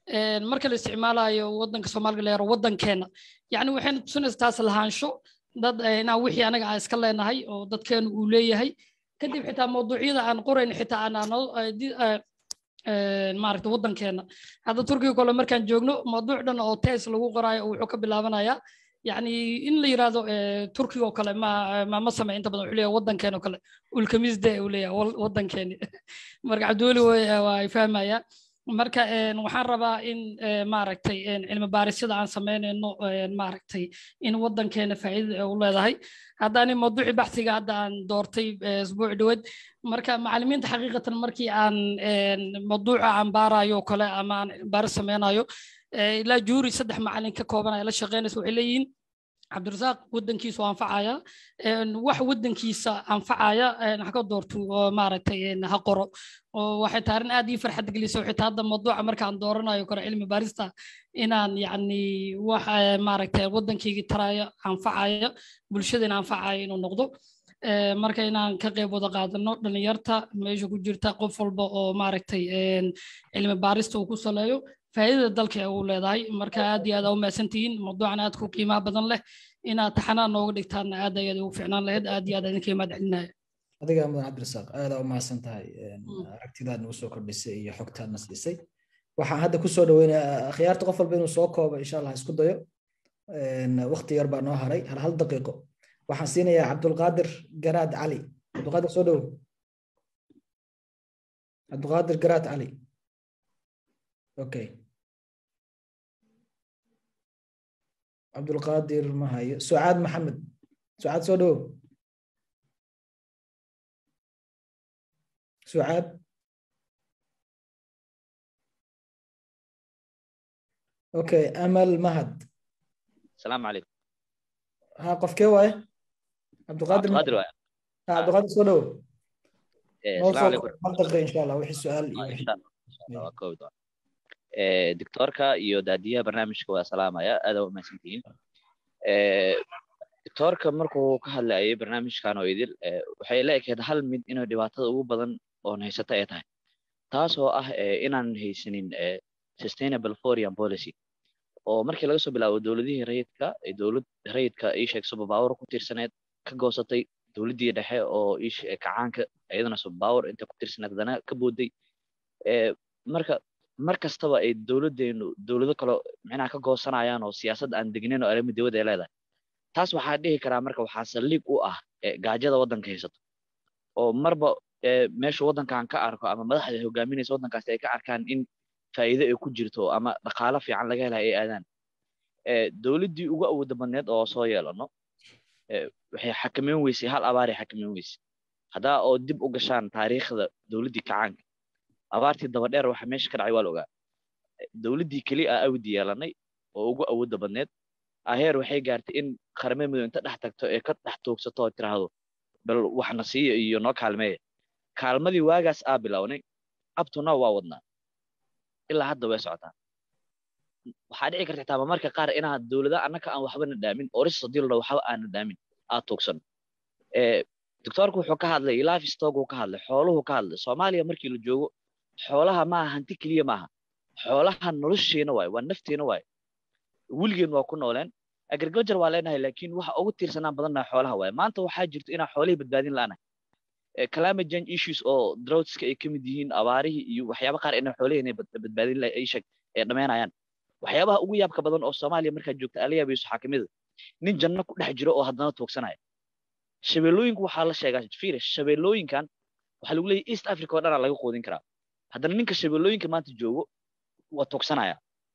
marka la isticmaalayo wadanka soomaaliga la yaro wadankeena yani waxayna tusinaysa taas lahaansho dad inaan wixii anaga aan iska leenahay oo dadkeenu uu leeyahay kadib xitaa mawduucyada aan qorayn xitaa aan maaragta wadankeena hadda turkiga kole markaan joogno mawduuc dhan oo tes lagu qoraayo wuxuu ka bilaabanayaa yani in la yirahdo turkiga oo kale ma ma samey inta badan wuxuu leeyahay wadankeena oo kale ulkamisde uu leeyahay wadankeeni marka cabdiweli waa ay fahmaya marka waxaan rabaa in maaragtay cilmi baarisyada aan samaynayno maaragtay in wadankeena faa'iida u leedahay haddaani mawduuci baxsiga hadda aan doortay isbuuc dhaweed marka macallimiinta xaqiiqatan markii aan mawduuca aan baarayo kale ama aan baaris sameynayo ilaa juuri saddex macallin ka koobanaya la shaqeynaysa waxay leeyihiin cabdirasaaq wadankiisu anfacaya wax wadankiisa anfacaya ha ka doorto maaragtay ha qoro oo waxay tahay arrin aad ii farxad gelisay xitaa hadda mawduuca markaan dooranayo kore cilmi baarista inaan yacni wax maaragtay wadankayga taraya anfacaya bulshadana anfacaya inuu noqdo marka inaan ka qayb wada qaadano dhalinyarta meesha ku jirta qof walba oo maaragtay cilmi baarista uu ku saleeyo faa'iidada dalka uu leedahay marka aad iyo aad aa u mahadsantihiin mawduucan aad ku qiimaha badan leh inaad taxanaa nooga dhigtaan aad ayaad ugu ficnaan lahayd aad iyo aad idinka imaad celinaya adiga mudan cabdirasaaq aad aa u mahadsan tahay aragtidaad nagu soo kordhisay iyo xogtaadna siisay waxaan hadda kusoo dhaweynayaa akhyaarta qof walba inuu soo koobo insha allah isku dayo waqti yar baa noo haray hal hal daqiiqo waxaan siinayaa cabdulqaadir garaad cali cabdulqaadir soo dhowo cabdulqaadir garaad cali okay cabdulqaadir ma hayo sucaad maxamed sucaad soo dhowo sucaad okay amal mahad السلام عليكم ها qofkee waaye cabdulqaadir قادر وايا ha cabdulqaadir soo dhowo إيه، noo السلام soo عليكم hal daqiiqa insha allah wixii su-aal iyo آه، ان wixii شاء الله إن شاء الله waa koobi doona Ee, doctorka iyo daadiyaha barnaamijka waa salaamaya aad aa u mahadsantihiin Ee, doctorka markuu ka hadlayay barnaamijkan oo idil ee, waxay la ekeed hal mid inay dhibaatada ugu badan oon haysata ay tahay taasoo ah ee, inaan haysanin ee, sustainable foreign policy oo markii laga soo bilaabo dowladihii rayidka ee dowlad rayidka ii sheeg superpower ku tiirsaneed ka goosatay dowladdii dhexe oo ii sheeg kacaanka iyadana superpower inta ku tiirsaneed haddana ka booday Ee, marka mar kastaba ay dowladdeenu dowlado kale micnaha ka goosanayaan oo siyaasad aan degnayn oo arrimo dibadda ay leedahay taas waxaa dhihi karaa marka waxaa saldhig u ah ee, gaajada waddanka haysato oo marba ee, meesha waddankan ka arko ama madaxda hogaaminaysa waddankaasi ay ka arkaan in faa'iido ay ku jirto ama dhaqaalo fiican laga helayo ay aadaan Ee, dowladdii ugu awoodda badneed oo soo yeelano ee, waxay xakameyn weysay hal abaaray xakameyn weysay haddaa oo dib u gashaan taariikhda dowladdii kacaanka abaartii daba dheer waxa meesha ka dhacay waa la ogaa dowladdii keli a awdi yeelanay oo ugu awoodda badneed aheer waxay gaartay in qaramada midow inta dhex tagto ee ka dhex toogsato oo tiraahdo bal waxna siiya iyo noo kaalmeeya kaalmadii waagaas aa bilownay abtuna waa wadnaa ilaa hadda way socotaa waxaa dhici karta xitaa marmarka qaar inaad dowlada annaka aan waxbana dhaamin oris hadii la dhaho waxba aanan dhaamin aad tuugsan doctoorku wuxuu ka hadlay livestock uu ka hadlay xooluhu ka hadlay soomaaliya markii la joogo xoolaha maaha hanti keliya maaha xoolaha nolosheena waaye waa nafteena waaye weligeen waa ku nooleen agriculture waa leenahay laakiin waxa ugu tiirsanaan badannaha xoolaha waaye maanta waxaa jirto inaan xoolihii badbaadin la'anahay climate change issues oo droughtska ay ka mid yihiin abaarihii iyo waxyaaba qaar inay xoolihii badbaadin ay sheeg ay dhameenayaan waxyaabaha ugu yaabka badan oo soomaaliya markaad joogta ala yaabayso waxaa kamid a nin janno ku dhex jiro oo haddana tuugsanaya shabeellooyinku waxaa la sheegaa fiire shabeellooyinkan waxaa lagu leeyahay east africa oo dhanaa laga quudin karaa haddana ninka shabeellooyinka maanta joogo waa tuugsanaya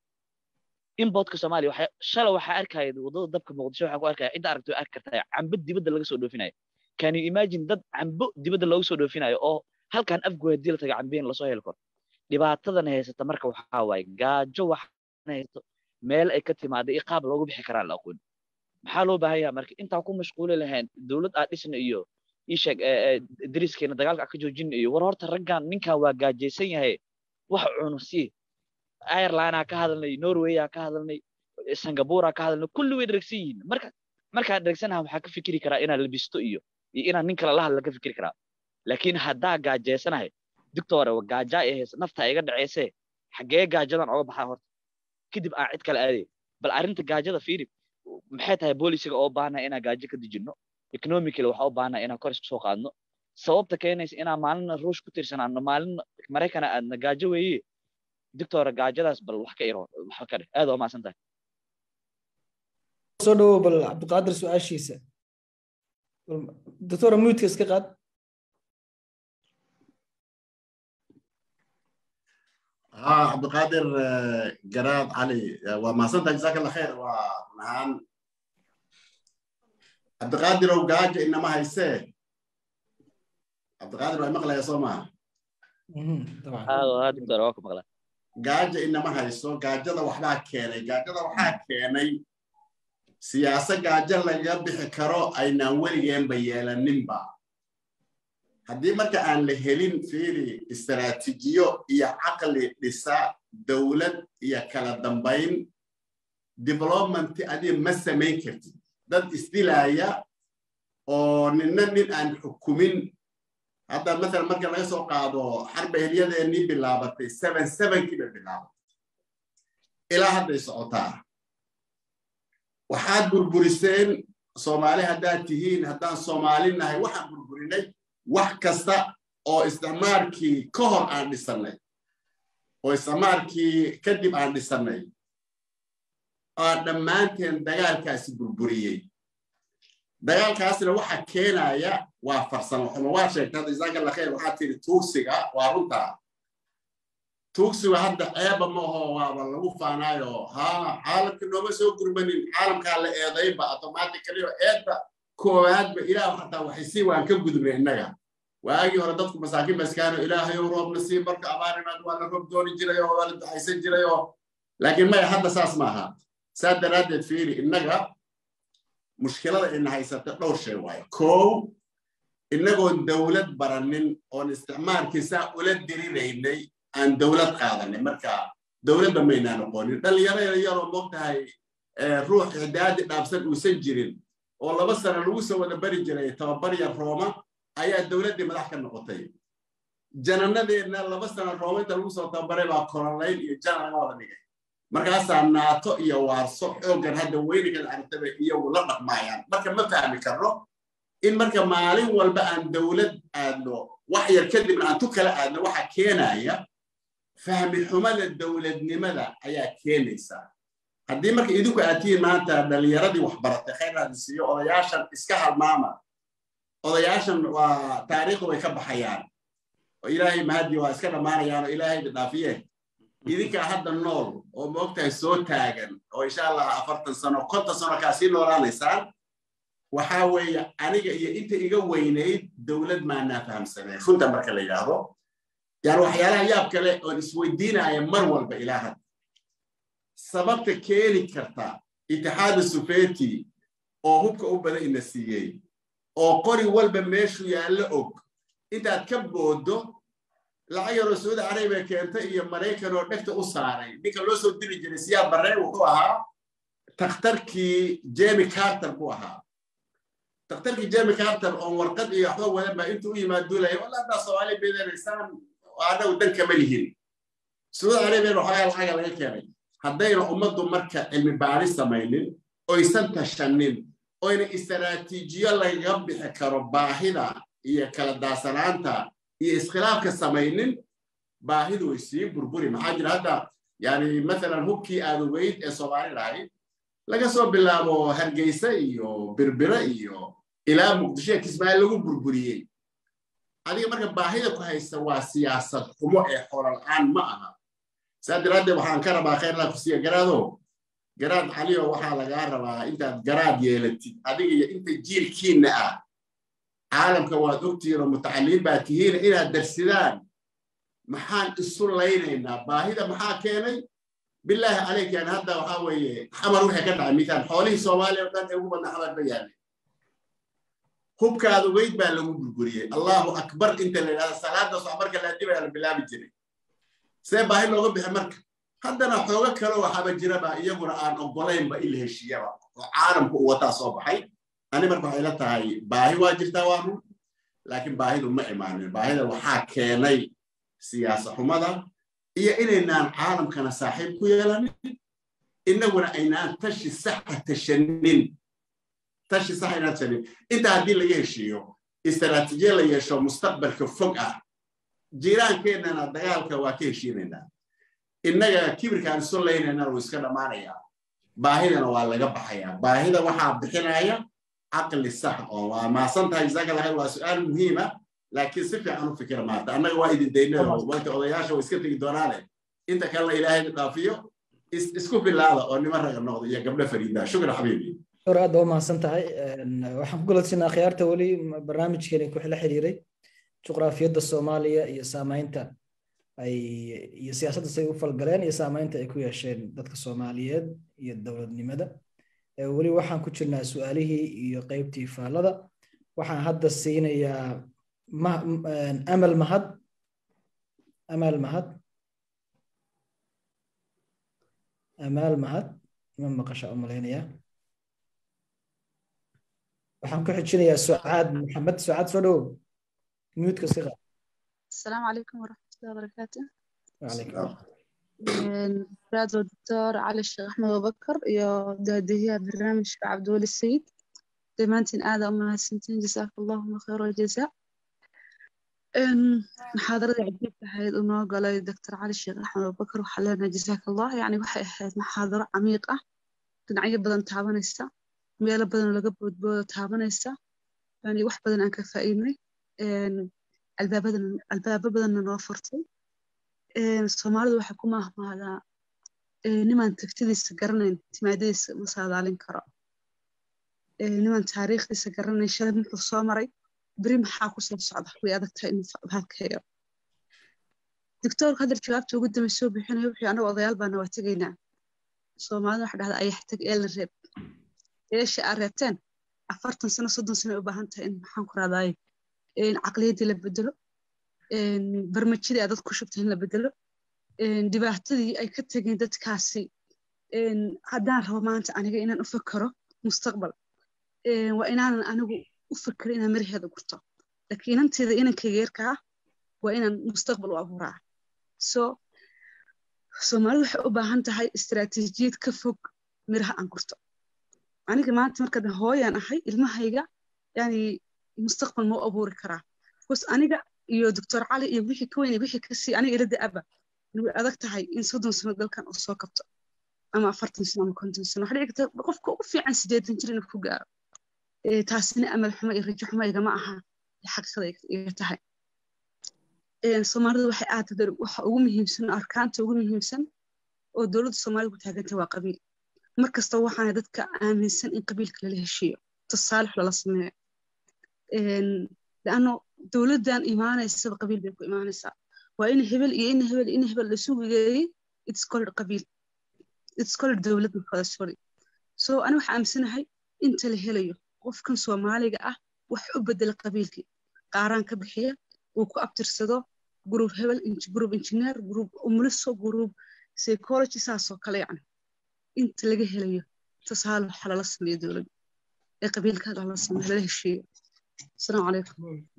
importka soomaaliya waxa shala waxaa arkaya wadada dabka muqdisho waxaa ku arkaya cidda aragto arki kartaa cambo dibadda laga soo dhoofinayo can you imagine dad cambo dibadda looga soo dhoofinayo oo halkan afgoy haddii la taga cambiin lasoo heli karo dhibaatadan haysata marka waxaa waaye gaajo waxaan haysto meel ay ka timaada iyo qaab loogu bixi karaan la aqoon maxaa loo baahan yahay marka intaa ku mashquuli lahayn dowlad aad dhisna iyo isheeg dariskeena dagaalka ka joojin iyo war horta raggan ninkan waa gaajaysan yahay wax cuno sii ireland ka hadalnay norway ka hadalnay singapore ka hadalnay kulli way dheragsan yihiin marka markaa dheregsanaha waxaa ka fikiri karaa inaan labisto iyo iyo inaan nin kale la hadla ka fikiri karaa laakiin haddaa gaajaysanahay doctor gaajaa ee haysa nafta iga dhaceysee xaggee gaajadan oga baxaa horta kadib aan cid kale aaday bal arrinta gaajada fiiri maxay tahay boolisiga oo baahnaa inaan gaajo ka dejinno economically waxaa u baahnaa inaan kor isku soo qaadno sababta keenaysa inaan maalina ruush ku tirsanaano maalina maraykana aadna gaajo weeye doctora gaajadaas bal wax ka iro wax ka dheh aad waa mahadsan tahay soo dhawow bal cabdiqaadir su-aashiisa doctora muudka iska qaad ها عبد القادر جراد علي وما صدق جزاك الله خير ونهان عبد القادر وقاج انما هيسه عبد القادر ومقلا يا صوما طبعا aa doctor waa ku maqlaa gaaja inama hayso gaajada waxbaa keenay gaajada waxaa keenay siyaasa gaajo lagaga bixi karo aynaan weligeenba yeelaninba haddii marka aan la helin fiiri istaraatiijiyo iyo caqli dhisa dowlad iyo kala dambayn development adiga ma samayn kartid dad isdilaaya oo ninna nin aan xukumin hadda mathalan marka laga soo qaado xarba helyadeennii bilaabatay seven sevenkii bay bilaabatay ilaa hadday socotaa waxaad burburiseen soomaali haddaad tihiin haddaan soomaali nahay waxaan burburinay wax kasta oo isticmaarkii ka hor aan dhisannay oo isticmaarkii kadib aan dhisannay oo dhammaanteen dagaalkaasi burburiyey dagaalkaasna waxa keenaya waa farsamo xumo waa sheegtay hadda jazaaka allah khayr waxaa tiri tuugsiga waa runtaa tuugsiga hadda ceeba ma aho waaba lagu faanaayo haa caalamka nooma soo gurmanin caalamkaa la eedayba automatically oo eedba koowaadba ilaah xataa waxay sii waan ka gudubnay innaga waagii hore dadku masaakiin baskaano ilaahayow roobna sii marka abaarimaad waa la roob dooni jiray oo waa la ducaysan jiray oo laakiin maya hadda saas maaha saa daraaddeed fiiri innaga mushkilada ina haysata dhowr shay waayo kow innagoon dowlad baranin oon isticmaalkii saa ula diriraynay aan dowlad qaadanay marka dowladda maynaa noqonin dhalinyaro yaroo moogtahay ruux icdaadi dhaabsan uusan jirin oo laba sano lagu soo wada bari jiray tababar yar rooma ayaa dowladdii madax ka noqotay jananadeenna laba sano rooma inta lagu soo tababaray baa kololayn iyo janan laga wada dhigay markaasaa naato iyo waarso xooggan hadda weynigan aragtaba iyagu la dhaqmaayaan marka ma fahmi karno in marka maalin walba aan dowlad aadno wax yar kadibna aan tu kala aadno waxa keenaya fahmi xumada dowladnimada ayaa keenaysa haddii marka idinku aad tihiin maanta dhalinyaradii waxbaratay khayraadi siiyo odayaashan iska halmaama odayaashan waa taariikhdu way ka baxayaan oo ilaahay mahadii waa iska dhammaanayaan oo ilaahayda dhaafiye idinkaa hadda nool oo moogtahay soo taagan oo insha allah afartan sano konton sano kaa sii noolaanaysaan waxaa weeye aniga iyo inta iga weynayd dowlad maanaa fahamsaneen runta marka la yidhaahdo yani waxyaalaha yaab kale oon isweydiinaya mar walba ilaa hadda sababta keeni karta itixaada sufeti oo hubka u badan ina siiyey oo qori walba meeshu yaallo og intaad ka boodo lacag yaroo saudi arabiya keentay iyo maraykan oo dhegta u saaray ninka loo soo diri jiray siyaa barre wuxuu ahaa takhtarkii jemi carter buu ahaa takhtarkii jemi carter oon warqad iyo waxba wadan baa intuu u yimaad duulaya walla haddaa soomaali beedanaysaan anagu dan kama lihin saudi arabiyan waxoogaa lacaga laga keenay haddayna ummaddu marka cilmi baaris samaynin oysan tashanin oyna istaraatiijiyo lagaga bixi karo baahida iyo kala daasanaanta iyo iskhilaafka samaynin baahidu way sii burburi maxaa jira hadda yani mathalan hubkii aad ogeyd ee soomaali lahayd laga soo bilaabo hargeysa iyo birbire iyo ilaa muqdisho kismaayo lagu burburiyey adiga marka baahida ku haysta waa siyaasad xumo ee xoolal-aan ma aha saa daraaddeed waxaan ka rabaa khayrlaa ku siiya garaado garaad caliyo waxaa lagaa rabaa intaad garaad yeelatid adiga iyo inta jiilkiinna ah caalamka waad ogtihiin oo mutacalimiin baa tihiin inaad darsidaan maxaan isu laynaynaa baahida maxaa keenay bilaahi calayk yani hadda waxaa weeye xamar wixii ka dhacay mithaal xoolihii soomaaliya oo dhan ee ugu badna xamar ba yaalay hubkaad ogeyd baa lagu burburiyey allahu akbar inta la yidhahda salaadaas wax marka laadibaya la bilaabi jiray see baahi looga bixi marka haddana xoogo kale waxaaba jiraba iyaguna aan ogolaynba in la heshiiyaba oo caalamku u wataa soo baxay ani marka waxay la tahay baahi waa jirtaa waa run laakiin baahidu ma imaanin baahida waxaa keenay siyaasa xumada iyo inaynaan caalamkana saaxiib ku yeelanin innaguna aynaan tashi saxa tashanin tashi sax aynaan tashanin intaa haddii laga heshiiyo istaraatiijiya la yeesho mustaqbalka fog ah jiiraankeenana dagaalka waa ka heshiinaynaa innaga kibirkaan isu laynaynana wuu iska dhammaanayaa baahidana waa laga baxayaa baahida waxaa bixinaya caqli sax oo waa maasan tahay jazaaka lahayd waa su-aal muhiima laakiin si fiican u fikira maanta annaga waa idin daynada wanta odayaasha way iska tegi doonaane inta kalena ilaahay dhaafiyo isku bilaada oo niman raga noqda iyo gabdho fariida shukran xabiibi dor aad waa mahadsan tahay waxaan ku galadsinaa khiyaarta weli barnaamijkeeni ku la xiriiray juqraafiyadda soomaaliya iyo saamaynta ay iyo siyaasadda say u falgaleen iyo saamaynta ay ku yeesheen dadka soomaaliyeed iyo dowladnimada weli waxaan ku jirnaa su-aalihii iyo qeybtii faallada waxaan hadda siinayaa amal mahad amal mahad amaal mahad ma maqasha u malaynayaa waxaan ku xijinayaa sucaad maxamed sucaad soo dhowow miyuudka si qaad السلام عليكم ورحمة الله وبركاته وعليكم أستاذ الدكتور علي الشيخ أحمد أبو بكر يا دادية برنامج عبد الولي السيد دمانتين آذى أمها السنتين جزاك اللهم خير الجزاء محاضرة عجيبة هاي إنه قال الدكتور علي الشيخ أحمد أبو بكر وحلنا جزاك الله يعني waxay ahayd محاضرة عميقة dhinacyo badan taabanaysa meelo badan laga boodboodo taabanaysa yani wax badan aan ka faa'iidnay albaabadan albaabo badanna noo furtay soomaalidu waxay ku maahmaadaa nimaan tagtidiisa garanayn timaadadiisa ma saadaalin karo nimaan taariikhdiisa garanayn shalay muxuu soo maray beri maxaa ku soo socda way adag tahay inuu halkeeyo doctoorku hadal jawaabta ugu dambe soo bixinayo wuxuu anagu odayaal baana waa tegaynaa soomaalida waxa dhahda ayax tag eelna reeb eesha aa reebteen afartan sano soddon sano u baahan tahay in maxaan ku raadaaye caqliyaddii la bedelo barmajidii aad dad ku shubtay in la bedelo dhibaatadii ay ka tegeen dadkaasi haddaan rabo maanta aniga inaan u fakero mustaqbal waa inaanan anigu u fakero inaan maraheeda gurto laakiin inanteeda inankayga yarka ah waa inaan mustaqbal u abuuraa so soomaalidu waxay u baahan tahay istaraatiijiyad ka fog miraha aan gurto aniga maanta markaad hooyaan ahay ilmahayga yani mustaqbal ma u abuuri karaa bcause aniga iyo doctor cali iyo wixii ka weyn wixii kasii aniga ila da-aba way adag tahay in soddon sano dalkan uu soo kabto ama afartan sano ama konton sano waxaa dhici karta qofka ugu fiican sideetan jir inuu ku gaaro taasina amal xumo iyo rajo xumo igama aha xaqiiqada iga tahay soomaalidu waxay aad waxa ugu muhiimsan arkaanta ugu muhiimsan oo dowladda soomaalida ku taaganta waa qabiil mar kasta waxaana dadka aaminsan in qabiilka lala heshiiyo tasaalix lala sameeyo laanno dowladdan imaanaysaba qabiil bay ku imaanaysaa waa in hebel iyo in hebel in hebel lasu wigeeyey it's called qabiil it's called dowlad makada sorry so ani waxaa aaminsanahay inta la helayo qofkan soomaaliga ah wax u bedela qabiilkii qaaraan ka bixiya uu ku abtirsado group hebel group engineer group umuliso group psychology saasoo kale yani inta laga helayo tasaalo waxa lala sameeyo dowladda ee qabiilka lala sameeyo lala heshiiyo asalaamu calaykum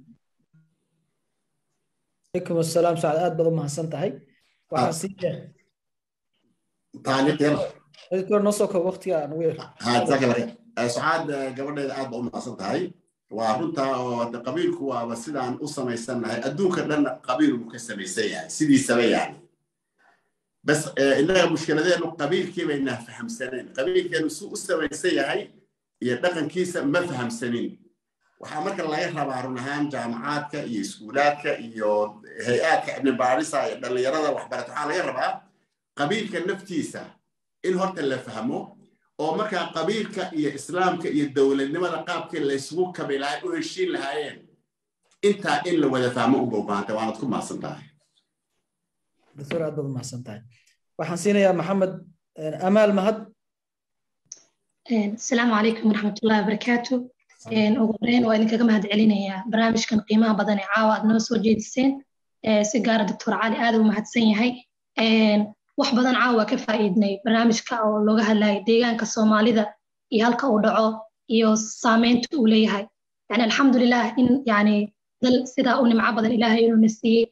calaykum asalaam sacad aad baad u mahadsan tahay waxaa siiya taaliq yar dadkii hore noo soo koob waqtiga aan ugu yeer jazaaka allah khayr sucaad gabadheeda aad ba u mahadsan tahay waa runtaa oo de qabiilku waaba sidaan u samaysannahay adduunka dhanna qabiil buu ka samaysan yahay sidiisaba yani bas innaga mushkiladeenu qabiilkii baynaa fahamsanayn qabiilkeenu suu u samaysan yahay iyo dhaqankiisa ma fahamsanin waxaa marka laga rabaa run ahaan jaamacaadka iyo iskuulaadka iyo hay-aadka ibni baarisa iyo dhallinyarada waxbarata waxaa laga rabaa qabiilka naftiisa in horta la fahmo oo markaa qabiilka iyo islaamka iyo dowladnimada qaabkii laysugu kabi lahay u heshiin lahaayeen intaa in la wada fahmo u bowbaanta waanad ku mahadsan tahay doctor aad baad u mahadsan tahay waxaan siinayaa maxamed amaal mahad asalaamu calaykum waraxmatullahi wabarakaatu ugu horeyn waa idinkaga mahad celinayaa barnaamijkan qiimaha badan ee caawa aad noo soo jeediseen si gaara doctor cali aad u mahadsan yahay wax badan caawa ka faa'iidnay barnaamijka oo looga hadlayay deegaanka soomaalida iyo halka uu dhaco iyo saameynta uu leeyahay yani alxamdulilah in yani dal sidaa u nimco badan ilaahay inuu na siiyey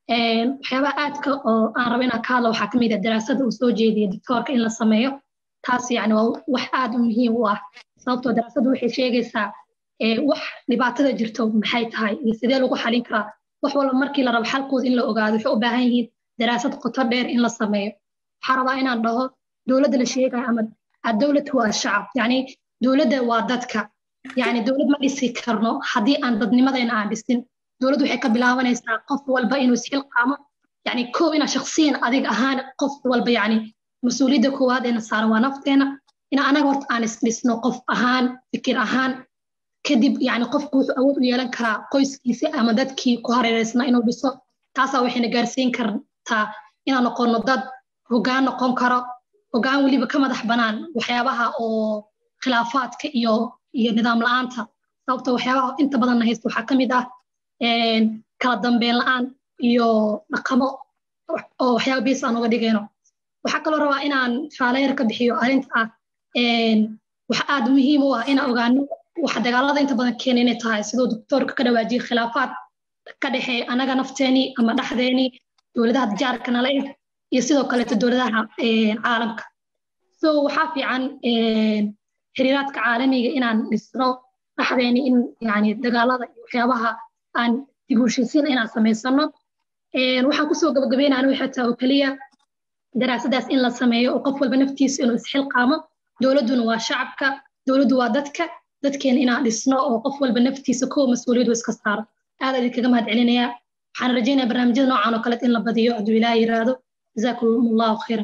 waxyaabaha aadka oo aan rabo inaan ka hadlo waxaa ka mid ah daraasada uu soo jeediya doctoorka in la sameeyo taas yani waa wax aad u muhiim u ah sababtoo daraasadu waxay sheegaysaa wax dhibaatada jirto maxay tahay iyo sidee lagu xalin karaa wax walba markii la rabo xalkooda in la ogaado waxay u baahan yihiin daraasad qoto dheer in la sameeyo waxaa rabaa inaan dhaho dowladda la sheegayo ama adowlad waa shacab yani dowladda waa dadka yani dowlad ma dhisi karno haddii aan dadnimadayna aan dhisin dowladdu waxay ka bilaabanaysaa qof walba inuu isxilqaamo yani kow ina shaksiyan adig ahaan qof walba yani mas-uuliyadda koowaad eena saaran waa nafteena ina anaga horta aan isdhisno qof ahaan fikir ahaan kadib yani qofku wuxuu awood u yeelan karaa qoyskiisi ama dadkii ku hareereysna inuu dhiso taasaa waxayna gaarsiin kartaa inaan noqono dad hoggaan noqon karo hoggaan weliba ka madax banaan waxyaabaha oo khilaafaadka iyo iyo nidaam la-aanta sababta waxyaabaha inta badanna haysta waxaa ka mid ah kala dambeyn la-aan iyo dhaqamo oo waxyaaba biis aan uga dhigayno waxaa kaloo rabaa inaan faaleyar ka bixiyo arrinta ah waxa aad muhiim u ah inaan ogaano waxa dagaalada inta badan keena inay tahay sidoo doctoorka ka dhawaajiyay khilaafaad ka dhexeeya anaga nafteenii ama dhexdeenii dowladaha jaarka nala eh iyo sidoo kaleeto dowladaha caalamka so waxaa fiican xiriiraadka caalamiga inaan dhisno dhexdeeni in yani dagaalada iyo waxyaabaha aan dib u heshiisiin inaan samaysano waxaan kusoo gabagabeynaa waxay tahay oo keliya daraasadaas in la sameeyo oo qof walba naftiisa inuu isxilqaamo dowladduna waa shacabka dowladdu waa dadka dadkeena inaan dhisno oo qof walba naftiisa kow mas-uuliyadu iska saaro aad idinkaga mahad celinayaa waxaan rajaynaya barnaamijyada noocan oo kaleet in la badiyo hadduu ilaah yiraahdo jazaakum allahu khayran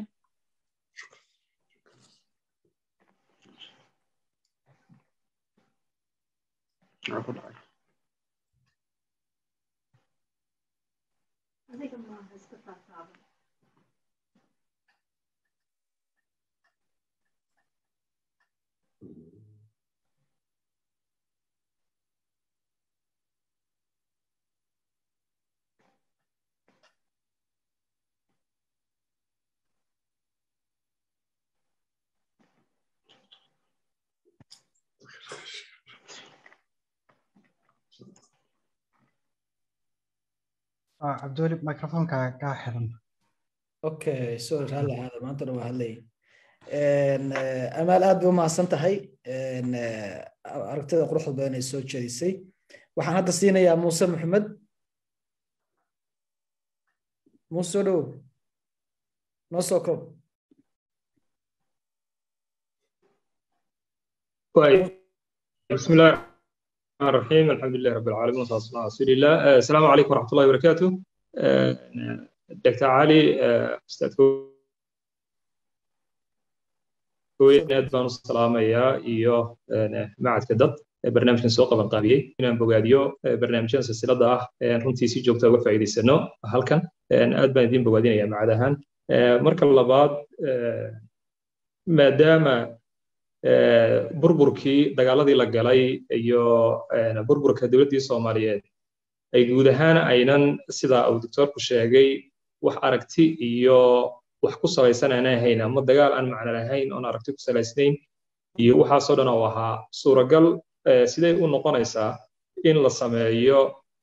cabdiweli microfonka kaa xiran okay sorry raalli ahaada maantana waa hadlay amaal aad bay umahadsan tahay aragtida quruxda badan ay soo jeedisay waxaan hadda siinayaa muuse maxamed muuse soo dhowow noo soo koob بسم الله الرحمن الرحيم الحمد لله رب العالمين والصلاه والسلام على رسول الله السلام عليكم ورحمه الله وبركاته دكتور علي استاذ كويت aad baan u salaamayaa iyo macadka dad barnaamijkan soo qaban qaabiyey inaan bogaadiyo barnaamijyada silsilada ah runtii si joogta uga faa'iidaysano halkan aad baan idin bogaadinayaa macad ahaan marka labaad maadaama burburkii dagaaladii la galay iyo burburka dowladdii soomaaliyeed ay guud ahaan aynan sida uu doctoorku sheegay wax aragti iyo wax ku salaysan aan ahayn ama dagaal aan macno lahayn oon aragti ku salaysnayn iyo waxaasoo dhan oo ahaa suuragal siday u noqonaysaa in la sameeyo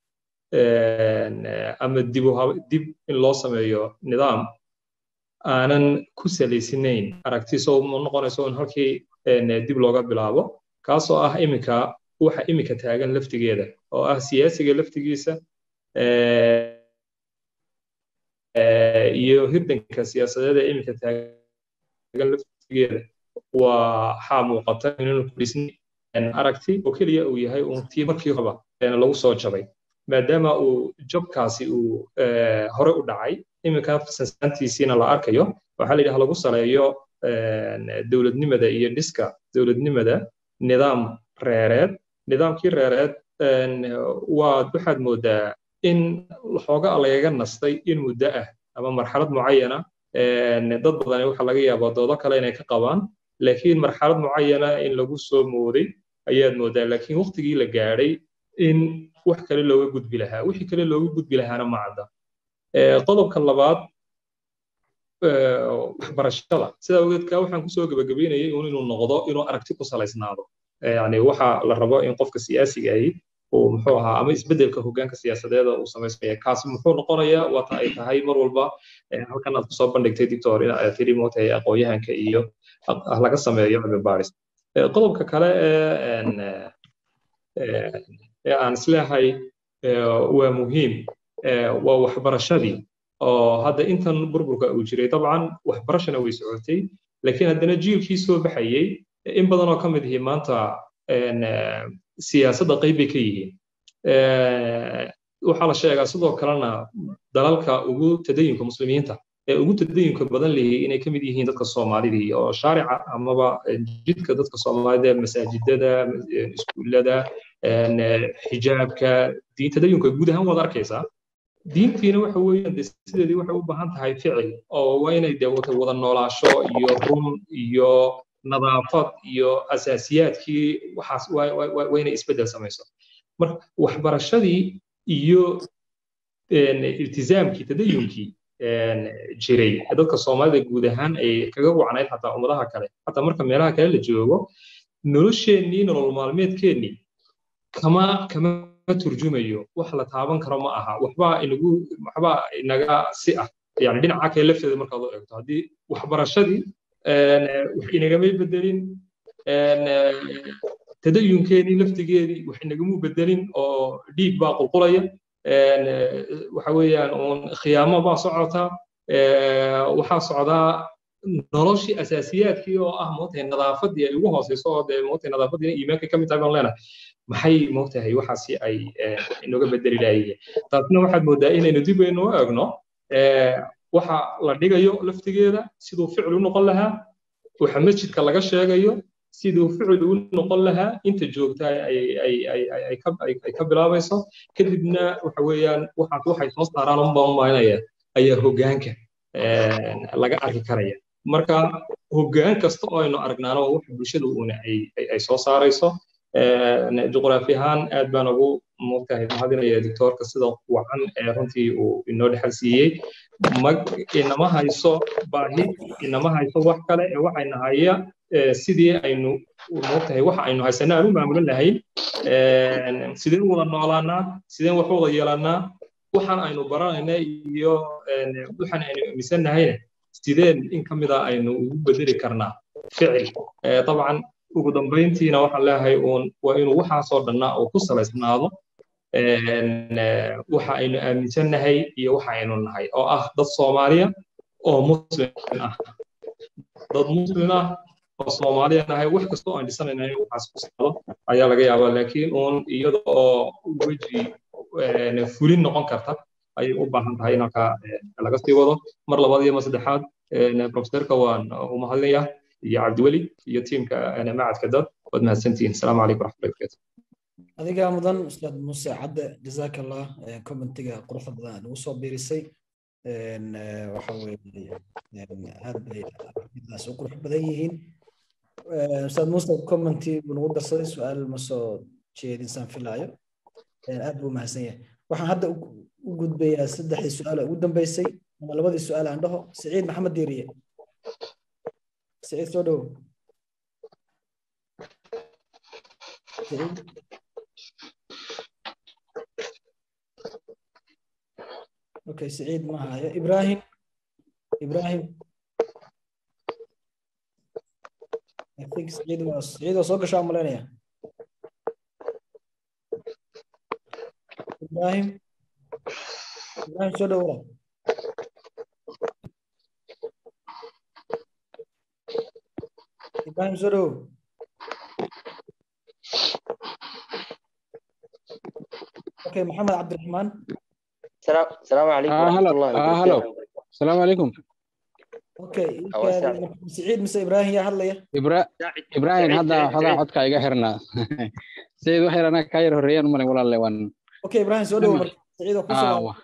ama dib dib in loo sameeyo nidaam aanan ku salaysnayn aragti soo noqonayso in halkii dib looga bilaabo kaasoo ah iminka waxa iminka taagan laftigeeda oo ah siyaasiga laftigiisa iyo hirdanka siyaasadeed ee iminka taagan laftigeeda waxaa muuqata inuu ku dhisni aragti oo keliya uu yahay uun tii markii horeba lagu soo jabay maadaama uu jabkaasi uu hore u dhacay iminka sansaantiisiina la arkayo waxaa la yidhaha lagu saleeyo dowladnimada iyo dhiska dowladnimada nidaam reereed nidaamkii reereed waad waxaad moodaa in xooga lagaga nastay in muddo ah ama marxalad mucayana dad badan waxa laga yaabaa doodo kale inay ka qabaan laakiin marxalad mucayana in lagu soo mooday ayaad moodaa laakiin waqtigii la gaadhay in wax kale looga gudbi lahaa wixii kale looga gudbi lahaana ma cadda qodobka labaad waxbarashada sidaa ogeedka waxaan kusoo gebagabeynayay un inuu noqdo inuu aragti ku salaysnaado yani waxa la rabo in qofka siyaasiga ahi uu muxuu ahaa ama isbeddelka hoggaanka siyaasadeeda uu samaysmaya kaasi muxuu noqonayaa waata ay tahay mar walba halkan aad kusoo bandhigtay dictor in aad tiri mootay aqoonyahanka iyo laga sameeyo cilmi baaris qodobka kale ee aan isleehay waa muhiim waa waxbarashadii oo hadda intan burburka uu jiray dabcan waxbarashana way socotay laakiin haddana jiilkii soo baxayey in badan oo ka mid yihiin maanta siyaasadda qayb bay ka yihiin waxaa la sheegaa sidoo kalena dalalka ugu tadayunka muslimiinta ee ugu tadayunka badan leeyahay inay ka mid yihiin dadka soomaalidii oo shaarica amaba jidka dadka soomaalida masaajidada iskuullada xijaabka diin tadayunka guud ahaan waad arkaysaa diintiina waxa weeyaan de sideedii waxay u baahan tahay ficil oo waa inay de wada noolaasho iyo run iyo nadaafad iyo asaasiyaadkii waxaas waa inay isbeddel samayso marka waxbarashadii iyo iltizaamkii tadayunkii jiray dadka soomaalida guud ahaan ay kaga wacnayd xataa ummadaha kale xataa marka meelaha kale la joogo nolosheennii nolol maalmeedkeennii kama kama turjumayo wax la taaban karo ma aha waxbaa inagu waxbaa inaga si ah yani dhinaca kale lafteeda markaad u eegto haddii waxbarashadii wax inagamay bedelin tadayunkeenii laftigeedii wax inagamu bedelin oo dhiig baa qulqulaya waxa weeyaan uun khiyaamo baa socota waxaa socdaa noloshii asaasiyaadkii oo ah moogtahay nadaafadii ay ugu hooseyso oo dee moogtahay nadaafadiina iimaanka ka mid tahay baan leenahay maxay moogtahay waxaasi ay inoga bedeli laayeen taasna waxaad moodaa inaynu dib aynu u eegno waxa la dhigayo laftigeeda siduu ficil u noqon lahaa waxa masjidka laga sheegayo siduu ficil u noqon lahaa inta joogta ay ka bilaabayso kadibna waxa weeyaan waxaas waxay soo saaraan unbaan umaynaya ayaa hoggaanka laga arki karaya marka hoggaan kasta oo aynu aragnaano waa waxa bulshada uuna ay soo saarayso juqraafi ahaan aad baan ugu moogtahay mahadinaya doctoorka sida wacan ee runtii uu inoo dhexal siiyey inama hayso baahi inama hayso wax kale ee waxayna haya sidii aynu moogtahay waxa aynu haysana aan u maamulan lahayn sideen u wada noolaanaa sideen wax u wada yeelannaa waxaan aynu baranayna iyo waxaan aynu aaminsannahayna sideen in ka mida aynu ugu bedeli karnaa ficil dabcan ugu dambayntiina waxaan leeyahay uun waa inuu waxaasoo dhanna uu ku salaysnaado waxa aynu aaminsannahay iyo waxa aynu nahay oo ah dad soomaaliya oo muslim ah dad muslim ah oo soomaaliya nahay wax kasta oo aan dhisanayna in waxaas ku socdo ayaa laga yaabaa laakiin uun iyada oo weji fulin noqon karta ayay u baahan tahay in halkaa laga sii wado mar labaad iyo mar saddexaad profesorka waan u mahadinaya iyo cabdiweli iyo tiimka macadka dad waad mahadsantihiin asalaamu calaykum waraxmatullahi barakatu adigaa mudan ustaad muuse cadde jazaaka allah commentiga quruxda badan aad ugu soo biirisay waxa weeye aad bay aragtidaas u qurux badan yihiin ustaad muuse commenti buu nagu darsaday su-aal ma soo jeedinsaan filaayo aad buu mahadsan yahay waxaan hadda u gudbayaa saddexdii su-aal ugu dambeysay ama labadii su-aal aan dhaho siciid maxamed diiriye سعيد سودو سعيد اوكي سعيد ما هاي ابراهيم ابراهيم I think سعيد was سعيد was اوكي شام ملانيا ابراهيم ابراهيم سودو Ibrahim Zoro. اوكي محمد عبد الرحمن السلام السلام عليكم آه ورحمة هلا الله آه هلا وبركاته السلام عليكم اوكي أو أسعد. سعيد مس ابراهيم يا هلا يا إبرا... إبراهيم سعيد هذا سعيد هذا سعيد codka iga xirnaa sayid waxay anaa kaa yar horreeyaan umalay walaalle waan اوكي ابراهيم سودو سعيد ah وكسر wa-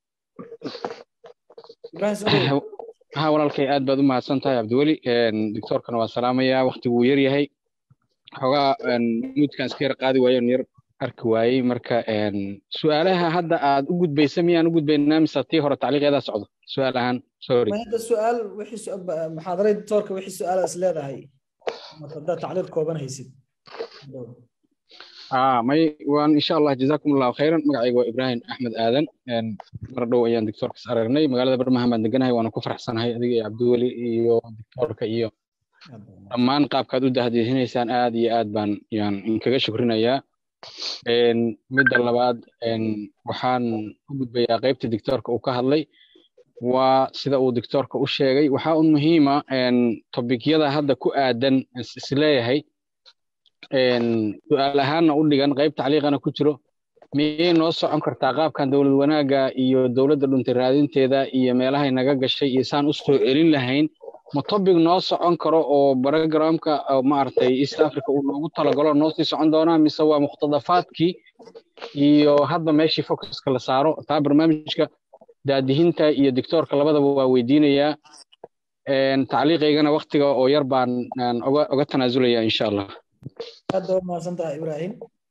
ابراهيم سودو ha walaalkay aad baad u mahadsan tahay cabdiweli doctoorkana waa salaamayaa waqtigu wuu yar yahay xogaa muudkaan iska yar qaadi waayo yar arki waayey marka su-aalaha hadda aad u gudbaysa miyaan u gudbaynaa mise tii hore tacliiqeedaa socdo su-aal ahaan sorry ما هذا السؤال وحي سؤال محاضرة دكتورك وحي سؤال أسئلة هاي هذا تعليق كوبان هيسيد ah may waan insha allah jazakum allahu khayran magacayga waa ibraahim axmed aadan mar dhow ayaan doctorkas aragnay magaalada barmahan baan deganahay waana ku faraxsanahay adiga iyo cabdiweli iyo doctorka iyo dhammaan qaabkaad u dahdihinaysaan aad iyo aad baan yaan inkaga shukrinayaa midda labaad waxaan u gudbayaa qaybta doctorka uu ka hadlay waa sida uu doctorka u sheegay waxaa un muhiima tobikyada hadda ku aadan isleeyahay su-aal ahaanna u dhigan qayb tacliiqana ku jiro miyay noo socon kartaa qaabkan dowlad wanaagga iyo dowladda dhuntay raadinteeda iyo meelahay naga gashay iyo saan u soo celin lahayn ma topic noo socon karo oo barogramka maaragtay east africa uu noogu talagalo noo sii socon doonaa mise waa muqtadafaadkii iyo hadda meeshii focuska la saaro taa barnaamijka daadihinta iyo doctoorka labadaba waa weydiinayaa tacliiqaygana waktiga oo yar baan oga tanaasulaya insha allah aad baa umahadsan tahay ibrahim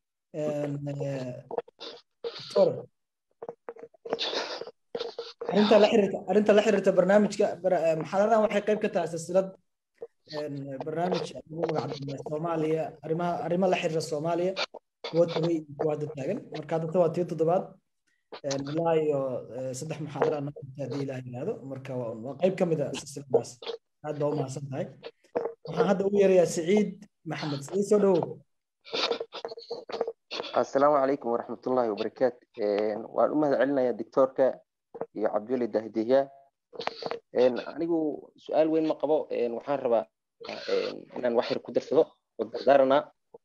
doctor arrinta la xiriirta arrinta la xiriirta barnaamijka muxaadaradan waxay qayb ka tahay silsilad barnaamij ugu magacdamay soomaaliya arrimaha arrimo la xiriira soomaaliya kuwa tagay iyo kuwa hadda taagan marka hadda waa tii toddobaad ilaa iyo saddex muxaadara noo haddii ilaah yidhaahdo marka waa qayb ka mid a silsiladaas aad baa umahadsan tahay waxaan hadda ugu yeerayaa siciid maxamed siciid soo dhowow asalaamu calaykum waraxmatullaahi wabarakaatu waan u mahad celinayaa doctoorka iyo cabdiweli dahdiya anigu su-aal weyn ma qabo waxaan rabaa inaan wax yar ku darsado oo dardaaranaa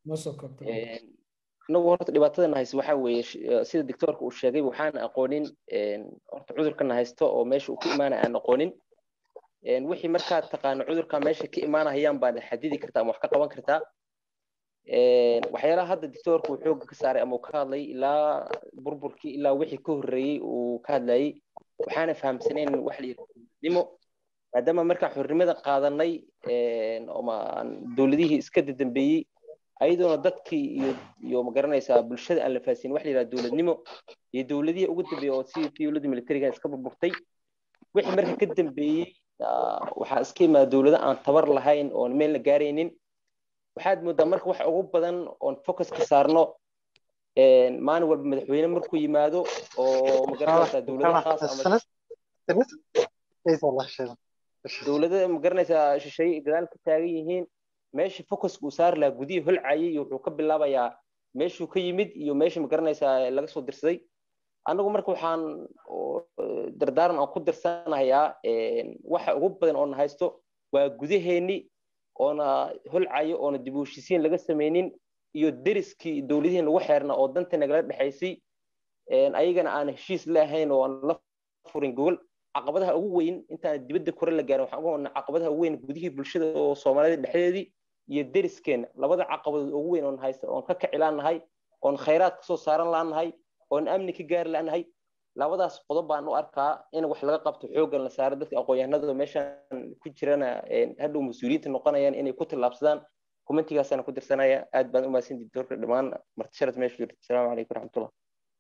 anagu horta dhibaatadana hayse waxaa weeye sida doctoorka uu sheegay waxaan aqoonin horta cudurkana haysto oo meesha uu ka imaanaya aan aqoonin wixii markaad taqaano cudurka meesha ka imaanahayaan baad xadidi kartaa ama wax ka qaban kartaa waxyaalaha hadda doctoorka uu xooga ka saaray ama uu ka hadlay ilaa burburkii ilaa wixii ka horreeyey uu ka hadlayay waxaana fahamsanayn wax la yidhahdimo maadaama markaan xornimada qaadanay dowladihii iska dadambeeyey ayadoona dadkii iyo iyo magaranaysaa bulshada aan la fahasin wax la yidhahda dowladnimo iyo dowladihii ugu dambeeyey oo sidii dowladda militariga iska burburtay wixii marka ka dambeeyey waxaa iska imaada dowlado aan tabar lahayn oon meel la gaaraynin waxaad moodaa marka wax ugu badan oon focus ka saarno maalin walba madaxweyne markuu yimaado oo magaranaysaa dowlado khaas dowlada magaranaysaa shisheeye gadaal ka taagan yihiin meesha focuska uu saari lahaa gudihii holcayay iyo wuxuu ka bilaabayaa meeshuu ka yimid iyo meesha magaranaysaa laga soo dirsaday anagu marka waxaan dardaaran aan ku dirsanayaa waxa ugu badan oona haysto waa gudaheeni oona holcayo oona dib u heshiisiin laga samaynin iyo deriskii dowladihii lagu xeerna oo danta nagala dhexaysay ayagana aan heshiis leahayn oo aan la furin gogol caqabadaha ugu weyn intaan dibadda kore la gaarin waxaan uga wadnaa caqabadaha ugu weyn gudihii bulshada oo soomaalida dhexdeedii iyo deriskeena labada caqabadood ugu weyn oon haysta oon ka kaci laanahay oon khayraad kasoo saaran laanahay oon amni ka gaari laanahay labadaas qodob baan u arkaa in wax laga qabto xooggan la saaro dadka aqoon-yahanada meeshan ku jirana hadhow mas-uuliyiinta noqonayaan inay ku tallaabsadaan kumentigaasaan ku dirsanaya aad baan u mahadsan dictoorka dhammaan martisharad meesha jirta asalaamu calaykum waraxmatullah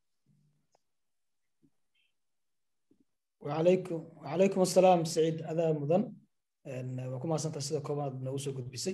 وعليكم وعليكم السلام سعيد هذا مدن وكما سنت سيده كوباد نو سو غدبيسay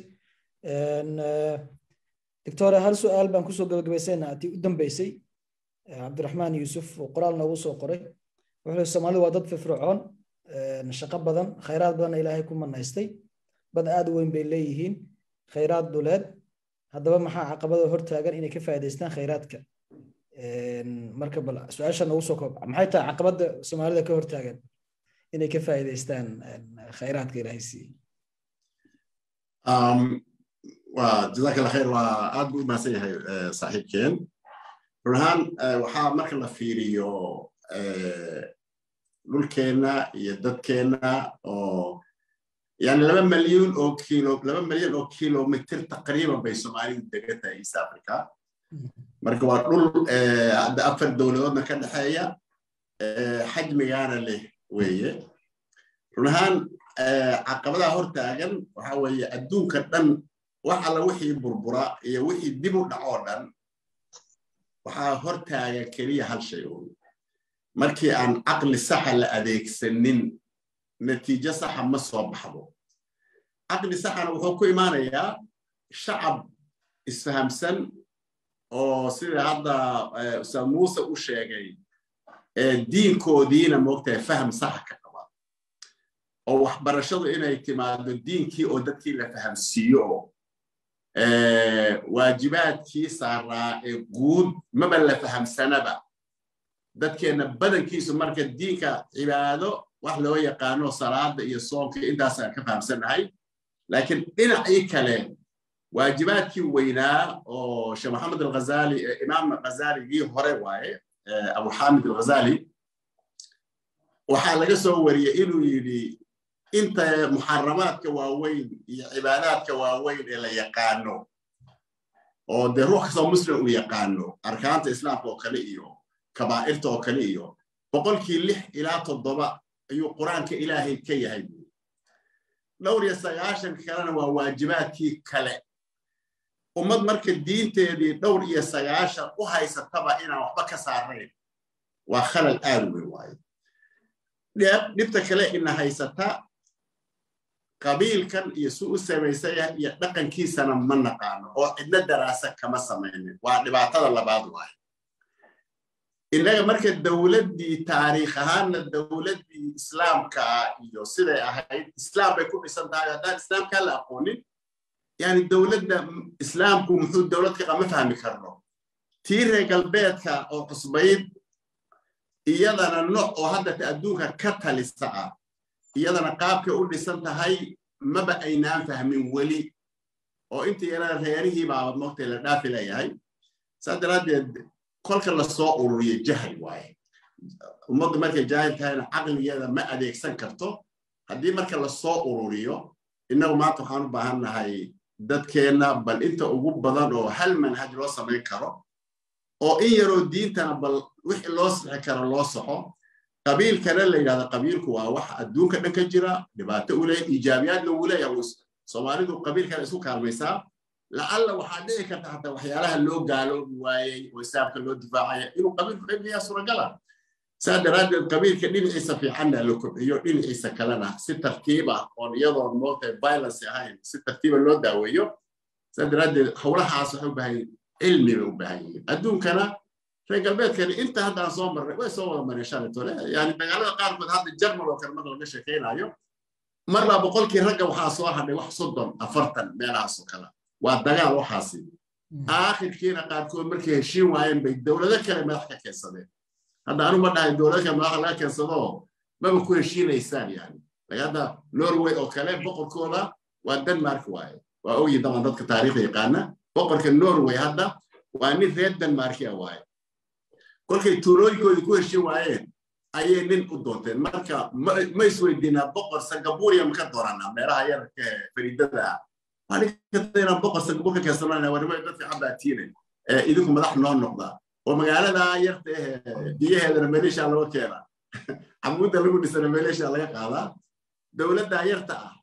دكتور هل سؤال بان كسو gabagabaysayna atii u dambeysay cabdiraxmaan yuusuf oo qoraal noogu soo qoray wuxuu soomaalidu waa dad firfircoon shaqo badan khayraad badan ilaahay ku manaystay bad aad u weyn bay leeyihiin khayraad dhuleed haddaba maxaa caqabada hortaagan inay ka faa'iidaystaan khayraadka marka bal su-aasha noogu soo koob maxay tahay caqabada soomaalida ka hortaagan inay ka faa'iidaystaan khayraadka ilaahay siiyey jazaak allah khayr waa aad buu u mahadsan yahay saaxiibkeen run ahaan waxaa marka la fiiriyo dhulkeenna iyo dadkeenna oo yani laba malyuun oo kilo laba malyan oo kilomitr taqriiban bay soomaalidu degan tahay east africa marka waa dhul hadda afar dowladoodna ka dhexeeya xajmigaana leh weeye run ahaan caqabadaha hortaagan waxa weeye adduunka dhan wax alla wixii burbura iyo wixii dib u dhacoo dhan waxaa hortaagan keliya hal shay un markii aan caqli saxa la adeegsanin natiijo saxa ma soo baxdo caqli saxana wuxuu ku imaanayaa shacab isfahamsan oo sida hadda ustaad muuse u sheegay diinkoodiina moogtahay faham saxa ka qaba oo waxbarashadu inay timaado diinkii oo dadkii la fahamsiiyo oo waajibaadkii saaraa ee guud maba la fahamsanaba dadkeenna badankiisu marka diinka cibaado wax loo yaqaano salaada iyo soonka intaasaan ka fahamsannahay laakiin dhinacii kale waajibaadkii weynaa oo sheekh maxamed alghazali imaam ghazaligii hore waaye abu xamid alghazali waxaa laga soo wariyey inuu yidhi inta muxaramaadka waaweyn iyo cibaadaadka waaweyn ee la yaqaano oo dee ruux kastoo muslim uu yaqaano arkaanta islaamka oo kale iyo kabaa'irta oo kale iyo boqolkii lix ilaa toddoba ayuu qur-aanka ilaahay ka yahay dhowr iyo sagaashan kalena waa waajibaadkii kale ummad marka diinteedii dhowr iyo sagaashan u haysataba inaan waxba ka saarayn waa khalal aad weyn waaye dhibta kale ina haysata qabiilkan iyo si u samaysaya iyo dhaqankiisana ma naqaano oo cidna daraasa kama samaynin waa dhibaatada labaad waaye innaga marka dowladdii taariikh ahaanna dowladdii islaamka iyo siday ahayd islaam bay ku dhisan tahay haddaan islaamkaa la aqoonin yani dowladda islaamku muxuu dowlad ka qama fahmi karno tii reer galbeedka oo cusbayd iyadana nooc oo haddata adduunka ka talisa ah iyadana qaabkay u dhisan tahay maba aynaan fahmin weli oo inta yarada reerihii baaba moogtay la dhaafi leeyahay saas daraaddeed kolka lasoo ururiyo jahal waaye ummaddu markay jaahil tahayna caqligeeda ma adeegsan karto haddii marka lasoo ururiyo innagu maanta waxaan u baahan nahay dadkeenna bal inta ugu badan oo hal manhaj loo samayn karo oo in yaroo diintana bal wixii loo sixi karo loo soxo qabiilkana la yidhahda qabiilku waa wax adduunka dhan ka jira dhibaato u leeyahay iijaabiyaadna wuu leeyahay soomaalidu qabiilkana isku kaalmaysaa lacalla waxaa dhici karta hataa waxyaalaha loo gaaloobi waayey oo islaamka loo difaacaya inuu qabiilku xibniyaa suuragala saa daraaddeed qabiilka dhinaciisa fiicanna la kobciyo dhinaciisa kalena si tartiib ah oon iyadoon moogtahay violence ahayn si tartiiba loo daaweeyo saa daraaddeed howlahaas waxay u baahan cilmi bay u baahan yihiin adduunkana reer galbeedkani inta hadda aan soo marnay way soo wada mareen shalaytole yani dagaalada qaarkood hadda jarmal oo kale marka laga sheekaynayo marbaa boqolkii ragga waxaa soo hadhay wax soddon afartan meelahaas oo kale waa dagaal waxaasi aakhirkiina qaarkood markay heshiin waayeen bay dowlado kale madax ka keensadeen hadda anu ma dhahay dowlado kale madaxa laga keensado maba ku heshiinaysaan yani hadda norway oo kale boqorkooda waa denmark waaye waa ogyi daban dadka taariikhda yaqaana boqorka norway hadda waa nin reer denmarkia waaye kolkay tuulooyinkoodii ku heshiin waayeen ayay nin u doonteen marka ma isweydiinaa boqor singapuriya maka dooranaa meelaha yararka fariidada ah inaan boqor singapur ka keensanana warnimo dad fiican baa tiine idinku madax noo noqda oo magaalada yarta eh biyaheedana maleeshiya laga keena camuudda lagu dhisana maleeshiya laga qaadaa dowladda yarta ah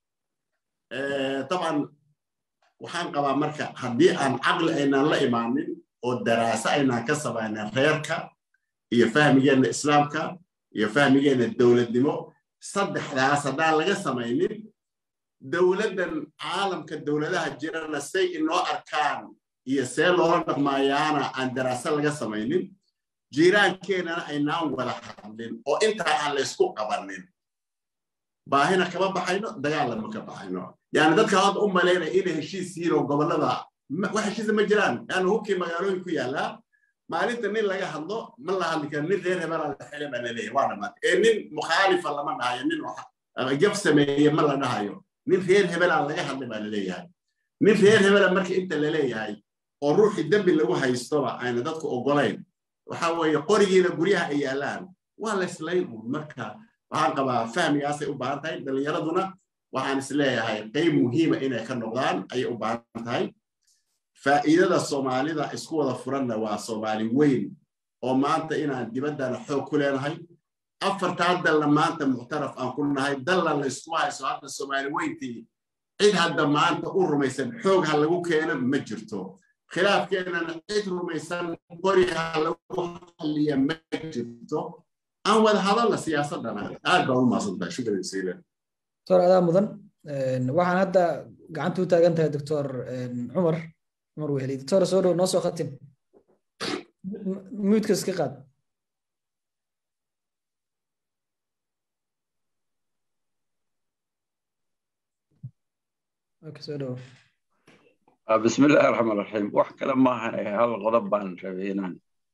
taban waxaan qabaa marka haddii aan caqli aynaan la imaanin oo daraaso aynaan ka samaynin reerka iyo fahmigeenna islaamka iyo fahmigeenna dowladnimo saddexdaas haddaan laga samaynin dowladdan caalamka dowladaha jirana say inoo arkaan iyo see loola dhaqmaayaana aan daraaso laga samaynin jiiraankeenana aynaan wada hadlin oo intaa aan laysku qabanin baahina kama baxayno dagaalama ka baxayno yani dadka hadda u malaynaya inay heshiis yihiin oo gobollada wax heshiisa ma jiraan yani hubkii magaalooyin ku yaallaa maalinta nin laga hadlo ma la hadli karo nin reer hebelaa la xile baa laleeyahay waa dhamaatay ee nin mukhaalifa lama dhahayo nin jab sameeye ma la dhahayo nin reer hebelaa laga hadlay baa laleeyahay nin reer hebela marka inta laleeyahay oo ruuxii dembi lagu haystoba ayna dadku ogolayn waxa weeye qorigiina guryaha ay yaallaan waa la islayn uun marka waxaan qabaa fahmigaasay u baahan tahay dhallinyaraduna waxaan isleeyahay qayb muhiima inay ka noqdaan ayay u baahan tahay faa'iidada soomaalida isku wada furanna waa soomaali weyn oo maanta inaan dibaddana xoog ku leenahay afartaa dalna maanta muctaraf aan ku nahay dalla la isku hayso hadda soomaali weyntii cid hadda maanta u rumaysan xoog ha lagu keeno ma jirto khilaafkeenana cid rumaysan qori ha lagu xalliya ma jirto aan wada hadalla siyaasadana aad baa u maasantahay shukran jasiilan doctor adaa mudan waxaan hadda gacanta u taagan tahay doctor cumar cumar weheli doctor soo dhow noo soo khatim muudka iska qaad soo dhawo بسم الله الرحمن الرحيم wax kale maahan hal qodob baan rabay inaan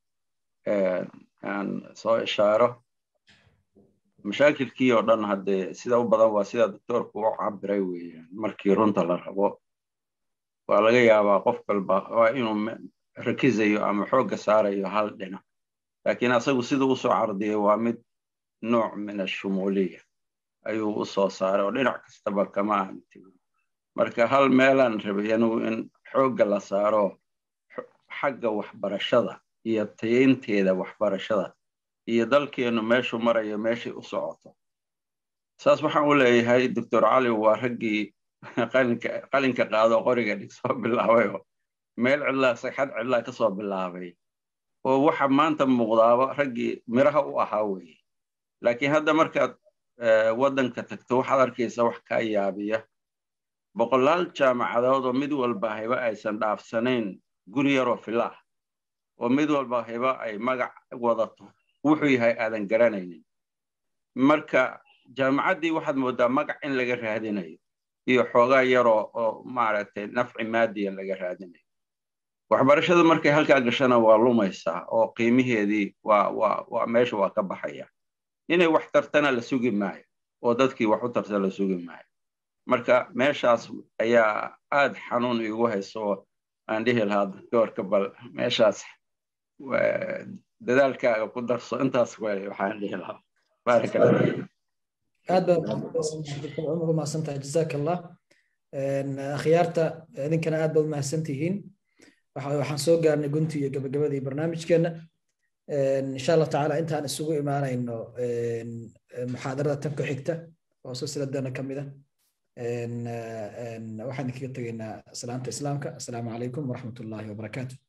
aan soo ishaaro mashaakilkii oo dhan haddee sida u badan waa sida doctoorku u cabiray weeyaan markii runta la rabo waa laga yaabaa qof walba waa inuu rakizayo ama xoogga saarayo hal dhinac laakiin asagu siduu usoo cardiyay waa mid nooc min ashumuuliya ayuu u soo saaray oo dhinac kastaba kama aan tegin marka hal meelaan rabay anigu in xoogga la saaro xagga waxbarashada iyo tayaynteeda waxbarashada iyo dalkeennu meeshuu marayo meeshay u socoto saas waxaan u leeyahay doctor cali waa raggii qalinka qaado qoriga dhig soo bilaabayoo meel cidlaa sagxad cidlaa ka soo bilaabay oo waxa maanta muuqdaaba raggii miraha u ahaa weeye laakiin hadda markaad waddanka tagto waxaad arkaysa wax kaa yaabiya boqolaal jaamacadood oo mid walba hiba aysan dhaafsanayn guri yaroo fila ah oo mid walba hiba ay magac wadato wuxuu yahay aadan garanaynin marka jaamacaddii waxaad mooddaa magac in laga raadinayo iyo xoogaa yaroo oo maaragtay nafci maadiya laga raadinayo waxbarashada markay halkaa gashana waa lumaysaa oo qiimiheedii waa waa waa meesha waa ka baxaya inay wax tartana la sugi maayo oo dadkii wax u tarta la sugi maayo marka meeshaas ayaa aad xanuun igu hayso oo aan dhihi lahaa doctoorka bal meeshaas dadaalkaaga ku darso intaas way waxaan dhihi lahaa baaraka aad baad umahadsan tahay jazaak allah akhyaarta idinkana aad baad umahadsan tihiin waxaan soo gaarnay gunti iyo gabagabadii barnaamijkeena insha allah tacaala intaan isugu imaanayno muxaadarada tan ku xigta oo silsiladana ka mid ah waxaan kaga tegaynaa salaamta islaamka asalaamu calaykum waraxmat ullaahi wabarakaatu